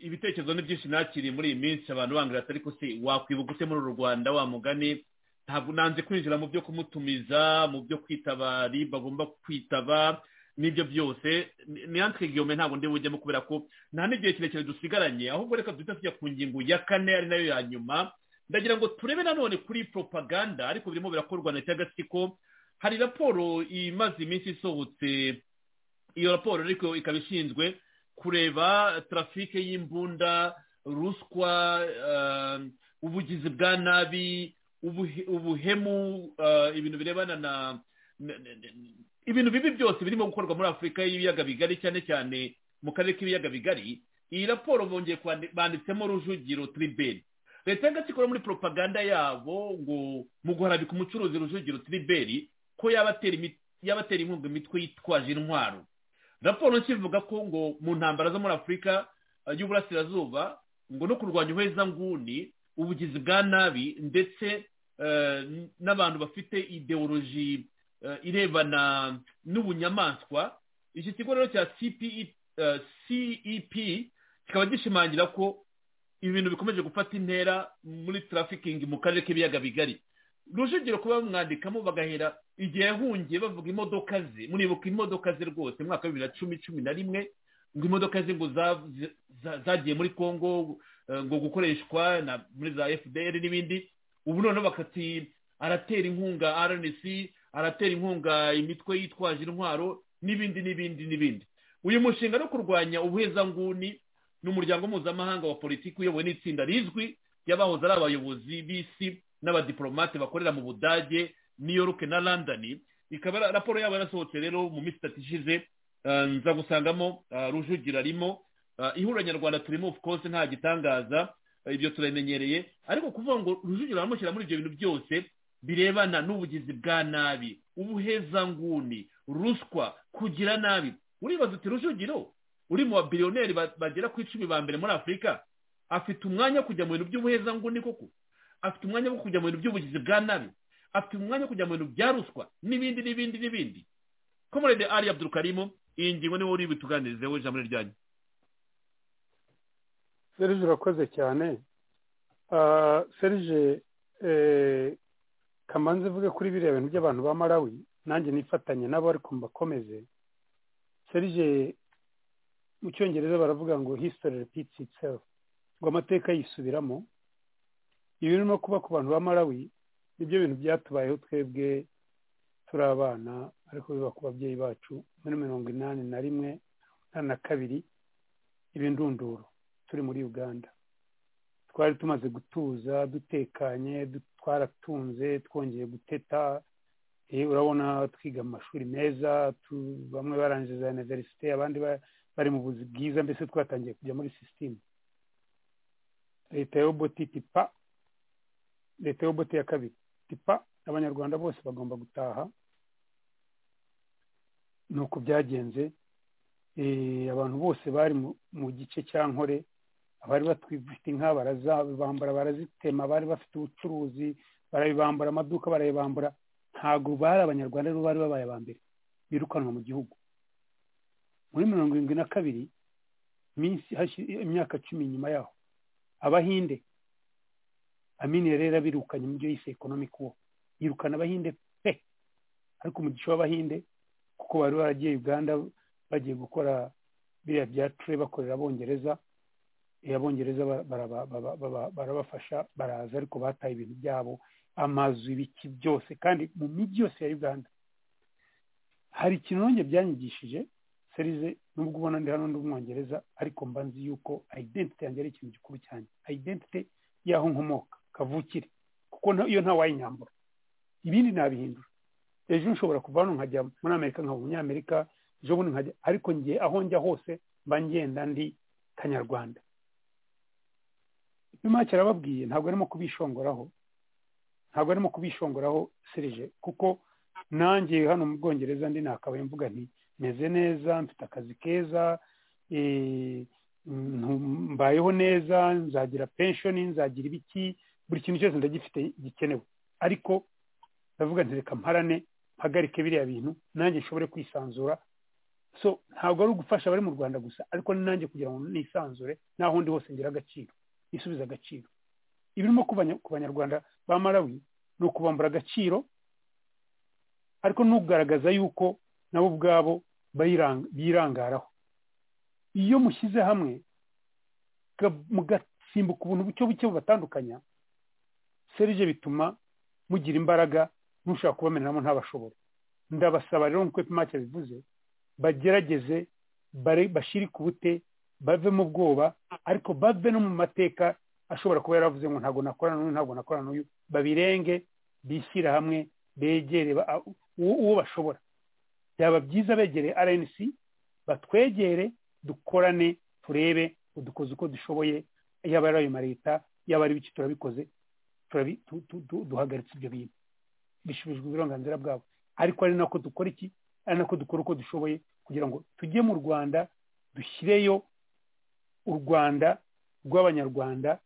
ibitekerezo ni byinshi nakiri muri iyi minsi abantu bangira ati ariko se wakwibuka ute muri uru rwanda wa mugani ntabwo nanze kwinjira mu byo kumutumiza mu byo kwitabari bagomba kwitaba n'ibyo byose niyansi gihome ntabwo ndi bujyemo kubera ko nta n'igihe kirekire dusigaranye ahubwo reka duhita tujya ku ngingo ya kane ari nayo ya nyuma ndagira ngo turebe nanone kuri propaganda ariko birimo birakorwa na cy'agatsiko hari raporo imaze iminsi isohotse iyo raporo ariko ikaba ishinzwe kureba tarafike y'imbunda ruswa ubugizi bwa nabi ubuhemu ibintu birebana na ibintu bibi byose birimo gukorwa muri afurika y'ibiyaga bigari cyane cyane mu karere k'ibiyaga bigari iyi raporo bongeye banditsemo rujugiro tiriberi leta y'agatsiko muri propaganda yabo ngo mu guharabika umucuruzi rujugiro tiriberi ko yabatera inkunga imitwe yitwaje intwaro raporo nshya ko ngo mu ntambara zo muri afurika y'uburasirazuba ngo no kurwanya ubuhezanguni ubugizi bwa nabi ndetse n'abantu bafite ideoloji irebana n'ubunyamaswa iki kigo rero cya cep kikaba gishimangira ko ibintu bikomeje gufata intera muri tarafikingi mu karere k'ibiyaga bigari rujugiro kuba bamwandikamo bagahera igihe yahungiye bavuga imodoka ze muribuka imodoka ze rwose mu mwaka wa bibiri na cumi cumi na rimwe ngo imodoka ze ngo zagiye muri congo ngo gukoreshwa muri za fdr n'ibindi ubu noneho bakati aratera inkunga rnc aratera inkunga imitwe yitwaje intwaro n'ibindi n'ibindi n'ibindi uyu mushinga no kurwanya ubuhezanguni ni umuryango mpuzamahanga wa politiki uyobowe n'itsinda rizwi ry'abahoze ari abayobozi b'isi n'abadiplomate bakorera mu budage new york na london ikaba raporo yabo yarasohotse rero mu minsi itatu ishize nza gusangamo rujugira arimo ihuriro nyarwanda turimo of course nta gitangaza ibyo turamenyereye ariko kuvuga ngo rujugira aramushyira muri ibyo bintu byose birebana n'ubugizi bwa nabi ubuhezanguni ruswa kugira nabi uribaza uti rujugiro uri mu babiliyoneri bagera ku icumi ba mbere muri afurika afite umwanya wo kujya mu bintu by'ubuhezanguni koko afite umwanya wo kujya mu bintu by'ubugizi bwa nabi afite umwanya wo kujya mu bintu bya ruswa n'ibindi n'ibindi n'ibindi komorede ari abdurukarimo iyi ngingo niwe uri butuganirizeho ijambo ryanyu serije urakoze cyane serije kamanzi ivuge kuri biriya bintu by'abantu ba marawi nanjye nifatanye nabo ariko mbakomeze serije mu cyongereza baravuga ngo history repeats itself ngo amateka yisubiramo ibirimo kuba ku bantu ba marawi nibyo bintu byatubayeho twebwe turi abana ariko biba ku babyeyi bacu muri mirongo inani na rimwe inani na kabiri ibindunduro turi muri uganda twari tumaze gutuza dutekanye twaratunze twongeye guteta urabona twiga mu mashuri meza bamwe barangije za univerisite abandi bari mu buzi bwiza mbese twatangiye kujya muri sisitemu leta ya oboti tipa leta ya oboti ya kabiri tipa abanyarwanda bose bagomba gutaha ni uko byagenze abantu bose bari mu gice cya nkore abari batwifite inka barazibambara barazitema bari bafite ubucuruzi barabibambura amaduka barayibambura ntabwo bari abanyarwanda rero bari babaye aba mbere birukanwa mu gihugu muri mirongo irindwi na kabiri imyaka cumi nyuma yaho abahinde amini rero abirukanye mu byo yise economic war yirukana abahinde pe ariko umugisha w'abahinde kuko bari baragiye uganda bagiye gukora biriya bya ture bakorera abongereza abongereza barabafasha baraza ariko bataye ibintu byabo amazu ibiki byose kandi mu mijyi yose ya uganda hari ikintu nanjye byanyigishije serize nubwo ubona ndi hano ndi umwongereza ariko mba nzi yuko identite yanjye ari ikintu gikuru cyane identite y'aho nkomoka kavukire kuko iyo ntawayinyambura ibindi nabihindura ejo nshobora kuva hano nkajya muri amerika nkaba umunyamerika ejo bundi nkajya ariko ngiye aho njya hose mba ngenda ndi kanyarwanda nyuma kirababwiye ntabwo arimo kubishongoraho ntabwo arimo kubishongoraho serije kuko nanjye hano mu bwongereza ndi nakabaye mvuga nti meze neza mfite akazi keza mbayeho neza nzagira penshoni nzagira ibiki buri kintu cyose ndagifite gikenewe ariko ndavuga nti reka mparane mpagarike biriya bintu nanjye nshobore kwisanzura so ntabwo ari ugufasha abari mu rwanda gusa ariko ni nanjye kugira ngo nisanzure n'aho ndi hose ngira agaciro isubiza agaciro ibirimo ku banyarwanda ba marawi ni ukubambura agaciro ariko n'ugaragaza yuko nabo ubwabo birangaraho iyo mushyize hamwe mugasimbuka ubuntu buke buke bubatandukanya serije bituma mugira imbaraga n'ushaka kubameneramo ntabashobora ndabasaba rero nk'uko epimake bivuze bagerageze bashyire ku bute bave mu bwoba ariko bave no mu mateka ashobora kuba yaravuze ngo ntabwo nakorana n'uyu ntabwo nakorana n'uyu babirenge bishyira hamwe begere uwo bashobora byaba byiza begereye rnc batwegere dukorane turebe udukoze uko dushoboye yaba ari ayo leta yaba ari ibiki turabikoze duhagaritse ibyo bintu bishubijwe uburenganzira bwabo ariko ari nako dukora iki ari nako dukora uko dushoboye kugira ngo tujye mu rwanda dushyireyo u rwanda rw'abanyarwanda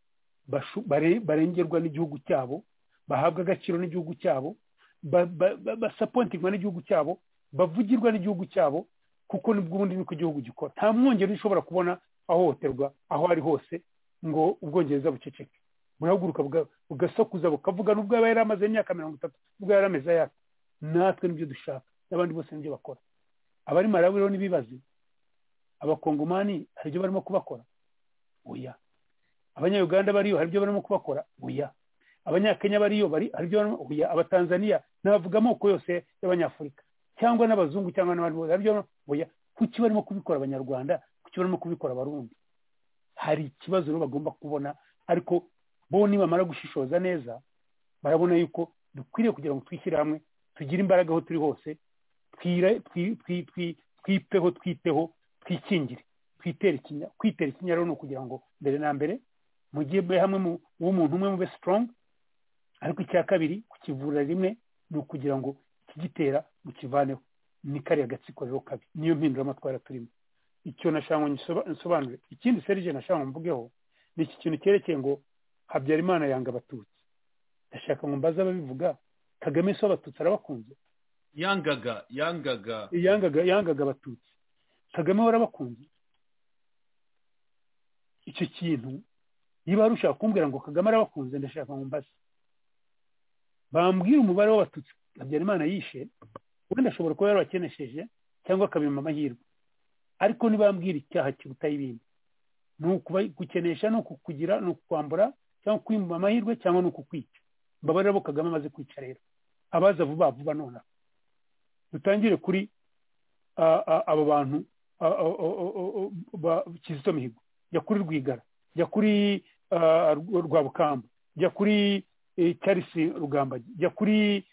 barengerwa n'igihugu cyabo bahabwa agaciro n'igihugu cyabo basapontingwa n'igihugu cyabo bavugirwa n'igihugu cyabo kuko nibwo ubundi nuko igihugu gikora nta mwongere ushobora kubona ahohoterwa aho ari hose ngo ubwongereza buceceke burahaguruka bugasakuza bukavuga n'ubwo yaba yari amaze imyaka mirongo itatu n'ubwo yari ameze ayaka natwe nibyo dushaka n'abandi bose nibyo bakora abari malawi rero ntibibaze abakongomani hari ibyo barimo kubakora oya abanyayuganda bariyo hari ibyo barimo kubakora oya abanyakenya bariyo bari hari ibyo barimo oya abatanzaniya n'abavuga amoko yose y'abanyafurika cyangwa n'abazungu cyangwa n'abandi bose hari ibyo barimo oya kuki barimo kubikora abanyarwanda kuki barimo kubikora abarundi hari ikibazo rero bagomba kubona ariko bo nibamara gushishoza neza barabona yuko dukwiriye kugira ngo twishyire hamwe tugire imbaraga aho turi hose twipeho twiteho twikingire twitera ikinya kwitera ikinya rero ni ukugira ngo mbere na mbere mujye hamwe w'umuntu umwe mube strong ariko icya kabiri kukivura rimwe ni ukugira ngo ikigitera mukivaneho ni kariya gatsiko rero kabi niyo mpinduramatwara turimo icyo nashaka nsobanure ikindi serije nashaka mvugeho ni iki kintu cyerekeye ngo habyarimana yanga abatutsi ndashaka ngo mbaze ababivuga kagame si abatutsi arabakunze yangaga yangaga yangaga yangaga abatutsi kagame warabakunze icyo kintu niba hari ushaka kumbwira ngo kagame arabakunze ndashaka ngo mbaze bambwira umubare w'abatutsi habyarimana yishe wenda ashobora kuba yarabakenesheje cyangwa akabima amahirwe ariko nibambwira icyaha kiruta ibindi ni gukenesha ni ukukugira ni ukukwambura cyangwa kwimba amahirwe cyangwa ni ukukwica mbabarira bo kagame amaze kwica rero abaza vuba vuba nonaha dutangire kuri aba bantu kizito mihigo jya kuri rwigara jya kuri rwabukamba jya kuri charles rugambagi jya kuri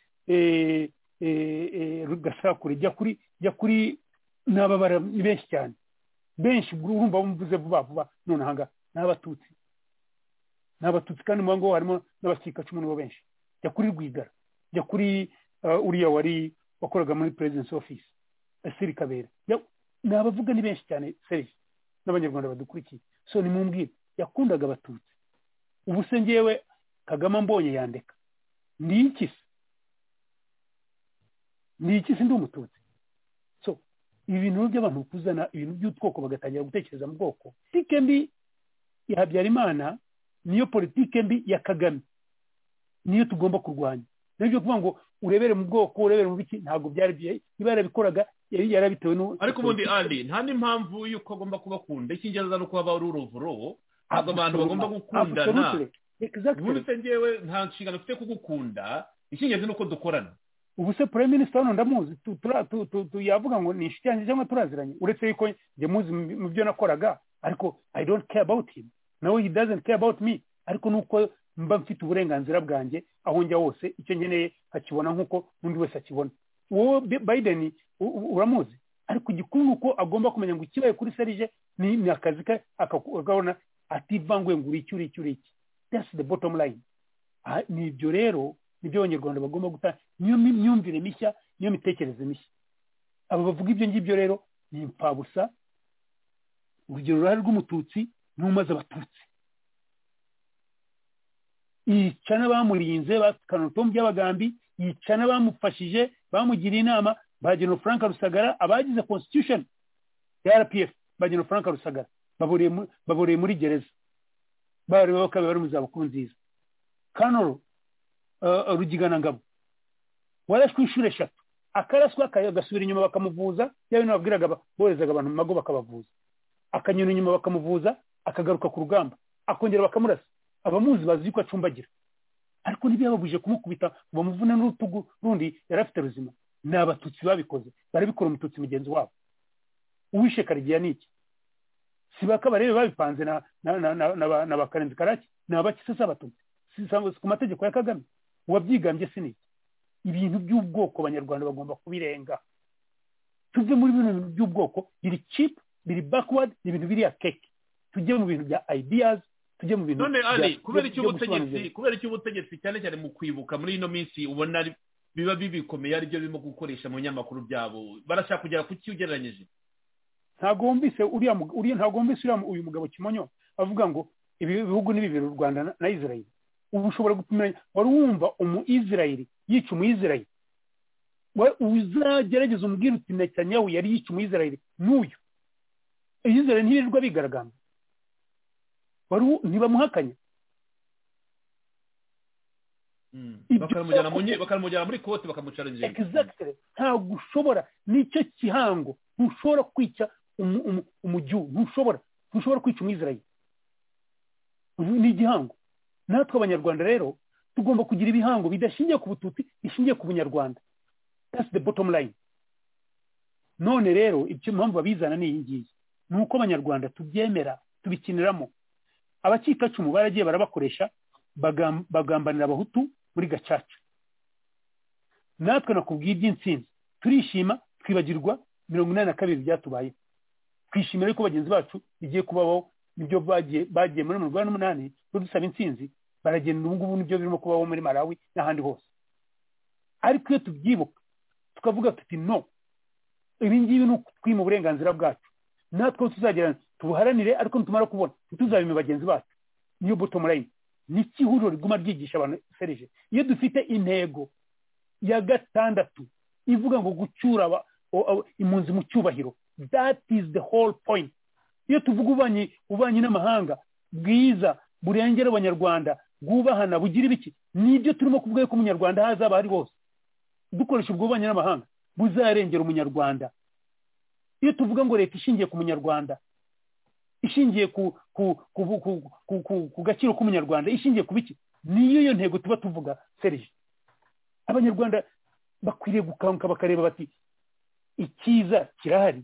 gasakure jya kuri jya kuri n'ababara ni benshi cyane benshi urumva bumvuze vuba vuba nonaha ngaha ni abatutsi ni abatutsi kandi mu ngo harimo n'abakikacumu nibo benshi jya kuri rwigara jya kuri uriya wari wakoraga muri perezidansi ofisi asiri kabera ni abavuga ni benshi cyane serivisi n'abanyarwanda badukurikiye so ni mu mbwira yakundaga abatutsi ubu se ngewe kagame mbonye yandeka ni iki se ni iki se ndi umututsi so ibi bintu by'abantu kuzana ibintu by'utwoko bagatangira gutekereza mu bwoko politike mbi ya habyarimana niyo politike mbi ya kagame niyo tugomba kurwanya nibyo kuvuga ngo urebere mu bwoko urebere mu biki ntabwo byari niba yarabikoraga yari yarabitewe n'ubu ariko ubundi ari nta n'impamvu y'uko agomba kubakunda icy'ingenzi ni uko haba ari uruvuro ntabwo abantu bagomba gukundana ubundi se ngewe nta nshingano mfite kugukunda icy'ingenzi ni uko dukorana ubu se purayime minisita hano ndamuzi yavuga ngo ni inshuti yanjye cyangwa turaziranye uretse yuko njye muzi mu byo nakoraga ariko i don't care about him nawe he doesn't care about me ariko nuko mba mfite uburenganzira bwanjye aho njya hose icyo nkeneye akibona nk'uko n'undi wese akibona wowe biden uramuzi ariko igikuru ni uko agomba kumenya ngo ikibaye kuri serije ni akazi ke akabona ativanguye ngo uri iki uri iki uri iki that's the bottom line ni ibyo rero nibyo abanyarwanda bagomba gutanga niyo myumvire mishya niyo mitekerereze mishya aba bavuga ibyo ngibyo rero ni impfabusa urugero uruhare rw'umututsi n'umaze abatutsi yica n'abamurinze bakanutombi by'abagambi yica n'abamufashije bamugiriye inama ba General Frank Rusagara abagize constitution ya RPF ba General Frank Rusagara baburiye muri gereza bari bakaba bari mu zabukuru nziza kanoro rugigana ngabo warashwe inshuro eshatu akaraswa agasubira inyuma bakamuvuza yaba nababwiraga boherezaga abantu mu mago bakabavuza akanyura inyuma bakamuvuza akagaruka ku rugamba akongera bakamurasa abamuzi bazi yuko acumbagira ariko ntibyababujije kumukubita ngo bamuvune n'urutugu rundi yari afite ruzima ni abatutsi babikoze barabikora umututsi mugenzi wabo uwishe karigiya ni iki si bakabarebe babipanze na bakarenzi karaki ni abaki se abatutsi ku mategeko ya kagame uwabyigambye si ni ibintu by'ubwoko abanyarwanda bagomba kubirenga tuve muri bino bintu by'ubwoko biri cipu biri bakwadi ni ibintu biriya keke tujye mu bintu bya ideas tujye mu bintu none ari kubera icyo ubutegetsi kubera icyo ubutegetsi cyane cyane mu kwibuka muri ino minsi ubona biba bibikomeye ari byo birimo gukoresha mu binyamakuru byabo barashaka kugera ku cyo ugereranyije ntabwo wumvise uriya uriya ntabwo wumvise uriya uyu mugabo kimonyo avuga ngo ibi bihugu ni bibiri u Rwanda na Israel ubu ushobora gupimiranya wari wumva umu Israel yica umu Israel uzagerageza umubwira uti Netanyahu yari yica umu Israel n'uyu Israel ntibirirwa bigaragambya ntibamuhakanye bakamujyana mu nye- bakamujyana muri kote bakamucarangira exactly ntabwo ushobora nicyo kihango ntushobora kwica umu- umu- umujyu ntushobora ntushobora kwica umwizerayi Ubu ni igihango natwe abanyarwanda rero tugomba kugira ibihango bidashingiye ku bututsi bishingiye ku bunyarwanda that's the bottom line none rero icyo mpamvu babizana ni iyi ngiyi ni uko abanyarwanda tubyemera tubikiniramo abacikacumu baragiye barabakoresha bagam- bagambanira abahutu muri gacaca natwe nakubwiye iby'intsinzi turishima twibagirwa mirongo inani na kabiri byatubayeho twishimira yuko bagenzi bacu bigiye kubaho nibyo bagiye bagiye muri mirongo inani n'umunani badusaba intsinzi baragenda ubu ngubu nibyo birimo kubaho muri malawi n'ahandi hose ariko iyo tubyibuka tukavuga tuti no ibi ngibi ni ukwima uburenganzira bwacu natwe aho tuzagera tubuharanire ariko nitumara kubona ntituzabime bagenzi bacu niyo bottom line ni iki ihuriro riguma ryigisha abantu serije iyo dufite intego ya gatandatu ivuga ngo gucyura aba- o- o- impunzi mu cyubahiro that is the whole point iyo tuvuga ububanyi ububanyi n'amahanga bwiza burengera abanyarwanda bwubahana bugira ibiki nibyo turimo kuvuga yuko umunyarwanda aho azaba ari hose dukoresha ubwo bubanyi n'amahanga buzarengera umunyarwanda iyo tuvuga ngo leta ishingiye ku munyarwanda ishingiye ku ku ku ku- ku- ku- ku- ku gaciro k'umunyarwanda ishingiye ku biki niyo yo ntego tuba tuvuga serije abanyarwanda bakwiriye gukanguka bakareba bati icyiza kirahari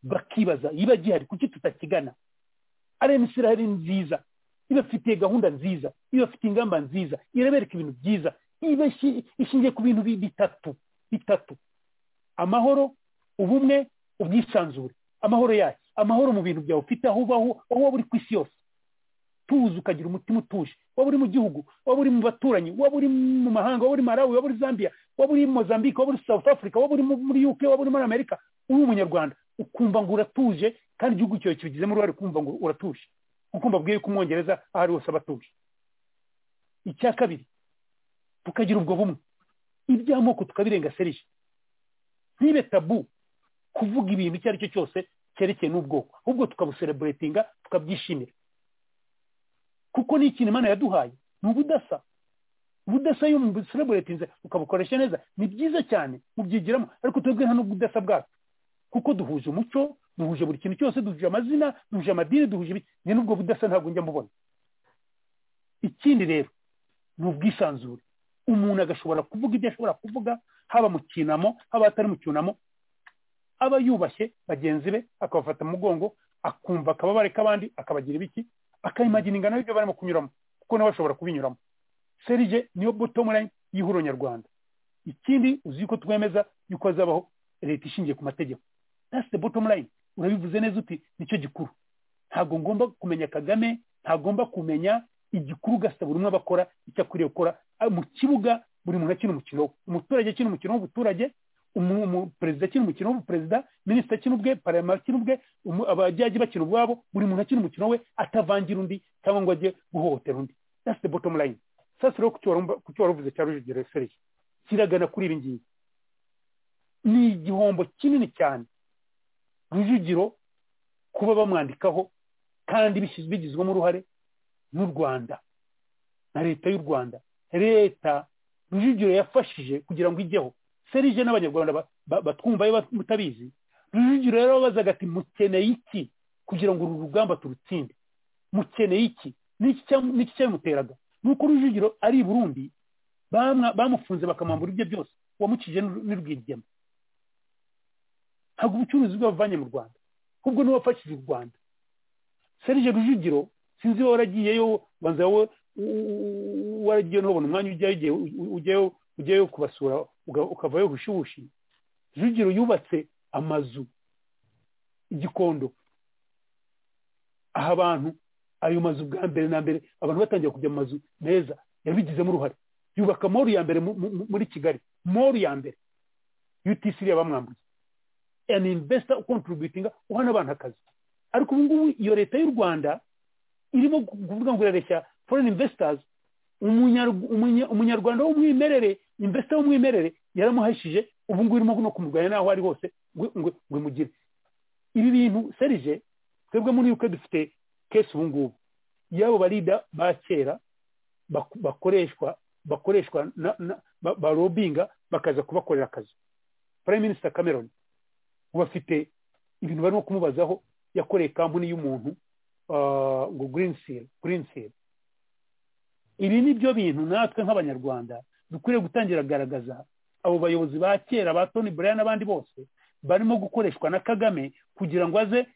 bakibaza yiba gihari kuki tutakigana rmc irahari ni nziza ibafitiye gahunda nziza ibafitiye ingamba nziza irabereka ibintu byiza iba ishi- ishingiye ku bintu bi- bitatu bitatu amahoro ubumwe ubwisanzure amahoro yacu amahoro mu bintu byawe ufite aho ubaho aho waba uri ku isi yose tuzi ukagira umutima utuje waba uri mu gihugu waba uri mu baturanyi waba uri mu mahanga waba uri malawi waba uri zambia waba uri mozambique waba uri south africa waba uri mu- muri uk waba uri muri amerika uri umunyarwanda ukumva ngo uratuje kandi igihugu cyawe kibigizemo uruhare ukumva ngo uratuje kuko mbabwiye ko umwongereza aho ari hose aba atuje icya kabiri tukagira ubwo bumwe iby'amoko tukabirenga serije ntibe tabu kuvuga ibintu icyo ari cyo cyose cyerekeye n'ubwoko ahubwo tukabusereburetinga tukabyishimira kuko ni ikintu imana yaduhaye ni ubudasa ubudasa iyo umusereburetinze ukabukoresha neza ni byiza cyane mubyigiramo ariko twebwe nta n'ubudasa bwacu kuko duhuje umuco duhuje buri kintu cyose duhuje amazina duhuje amadini duhuje ibiki njye n'ubwo budasa ntabwo njya mubona ikindi rero ni ubwisanzure umuntu agashobora kuvuga ibyo ashobora kuvuga haba mu cyunamo haba atari mu cyunamo aba yubashye bagenzi be akabafata mu mugongo akumva akababare k'abandi akabagira ibiki akayimagina ingano y'ibyo barimo kunyuramo kuko nabo bashobora kubinyuramo serije niyo bottom line y'ihuriro nyarwanda ikindi uzi yuko twemeza yuko hazabaho leta ishingiye ku mategeko that's the bottom line urabivuze neza uti nicyo gikuru ntabwo ngomba kumenya kagame ntagomba kumenya igikuru ugasaba buri umwe abakora icyo akwiriye gukora Ah, mu kibuga buri muntu akina umukino we umuturage akina umukino w'ubuturage umu- umu- perezida akina umukino w'ubuperezida minisita akina ubwe parama akina ubwe umu- abajyaji bakina ubwabo buri muntu akina umukino we atavangira undi cyangwa ngo ajye guhohotera undi that's the bottom line sasa rero kuki wari umva- kuki wari uvuze cya rujugiro serije kiragana kuri ibi ngibi ni igihombo kinini cyane rujugiro kuba bamwandikaho kandi bishyiz- bigizwemo uruhare n'u rwanda na leta y'u rwanda leta rujugiro yafashije kugira ngo ijyeho serije n'abanyarwanda ba- ba- batwumvayo ba- mutabizi rujugiro rero bazaga ati mukeneye iki kugira ngo uru rugamba turutsinde mukeneye iki N'iki cya- n'iki cyabimuteraga nuko rujugiro ari i burundi bamwa- bamufunze bakamwambura ibye byose uwamucije ni- ni rwigema ntabwo ubucuruzi bwe bavanye mu rwanda ahubwo niwe wafashije u rwanda serije rujugiro sinzi wowe waragiyeyo banza wowe u- u- waragiye n'ubona umwanya ujyayo igihe u- u- ujyayo ujyayo kubasura uga- ukavayo hushibushi rujugiro yubatse amazu igikondo aha abantu ayo mazu bwa mbere na mbere abantu batangiye kujya mu mazu meza yabigizemo uruhare yubaka moru ya mbere mu- mu- muri kigali moru ya mbere utc iriya bamwambuye an investor ucontributinga uhana abantu akazi ariko ubu ngubu iyo leta y'u rwanda irimo kuvuga ngo irareshya foreign investors umunyarw- umunya- umunyarwanda w'umwimerere investor w'umwimerere yaramuhashije ubu ngubu irimo no kumurwanya n'aho ari hose ngo ngo- ngo imugire ibi bintu serije twebwe muri yuko dufite kesi ubu ngubu y'abo barida ba kera bakoreshwa bakoreshwa barobinga bakaza kubakorera akazi prime minister cameron ubu afite ibintu barimo kumubazaho yakoreye kampani y'umuntu ngo green seal green seal ibi ni byo bintu natwe nk'abanyarwanda dukwiriye gutangira kugaragaza abo bayobozi ba kera ba toni buraya n'abandi bose barimo gukoreshwa na kagame kugira ngo aze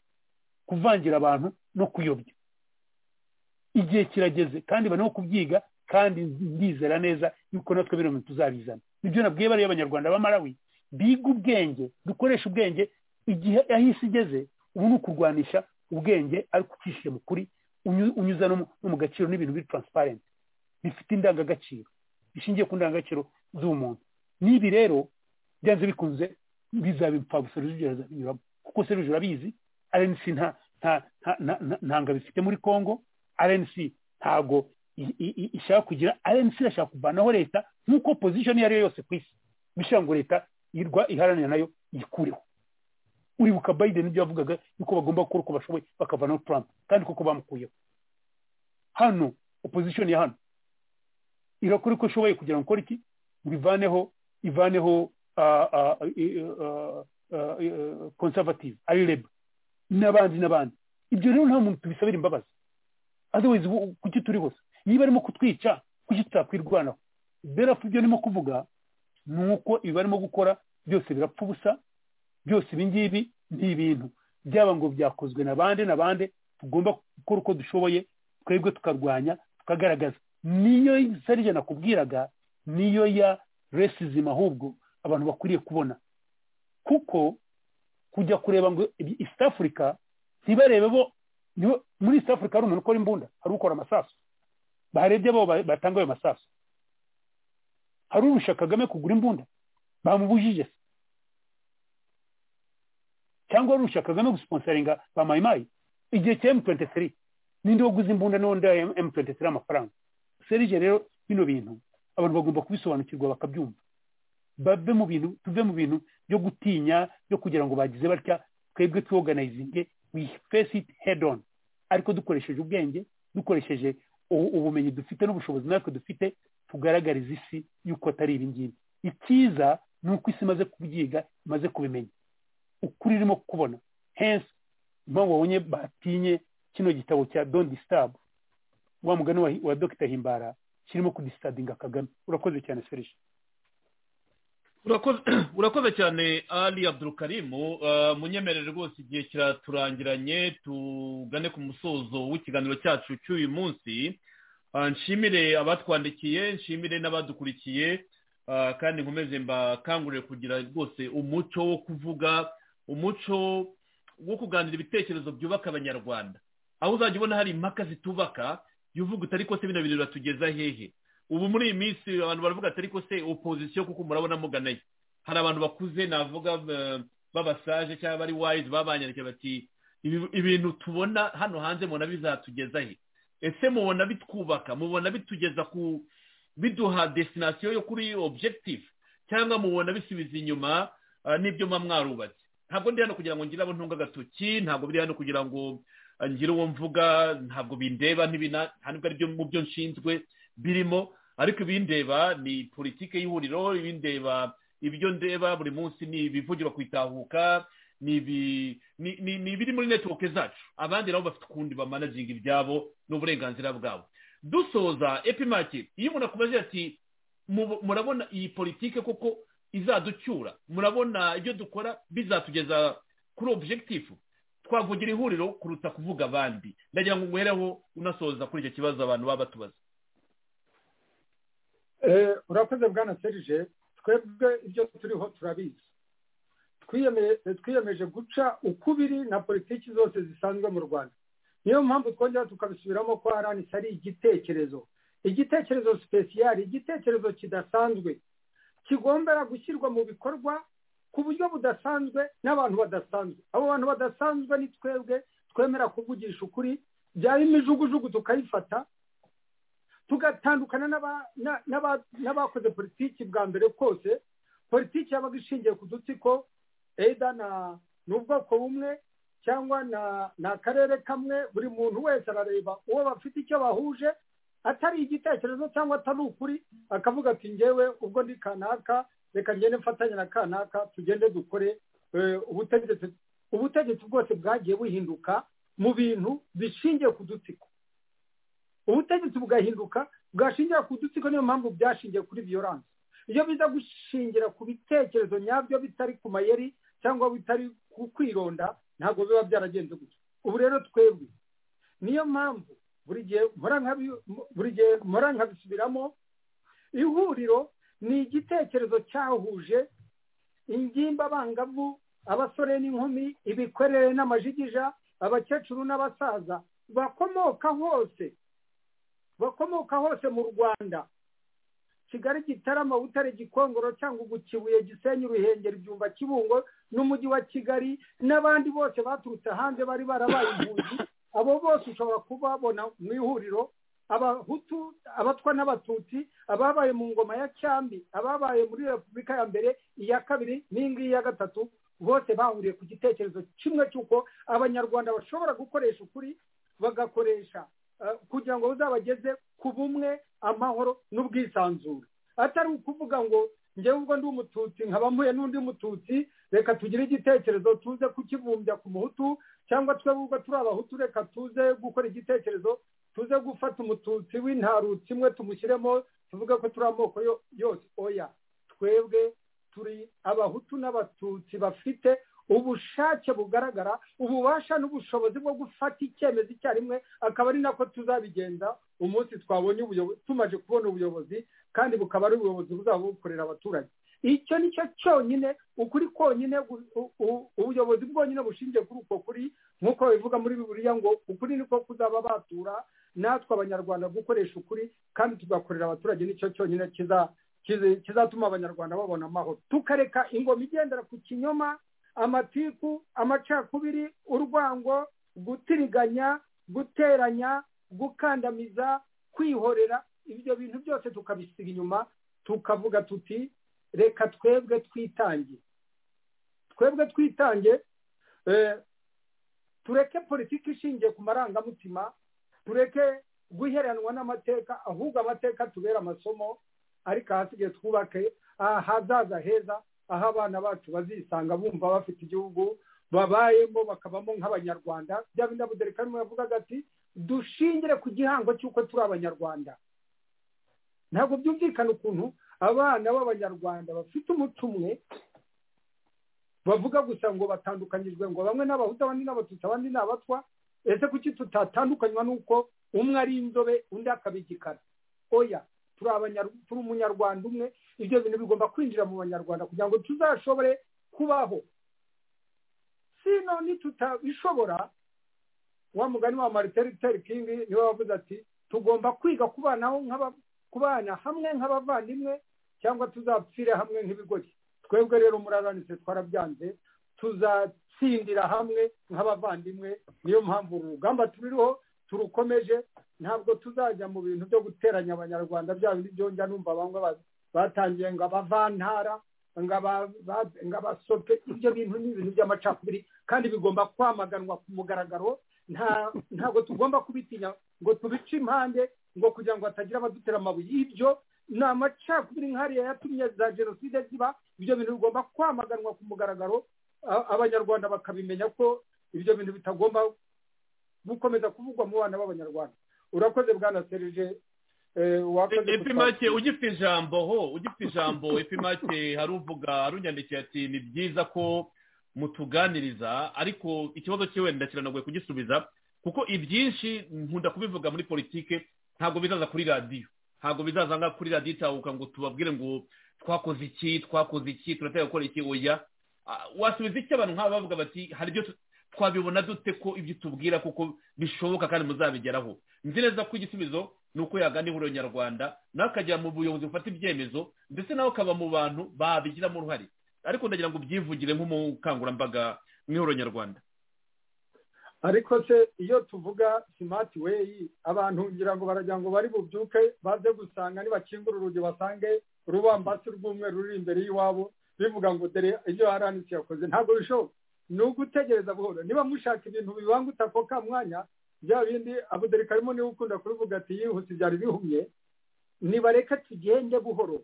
kuvangira abantu no kuyobya igihe kirageze kandi barimo kubyiga kandi ndizera neza yuko natwe bino bintu tuzabizana nibyo nabwiye bariya abanyarwanda ba marawi biga ubwenge dukoresha ubwenge igihe aho isi igeze ubu ni ukurwanisha ubwenge ariko ucishije mu kuri unyuza no mu gaciro n'ibintu biri taransiparenti bifite indangagaciro bishingiye ku ndangagaciro z'umuntu n'ibi rero byanze bikunze bizaba impfabusa rujugiro binyuramo kuko se rujugiro urabizi rnc ntabwo bifite muri congo rnc ntabwo ishaka kugira rnc irashaka kuvanaho leta nk'uko pozisiyo iyo ari yo yose ku isi bishobora ngo leta iharanira nayo yikureho uribuka bayideni ibyo yavugaga yuko bagomba gukora uko bashoboye bakavanaho turampe kandi kuko bamukuyeho hano opozisiyo ya hano irakora uko ishoboye kugira ngo ikore iki ngo ivaneho ivaneho konservative ari reba n'abandi n'abandi ibyo rero nta muntu tubisabira imbabazi adewizi kuki turi hose niba arimo kutwica kuki tutakwirwanaho berafu ibyo arimo kuvuga ni uko ibi barimo gukora byose birapfa ubusa byose ibi ngibi ni ibintu byaba ngo byakozwe na bande na bande tugomba gukora uko dushoboye twebwe tukarwanya tukagaragaza niyo sarije nakubwiraga niyo ya resizima ahubwo abantu bakwiriye kubona kuko kujya kureba ngo East Africa ntibarebe bo muri East Africa hari umuntu ukora imbunda hari ukora amasasu baharebye abo batanga ayo masasu hari urusha Kagame kugura imbunda bamubujije se cyangwa warusha kagame gusiponsaringa ba mayimayi igihe cya M23 ninde waguze imbunda n'undi M23 amafaranga serije rero bino bintu abantu bagomba kubisobanukirwa bakabyumva babe mu bintu tuve mu bintu byo gutinya byo kugira ngo bagize batya twebwe tuwoganayizinge we face it head on ariko dukoresheje ubwenge dukoresheje ubumenyi dufite n'ubushobozi natwe dufite tugaragariza isi yuko atari ibingibi icyiza ni uko isi imaze kubyiga imaze kubimenya ukuri irimo kubona hensi impamvu wabonye batinye kino gitabo cya don disturb wa mugani wa, wa dr himbara kirimo kudisitadinga kagame urakoze cyane serije urakoze cyane ali abdurukarimu munyemerere rwose igihe kiraturangiranye tugane ku musozo w'ikiganiro cyacu cy'uyu munsi nshimire abatwandikiye nshimire n'abadukurikiye kandi nkomeze mbakangurire kugira rwose umuco wo kuvuga umuco wo kuganira ibitekerezo byubaka abanyarwanda aho uzajya ubona hari impaka zitubaka jya uvuga utari ko se bino bintu biratugeza hehe ubu muri iyi minsi abantu baravuga atari ko se opozisiyo kuko murabona muganaye hari abantu bakuze navuga babasaje cyangwa bari wayizi babanyarukira bati ibintu tubona hano hanze mubona bizatugeza he ese mubona bitwubaka mubona bitugeza ku biduha desinasiyo yo kuri objekitifu cyangwa mubona bisubiza inyuma n'ibyo muba mwarubatse ntabwo ndi hano kugira ngo ngire abo ntunga agatoki ntabwo ndi hano kugira ngo ngire uwo mvuga ntabwo bindeba nta nubwo aribyo mu byo nshinzwe birimo ariko ibindeba ni politiki y'ihuriro ibindeba ibyo ndeba buri munsi ni ibivugirwa ku itahuka ni ibiri muri netiwoke zacu abandi nabo bafite ukundi bamanaginga ibyabo n'uburenganzira bwabo dusoza epimake iyo umuntu akubaze ati murabona iyi politiki koko izaducyura murabona ibyo dukora bizatugeza kuri objekitifu twavugira ihuriro kuruta kuvuga abandi ndagira ngo uhereho unasoza kuri icyo kibazo abantu baba batubaza urakoze bwana serije twebwe ibyo turiho turabizi twiyemeje guca ukubiri na politiki zose zisanzwe mu rwanda niyo mpamvu twongera tukabisubiramo ko haranitse ari igitekerezo igitekerezo sipesiyari igitekerezo kidasanzwe kigombera gushyirwa mu bikorwa ku buryo budasanzwe n'abantu badasanzwe abo bantu badasanzwe ni twebwe twemera kuvugisha ukuri byaba imijugujugu tukayifata tugatandukana n'abakoze politiki bwa mbere kose politiki yabaga ishingiye ku dutsiko eda ni ubwoko bumwe cyangwa ni akarere kamwe buri muntu wese arareba uwo bafite icyo bahuje atari igitekerezo cyangwa atari ukuri akavuga ati ngewe ubwo ndi kanaka reka ngende mfatanye na kanaka tugende dukore eh, ubutegetsi ubutegetsi bwose bwagiye buhinduka mu bintu bishingiye ku dutsiko ubutegetsi bugahinduka bwashingira ku dutsiko niyo mpamvu byashingiye kuri viyoranse iyo biza gushingira ku bitekerezo nyabyo bitari ku mayeri cyangwa bitari ku kwironda ntabwo biba byaragenze gutya ubu rero twebwe niyo mpamvu buri gihe mpora nkabi- buri gihe mpora nkabisubiramo ihuriro ni igitekerezo cyahuje ingimba abangavu abasore n'inkumi ibikwerere n'amajigija abakecuru n'abasaza bakomoka hose bakomoka hose mu rwanda kigali gitarama butare gikongoro cyangwa ugukibuye gisenyi uruhengeri byumba kibungo n'umujyi wa kigali n'abandi bose baturutse hanze bari barabaye impunzi abo bose ushobora kubabona mu ihuriro abahutu abatwa n'abatutsi ababaye mu ngoma ya cyambi ababaye muri repubulika ya mbere iya kabiri n'iyi ngiyi ya gatatu bose bahuriye ku gitekerezo kimwe cy'uko abanyarwanda bashobora gukoresha ukuri bagakoresha eh, kugira ngo uzabageze ku bumwe amahoro n'ubwisanzure atari ukuvuga ngo ngewe ubwo ndi umututsi nkaba mpuye n'undi mututsi reka tugire igitekerezo tuze kukibumbya ku muhutu cyangwa twebwe ubwo turi abahutu reka tuze gukora igitekerezo tuze gufata umututsi w'intarutsi imwe tumushyiremo tuvuge ko turi amoko yo- yose oya twebwe turi abahutu n'abatutsi bafite ubushake bugaragara ububasha n'ubushobozi bwo gufata icyemezo icyarimwe akaba ari nako tuzabigenza umunsi twabonye ubuyobozi tumaze kubona ubuyobozi kandi bukaba ari ubuyobozi buzaba bukorera abaturage icyo ni cyo cyonyine ukuri konyine gu- u- u- ubuyobozi bwonyine bushingiye kuri uko kuri nk'uko bivuga muri biburiya ngo ukuri niko kuzaba batura natwe abanyarwanda gukoresha ukuri kandi tugakorera abaturage nicyo cyonyine kiza kizi- kizatuma abanyarwanda babona amahoro tukareka ingoma igendera ku kinyoma amatiku amacakubiri urwango gutiriganya guteranya gukandamiza kwihorera ibyo bintu byose tukabisiga inyuma tukavuga tuti reka twebwe twitange twebwe twitange eh, tureke politiki ishingiye ku marangamutima tureke guheranwa n'amateka ahubwo amateka tubere amasomo ariko ahasigaye twubake ahazaza heza aho abana bacu bazisanga bumva bafite igihugu babayemo bakabamo nk'abanyarwanda bya bindi abuderekarimo yavugaga ati dushingire ku gihango cy'uko turi abanyarwanda ntabwo byumvikana ukuntu abana b'abanyarwanda bafite umuco umwe bavuga gusa ngo batandukanyijwe ngo bamwe n'abahutu abandi n'abatutsi abandi ni abatwa ese kuki tutatandukanywa n'uko umwe ari inzobe undi akaba igikara oya turi abanyar- turi umunyarwanda umwe ibyo bintu bigomba kwinjira mu banyarwanda kugira ngo tuzashobore kubaho sino nitutabishobora wa mugani wa martin luther king niwe wavuze ati tugomba kwiga kubanaho nk'aba- kubana hamwe nk'abavandimwe cyangwa tuzapfire hamwe nk'ibigori twebwe rero muraranitse twarabyanze tuzatsindira hamwe nk'abavandimwe niyo mpamvu uru rugamba tuririho turukomeje ntabwo tuzajya mu bintu byo guteranya abanyarwanda bya bindi byongera numva bamwe ba- batangiye ngo abavantara ngo aba- ba- ngo abasope ibyo bintu ni ibintu by'amacakubiri kandi bigomba kwamaganwa ku mugaragaro nta- ntabwo tugomba kubitinya ngo tubice impande ngo kugira ngo hatagira abadutera amabuye ibyo ni amacakubiri nk'ariya yatumye za jenoside ziba ibyo bintu bigomba kwamaganwa ku mugaragaro a- abanyarwanda bakabimenya ko ibyo bintu bitagomba gukomeza kuvugwa mu bana b'abanyarwanda urakoze bwana serije eh, wakoze ipimake kutwakira. ugifite ijambo ho ugifite ijambo ipimake haruvuga harunyandikiye ati ni byiza ko mutuganiriza ariko ikibazo cyiwe ndakiranaguye kugisubiza kuko ibyinshi nkunda kubivuga muri politike ntabwo bizaza kuri radiyo ntabwo bizaza nka kuri radiyo itahuka ngo tubabwire ngo twakoze iki twakoze iki turatera gukora iki oya Ah, wasubiza iki abantu nk'aba bavuga bati hari ibyo tu- twabibona dute ko ibyo utubwira kuko bishoboka kandi muzabigeraho nzi neza ko igisubizo ni uko yagana ihuriro nyarwanda nawe akajya mu buyobozi bufata ibyemezo ndetse nawe akaba mu bantu babigiramo uruhare ariko ndagira ngo ubyivugire nk'umukangurambaga mu ihuriro nyarwanda ariko se iyo tuvuga simati weyi abantu ngira ngo baragira ngo bari bubyuke baze gusanga nibakingura urugi basange urubambasi rw'umweru ruri imbere y'iwabo bivuga ngo dore ibyo aranitse yakoze ntabwo bishoboka ni ugutegereza buhoro niba mushaka ibintu bibangutse ako ka mwanya bya bindi abuderikarimu niwe ukunda kubivuga ati yihuse byari bihumye nibareke tugende buhoro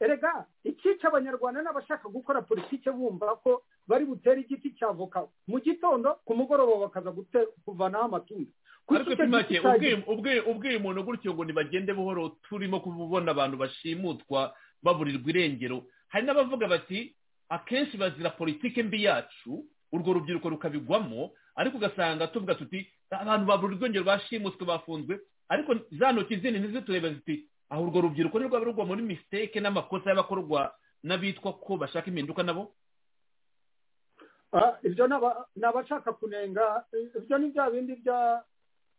erega ikica abanyarwanda n'abashaka gukora politiki bumva ko bari butere igiti cya voka mu gitondo ku mugoroba bakaza gute- kuvanaho amatunda Kuki ariko icyo timake giti cyagiye- ubwira umuntu gutyo ngo ntibagende buhoro turimo kubona abantu bashimutwa baburirwa irengero hari n'abavuga bati akenshi bazira politike mbi yacu urwo rubyiruko rukabigwamo ariko ugasanga tuvuga tuti abantu baburirwa irengero bashimutswe bafunzwe ariko za ntoki zindi ntizitureba ziti aho urwo rubyiruko ntirwaba rugwa muri misiteke n'amakosa y'abakorwa n'abitwa ko bashaka impinduka nabo Ah, ibyo ni aba- ni abashaka kunenga eh, ibyo ni bya bindi bya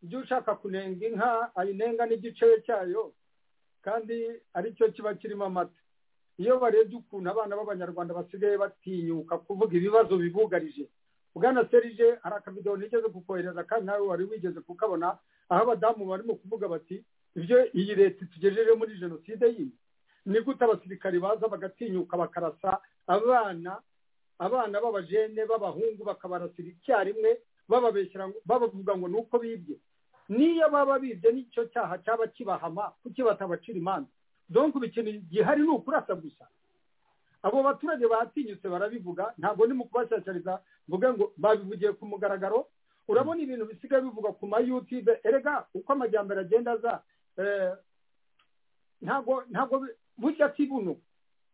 by'ushaka kunenga inka ayinenga n'igice cyayo kandi aricyo kiba kirimo amata iyo barebye ukuntu abana b'abanyarwanda basigaye batinyuka kuvuga ibibazo bibugarije bwana serije hari akavidewo nigeze kukohereza kandi nawe wari wigeze kukabona aho abadamu barimo kuvuga bati ibyo iyi leta itugejeje muri jenoside yindi ni gute abasirikari baza bagatinyuka bakarasa abana abana b'abajene b'abahungu bakabarasira icyarimwe bababeshyira ngo- babavuga ngo ni uko bibye niyo baba bibye n'icyo cyaha cyaba kibahama kuki batabacira imanza donk ikintu gihari ni ukurasa gusa abo baturage batinyutse barabivuga ntabwo ni mu kubashyashyariza mvuge ngo babivugiye ku mugaragaro urabona ibintu bisigaye bivugwa ku ma yutube erega uko amajyambere agenda aza eh, ntabwo ntabwo bi- burya si buno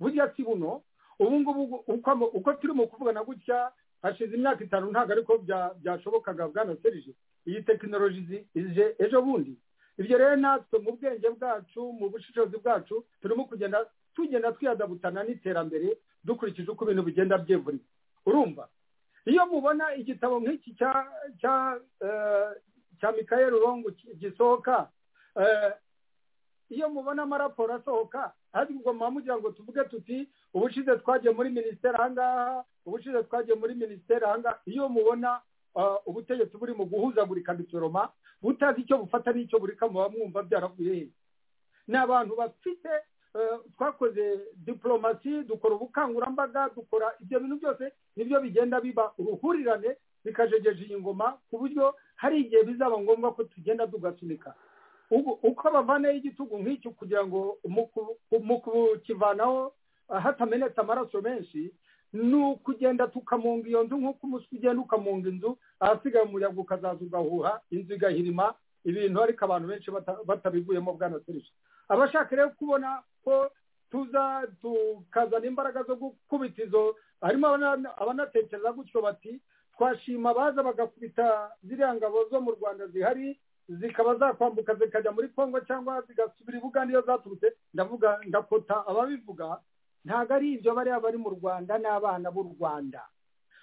burya si buno ubu ngubu uko ama- uko turi mu kuvugana gutya hashize imyaka itanu ntabwo ariko bya- byashobokaga bwana serije iyi tekinoloji zi- ije ejo bundi ibyo rero natwe mu bwenge bwacu mu bushishozi bwacu turimo kugenda tugenda twiyadabutana n'iterambere dukurikije uko ibintu bigenda byevurika urumva iyo mubona igitabo nk'iki cya cya eh, cya mikayeli rongo gisohoka eh, iyo mubona amaraporo asohoka ahubwo muba mugira ngo tuvuge tuti ubushize twagiye muri minisiteri ahangaha ubushize twagiye muri minisiteri ahangaha iyo mubona ah, ubutegetsi buri mu guhuzagurika bisoroma butazi icyo bufata n'icyo burika muba mwumva byaravuye he ni abantu bafite eh, twakoze diporomasi dukora ubukangurambaga dukora ibyo bintu byose nibyo bigenda biba uruhurirane bikajegeje iyi ngoma ku buryo hari igihe bizaba ngombwa ko tugenda tugasunika ubu- uko bavaneho igitugu nk'icyo kugira ngo mu ku- mu kukivanaho ah, hatamenetse amaraso menshi ni ukugenda tukamunga iyo nzu nk'uko umuswi ugenda ukamunga inzu ahasigaye umuyaga ukazaza ugahuha inzu igahirima ibintu ariko abantu benshi bata- batabivuyemo bwana serije abashaka rero kubona ko tuza tukazana imbaraga zo gukubita izo harimo abana- abanatekereza gutyo bati twashima abaza bagakubita ziriya ngabo zo mu rwanda zihari zikaba zakwambuka zikajya muri kongo cyangwa zigasubira i bugande iyo zaturutse ndavuga ndakota ababivuga ntabwo ari ibyo bariya bari mu rwanda n'abana b'u rwanda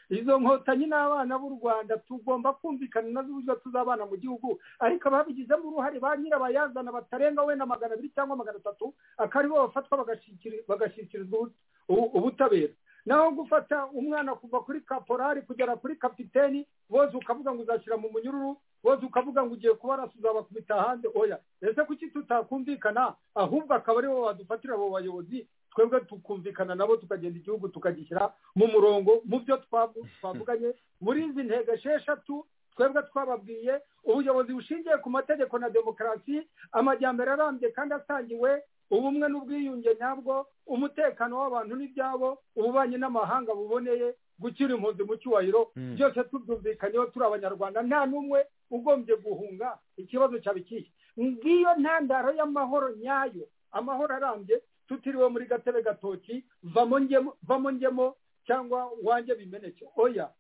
izo nkotanyi n'abana b'u rwanda tugomba kumvikana nazo uburyo tuzabana mu gihugu ariko ababigizemo uruhare ba nyirabayazana batarenga wenda magana abiri cyangwa magana atatu akaba aribo bafatwa bagashikiri- bagashyikirizwa ubu- ubu- ubutabera naho gufata umwana kuva kuri kaporari kugera kuri kapiteni bose ukavuga ngo uzashyira mu munyururu bose ukavuga ngo ugiye kubarasa uzabakubita hanze oya ese kuki tutakumvikana ahubwo akaba aribo badufatira abo bayobozi twebwe tukumvikana nabo tukagenda igihugu tukagishyira mu murongo mu byo twavu- twavuganye muri izi ntego esheshatu twebwe twababwiye ubuyobozi bushingiye ku mategeko na demokarasi amajyambere arambye kandi asangiwe ubumwe n'ubwiyunge nyabwo umutekano w'abantu n'ibyabo ububanyi n'amahanga buboneye gukira impunzi mu cyubahiro Mm. byose tubyumvikanyeho turi abanyarwanda nta n'umwe ugombye guhunga ikibazo cyaba ikihe ngiyo ntandaro y'amahoro nyayo amahoro arambye tutiriwe muri gatebe gatoki vamo ngemo vamo ngemo cyangwa wanjye bimeneke oya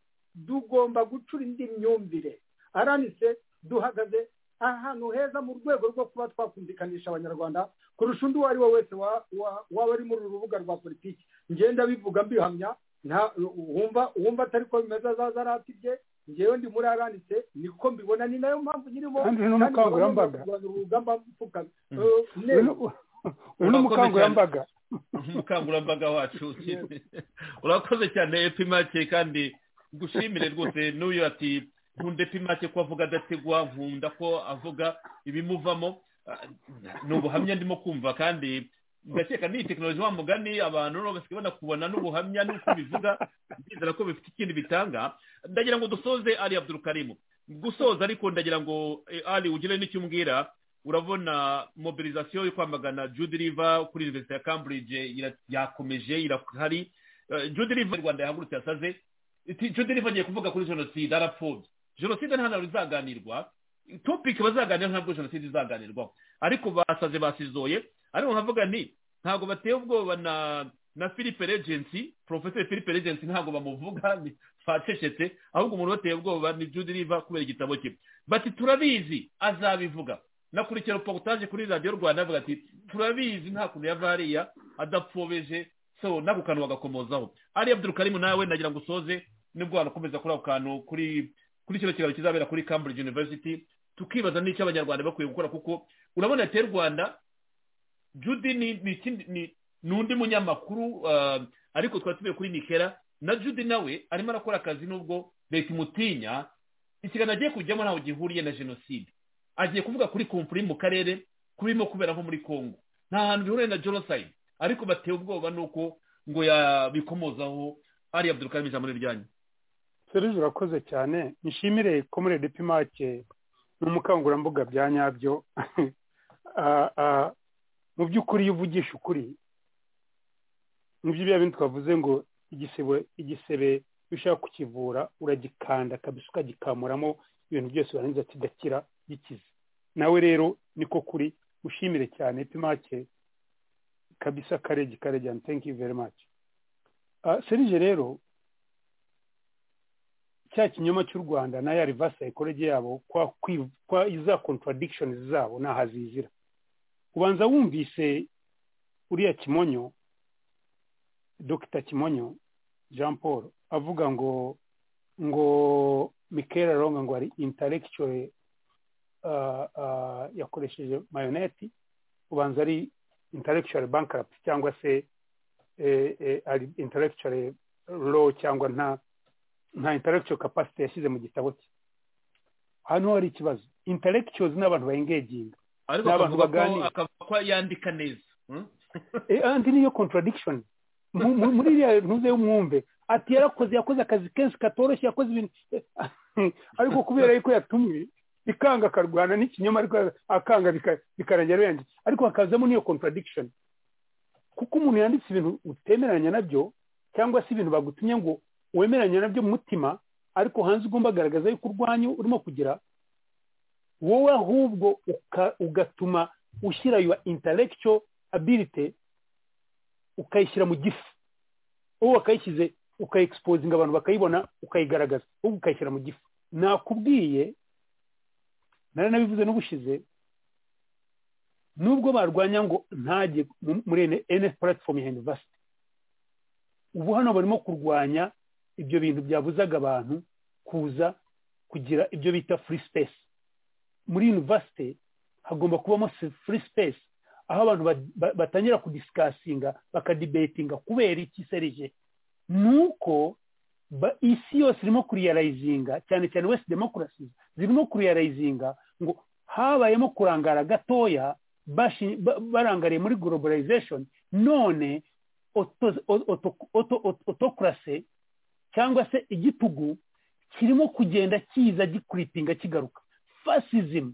tugomba gucura indi myumvire aranise duhagaze ahantu heza mu rwego rwo kuba twakumvikanisha abanyarwanda kurusha undi uwo ari we wese wa- wa- waba ari muri uru rubuga rwa politiki ngenda bivuga mbihamya nta- wumva wumva atari ko bimeze azaza aratibye ngewe ndi muri aranitse niko mbibona ni nayo mpamvu nyirimo kandi uyu ni kandi nkaba ngomba umukangurambaga kurwanya urugamba mfukamye Mm. Eh, uyu neza. ni- uyu ni umukangurambaga umukangurambaga wacu urakoze cyane epimake kandi gushimire rwose n'uyu ati nkunda epimake ko avuga adategwa nkunda ko avuga ibimuvamo Ah, ni ubuhamya ndimo kumva kandi ndakeka n'iyi tekinoloji wa mugani abantu rero basigaye banakubona n'ubuhamya n'uko bivuga ndizera ko bifite ikindi bitanga ndagira ngo dusoze ari abdurukarimu gusoza ariko ndagira ngo eh, ari ugire n'icyo umbwira urabona mobilisation yo kwamagana jude riva kuri universite ya cambridge ira- yakomeje irahari Eh, jude riva rwanda yahagurutse yasaze iti jude riva agiye kuvuga kuri jenoside arapfobye jenoside ntabwo izaganirwa topiki bazaganira ntabwo jenoside izaganirwaho ariko basaze basizoye ariko nkavuga nti ntabwo bateye ubwoba na na philippe regency professor philippe regency ntabwo bamuvuga ni- bacecetse ahubwo umuntu bateye ubwoba ni jude riva kubera igitabo cye bati turabizi azabivuga nakurikira reportage kuri radiyo rwanda avuga ati turabizi nta kuntu yava hariya adapfobeje so nako kantu bagakomozaho ari abdurukarimu nawe nagira ngo usoze nibwo wanakomeza kuri ako kantu kuri kuri kino kiraro kizabera kuri cambridge university tukibaza n'icyo abanyarwanda bakwiye gukora kuko urabona leta y'u rwanda judy ni ni ikindi- ni ni undi munyamakuru uh, ariko twari tubiye kuri nikera na judy nawe arimo arakora akazi nubwo leta imutinya ikiganiro agiye kujyamo ntaho gihuriye na jenoside agiye kuvuga kuri komfuri mu karere kubirimo kubera nko muri congo nta hantu bihuriye na genocide ariko bateye ubwoba nuko ngo yabikomozaho ari abdurukari mu ijambo ryanyu serije urakoze cyane nshimire komure depimake n'umukangurambaga bya nyabyo Ah, ah, mu by'ukuri iyo uvugisha ukuri mu byo bya bindi twavuze ngo igisebe igisebe iyo ushaka kukivura uragikanda kabisa ukagikamuramo ibintu byose warangiza kigakira gikize nawe rero niko kuri ushimire cyane pimake kabisa karegi karegi and thank you very much Ah, serije rero cya kinyoma cy'u rwanda na ya reverse psychology yabo kwa kwi- kwa iza contradictions zabo naho azizira ubanza wumvise uriya kimonyo dr kimonyo jean paul avuga ngo ngo michael aronga ngo ari intellectual uh, uh, yakoresheje mayoneti ubanza ari intellectual bankrupt cyangwa se eh, eh, ari intellectual law cyangwa nta nta intellectual capacity yashyize mu gitabo cye hano hari ikibazo intellectuals ni abantu bayengeginga ariko Ni abantu akavuga ko baganira. akavuga ko yandika neza Hmm? Eh, andi niyo contradiction Mu- mu- muri iriya ntuze umwumve ati yarakoze yakoze akazi kenshi katoroshye yakoze ibintu Eh, ariko kubera yuko yatumwe ikanga akarwana n'ikinyoma ariko akanga bika- bikarangira yanditse ariko hakazamo niyo contradiction kuko umuntu yanditse ibintu utemeranya nabyo cyangwa se ibintu bagutumye ngo wemeranya nabyo mu mutima ariko hanze ugomba agaragaza yuko urwanya urimo kugira wowe ahubwo uka- ugatuma ushyira yuwa intellectual ability ukayishyira mu gifu wowe wakayishyize ukayekisopozinga abantu bakayibona ukayigaragaza ahubwo ukayishyira mu gifu nakubwiye nari nabivuze n'ubushize nubwo barwanya ngo ntajye mu- muri ene puratifomu ya yunivasiti ubu hano barimo kurwanya ibyo bintu byabuzaga abantu kuza kugira ibyo bita free space muri yunivasiti hagomba kubamo free space aho abantu ba- ba- batangira kudisikasinga bakadibetinga kubera iki serije ni uko ba- isi yose irimo kuriyarayizinga cyane cyane west demokarasi zirimo kuriyarayizinga ngo habayemo kurangara gatoya bashi- ba- barangariye muri globalization none oto- oto- oto- autocracy cyangwa se igitugu kirimo kugenda kiza gikuripinga kigaruka fasism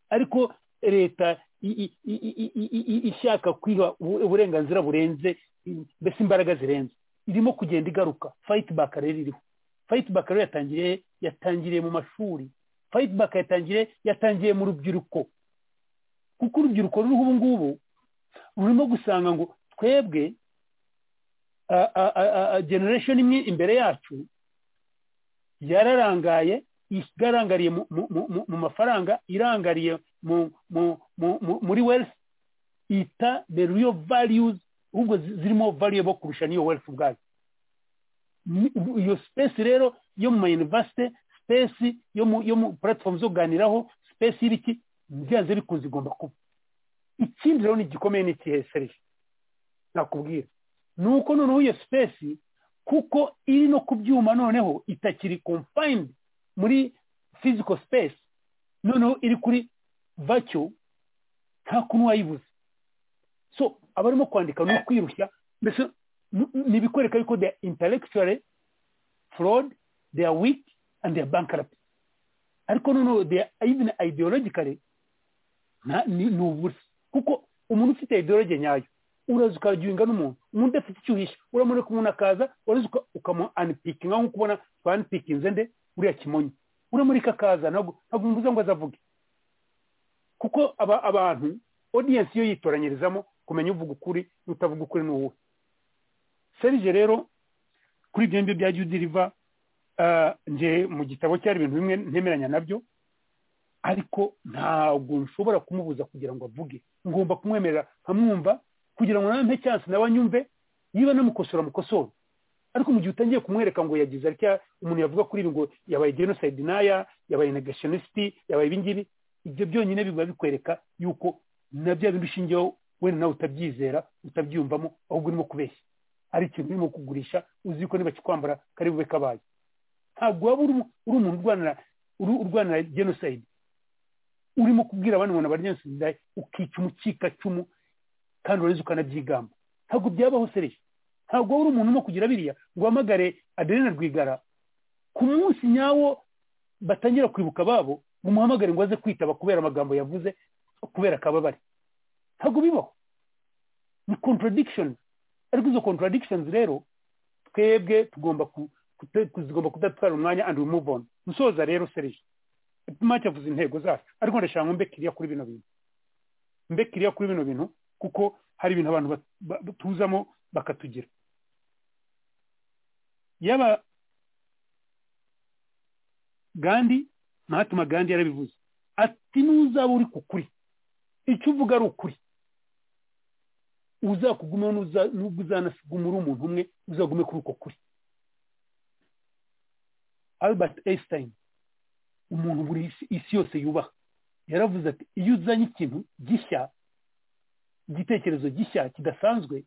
ariko leta i- i- i- i- i- i- i- ishaka kwiha ubu- uburenganzira burenze i- mbese imbaraga zirenze irimo kugenda igaruka fayiti baka rero iriho fayiti baka rero yatangiriye yatangiriye mu mashuri fayiti baka yatangiriye yatangiye mu rubyiruko kuko urubyiruko ruriho ubu ngubu rurimo gusanga ngo twebwe a- a- a- a- a- generation imwe imbere yacu yararangaye igarangariye mu- mu- mu- mu- mu mafaranga irangariye mu- mu- mu- mu- muri wealth ita the real values ahubwo zi- zirimo valuable kurusha n'iyo wealth ubwayo Ni- ubu- iyo space rero yo mu mayunivasite space yo mu yo mu platform zo kuganiraho space y'ibiki byanze bikunze igomba kuba ikindi rero ni igikomeye ni ikihe serije nakubwira ni uko noneho iyo space kuko iri no ku byuma noneho itakiri confined muri physical space noneho iri kuri vacyo nta kuntu wayibuze so abarimo kwandika ni ukwirushya mbese ni- ni ibikwereka yuko they are intellectually fraud they are weak and they are bankrupt ariko noneho even ideologically ni ubusa kuko umuntu ufite ideology nyayo uraza ukaryinga n'umuntu umuntu udafite icyo uhisha uramureka umuntu akaza uraza ukamu anpikinga nk'uko ubona twanpikinze nde uriya kimonyo uramureka akaza ntabwo mvuze ngo azavuge kuko aba abantu audience yo yitoranyirizamo kumenya uvuga ukuri n'utavuga ukuri ni uwuhe serije rero kuri ibyo ngibyo bya judi riva nje mu gitabo cyari ibintu bimwe ntemeranya nabyo ariko ntabwo nshobora kumubuza kugira ngo avuge ngomba kumwemerera nkamwumva kugira ngo nawe mpe cyansi nawe anyumve niba namukosora mukosora ariko mu gihe utangiye kumwereka ngo yagize atya umuntu yavuga kuri ibi ngo yabaye genosayidi n'aya yabaye negationisiti yabaye ibingibi ibyo byonyine biba bikwereka yuko na bya bintu ushingiyeho wenda nawe utabyizera utabyiyumvamo ahubwo urimo kubeshya ari ikintu urimo kugurisha uzi ko niba kikwambara kari bube kabaye ntabwo waba uri umuntu urwanira urwanira genosayidi urimo kubwira abandi ngo nabari genosayidi ukica umukikacumu kandi ureze ukanabyigamba ntabwo byabaho sereye ntabwo waba uri umuntu urimo kugira biriya ngo uhamagare aderena rwigara ku munsi nyawo batangira kwibuka ababo ngo umuhamagare ngo aze kwitaba kubera amagambo yavuze kubera akababare ntabwo bibaho ni contradiction ariko izo contradictions rero twebwe tugomba tugomba kudatwara umwanya and we move on musoza rero serije make avuze intego zacu ariko ndashaka ngo mbe kiriya kuri bino bintu mbe kiriya kuri bino bintu kuko hari ibintu abantu tuzamo bakatugira yaba gandi mahatma gandi yarabivuze ati n'uzaba uri ku kuri icyo uvuga ari ukuri uzakugumaho n'ubwo uzanasugumura umuntu umwe uzagume kuri uko kuri albert einstein umuntu buri isi yose yubaha yaravuze ati iyo uzanye ikintu gishya igitekerezo gishya kidasanzwe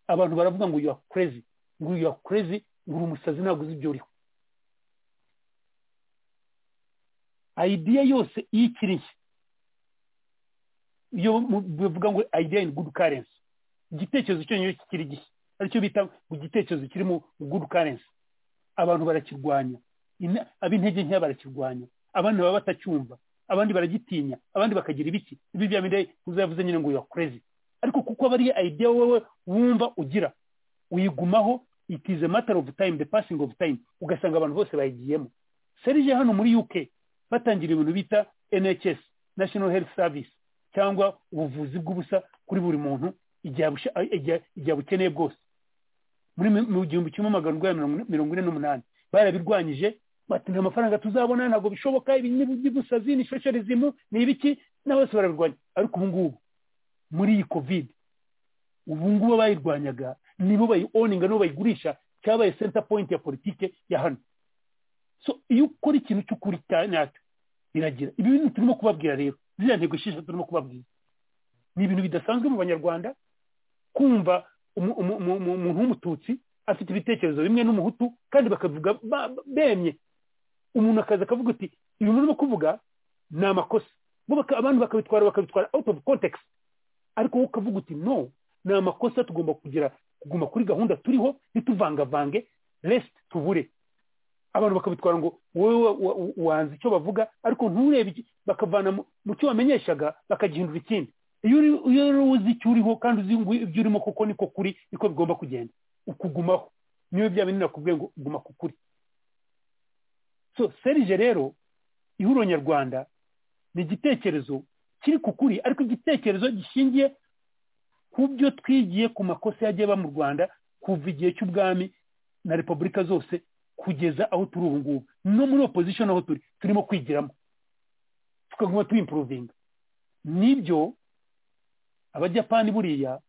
abantu baravuga ngo yuwa kurezi ngo yuwa kurezi ngo uri umusazi ntabwo uzi ibyo uriho ideya yose iyo ikiri nshya iyo bivuga ngo ideya ini gudu karensi igitekerezo cyonyine kikiri gishya aricyo bita ngo igitekerezo kiri mu gudu karensi abantu barakirwanya ab'intege nkeya barakirwanya abandi baba batacyumva abandi baragitinya abandi bakagira ibiki ibi bya bindi uzavuze nyine ngo uyu kurezi ariko kuko aba ari ideya wowe wumva ugira uyigumaho it is a matter of time the passing of time ugasanga abantu bose bayigiyemo serije hano muri UK batangira ibintu bita NHS National Health Service cyangwa ubuvuzi bw'ubusa kuri buri muntu igihe bukeneye bwose muri mu gihumbi kimwe magana urwanya mirongo ine n'umunani barabirwanyije bati nta mafaranga tuzabona ntabwo bishoboka ibi n'ibusazi ni shosherezimu ni ibiki na bose barabirwanya ariko ubu ngubu muri iyi kovide ubu ngubu bayirwanyaga nibo bayioninga nibo bayigurisha cyabaye center point ya politike ya hano so iyo ukora ikintu cy'ukuri nyacyo biragira ibi bintu turimo kubabwira rero ziriya ntego esheshatu turimo kubabwira ni ibintu bidasanzwe mu banyarwanda kumva umuntu w'umututsi afite ibitekerezo bimwe n'umuhutu kandi bakavuga bemye umuntu akaza akavuga uti ibintu urimo kuvuga ni amakosa abantu bakabitwara bakabitwara out of context ariko wowe ukavuga uti no ni amakosa tugomba kugira kuguma kuri gahunda turiho ntituvangavange rest tubure abantu bakabitwara ngo wowe wanze icyo bavuga ariko nturebe bakavana mu cyo wamenyeshaga bakagihindura ikindi iyo uzi icyo uriho kandi uzi ibyo urimo kuko niko kuri niko bigomba kugenda ukugumaho niyo bya bintu nakubwiye ngo guma ku kuri so serije rero ihuriro nyarwanda ni igitekerezo kiri ku kuri ariko igitekerezo gishingiye ku byo twigiye ku makosa yagiye aba mu rwanda kuva igihe cy'ubwami na repubulika zose kugeza aho turi ubu ngubu no muri opposition aho turi turimo kwigiramo tukaguma tuwimpuruvinga nibyo abajyapani buriya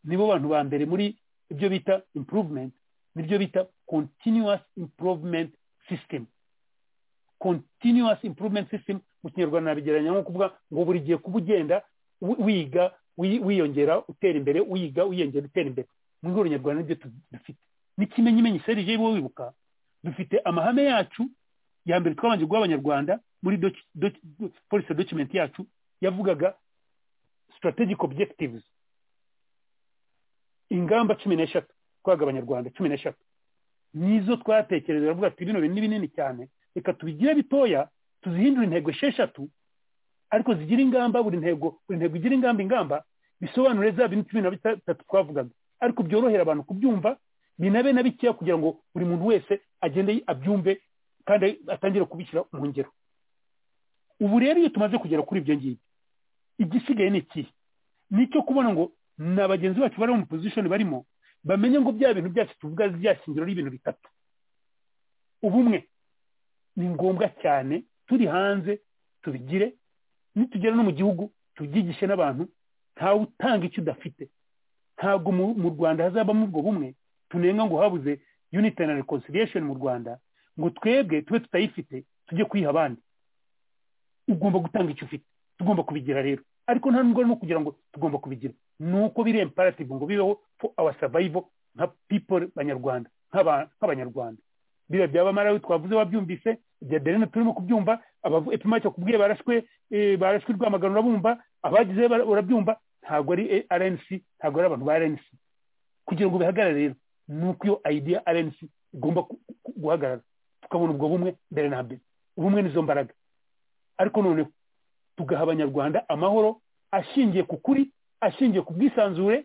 nibo bantu ba mbere muri ibyo bita improvement nibyo bita continuous improvement system continuous improvement system mu kinyarwanda nabigereranya nko kuvuga ngo buri gihe kuba ugenda wiga wiyongera utera imbere wiga wiyongera utera imbere mu rwego nyarwanda nibyo dufite n'ikimenyimenyi serije wowe wibuka dufite amahame yacu ya mbere twabanje guha abanyarwanda muri polisi document yacu yavugaga strategic objectives ingamba cumi n'eshatu twaga abanyarwanda cumi n'eshatu nizo twatekereza baravuga ati bino bintu ni binini cyane reka tubigire bitoya tuzihindure intego esheshatu ariko zigira ingamba buri ntego buri ntego igira ingamba ingamba bisobanure za bintu cumi na bitatu twavugaga ariko byorohera abantu kubyumva binabe na bikeya kugira ngo buri muntu wese agende abyumve kandi atangire kubishyira mu ngero ubu rero iyo tumaze kugera kuri ibyo ngibyo igisigaye ni ikihe ni icyo kubona ngo na bagenzi bacu bari mu pozishoni barimo bamenye ngo bya bintu byacu tuvuga byashingiro y'ibintu bitatu ubumwe ni ngombwa cyane turi hanze tubigire nitugera no mu gihugu tubyigishe n'abantu ntawe utanga icyo udafite ntabwo mu rwanda hazabamo ubwo bumwe tunenga ngo habuze unity na reconciliation mu rwanda ngo twebwe tube tutayifite tujye kuyiha abandi ugomba gutanga icyo ufite tugomba kubigira rero ariko nta nubwo no kugira ngo tugomba kubigira ni uko biri imperative ngo bibeho for our survival nka people banyarwanda nk'abanyarwanda biriya byaba marawi twavuze wabyumvise ibya derene turimo kubyumva epimake kubwiye barashwe barashwe rwamagana urabumva abagize urabyumva ntabwo ari rnc ntabwo ari abantu ba rnc kugira ngo bihagarare rero ni uko iyo idea rnc igomba guhagarara tukabona ubwo bumwe mbere na mbere ubumwe nizo mbaraga ariko noneho tugaha abanyarwanda amahoro ashingiye ku kuri ashingiye ku bwisanzure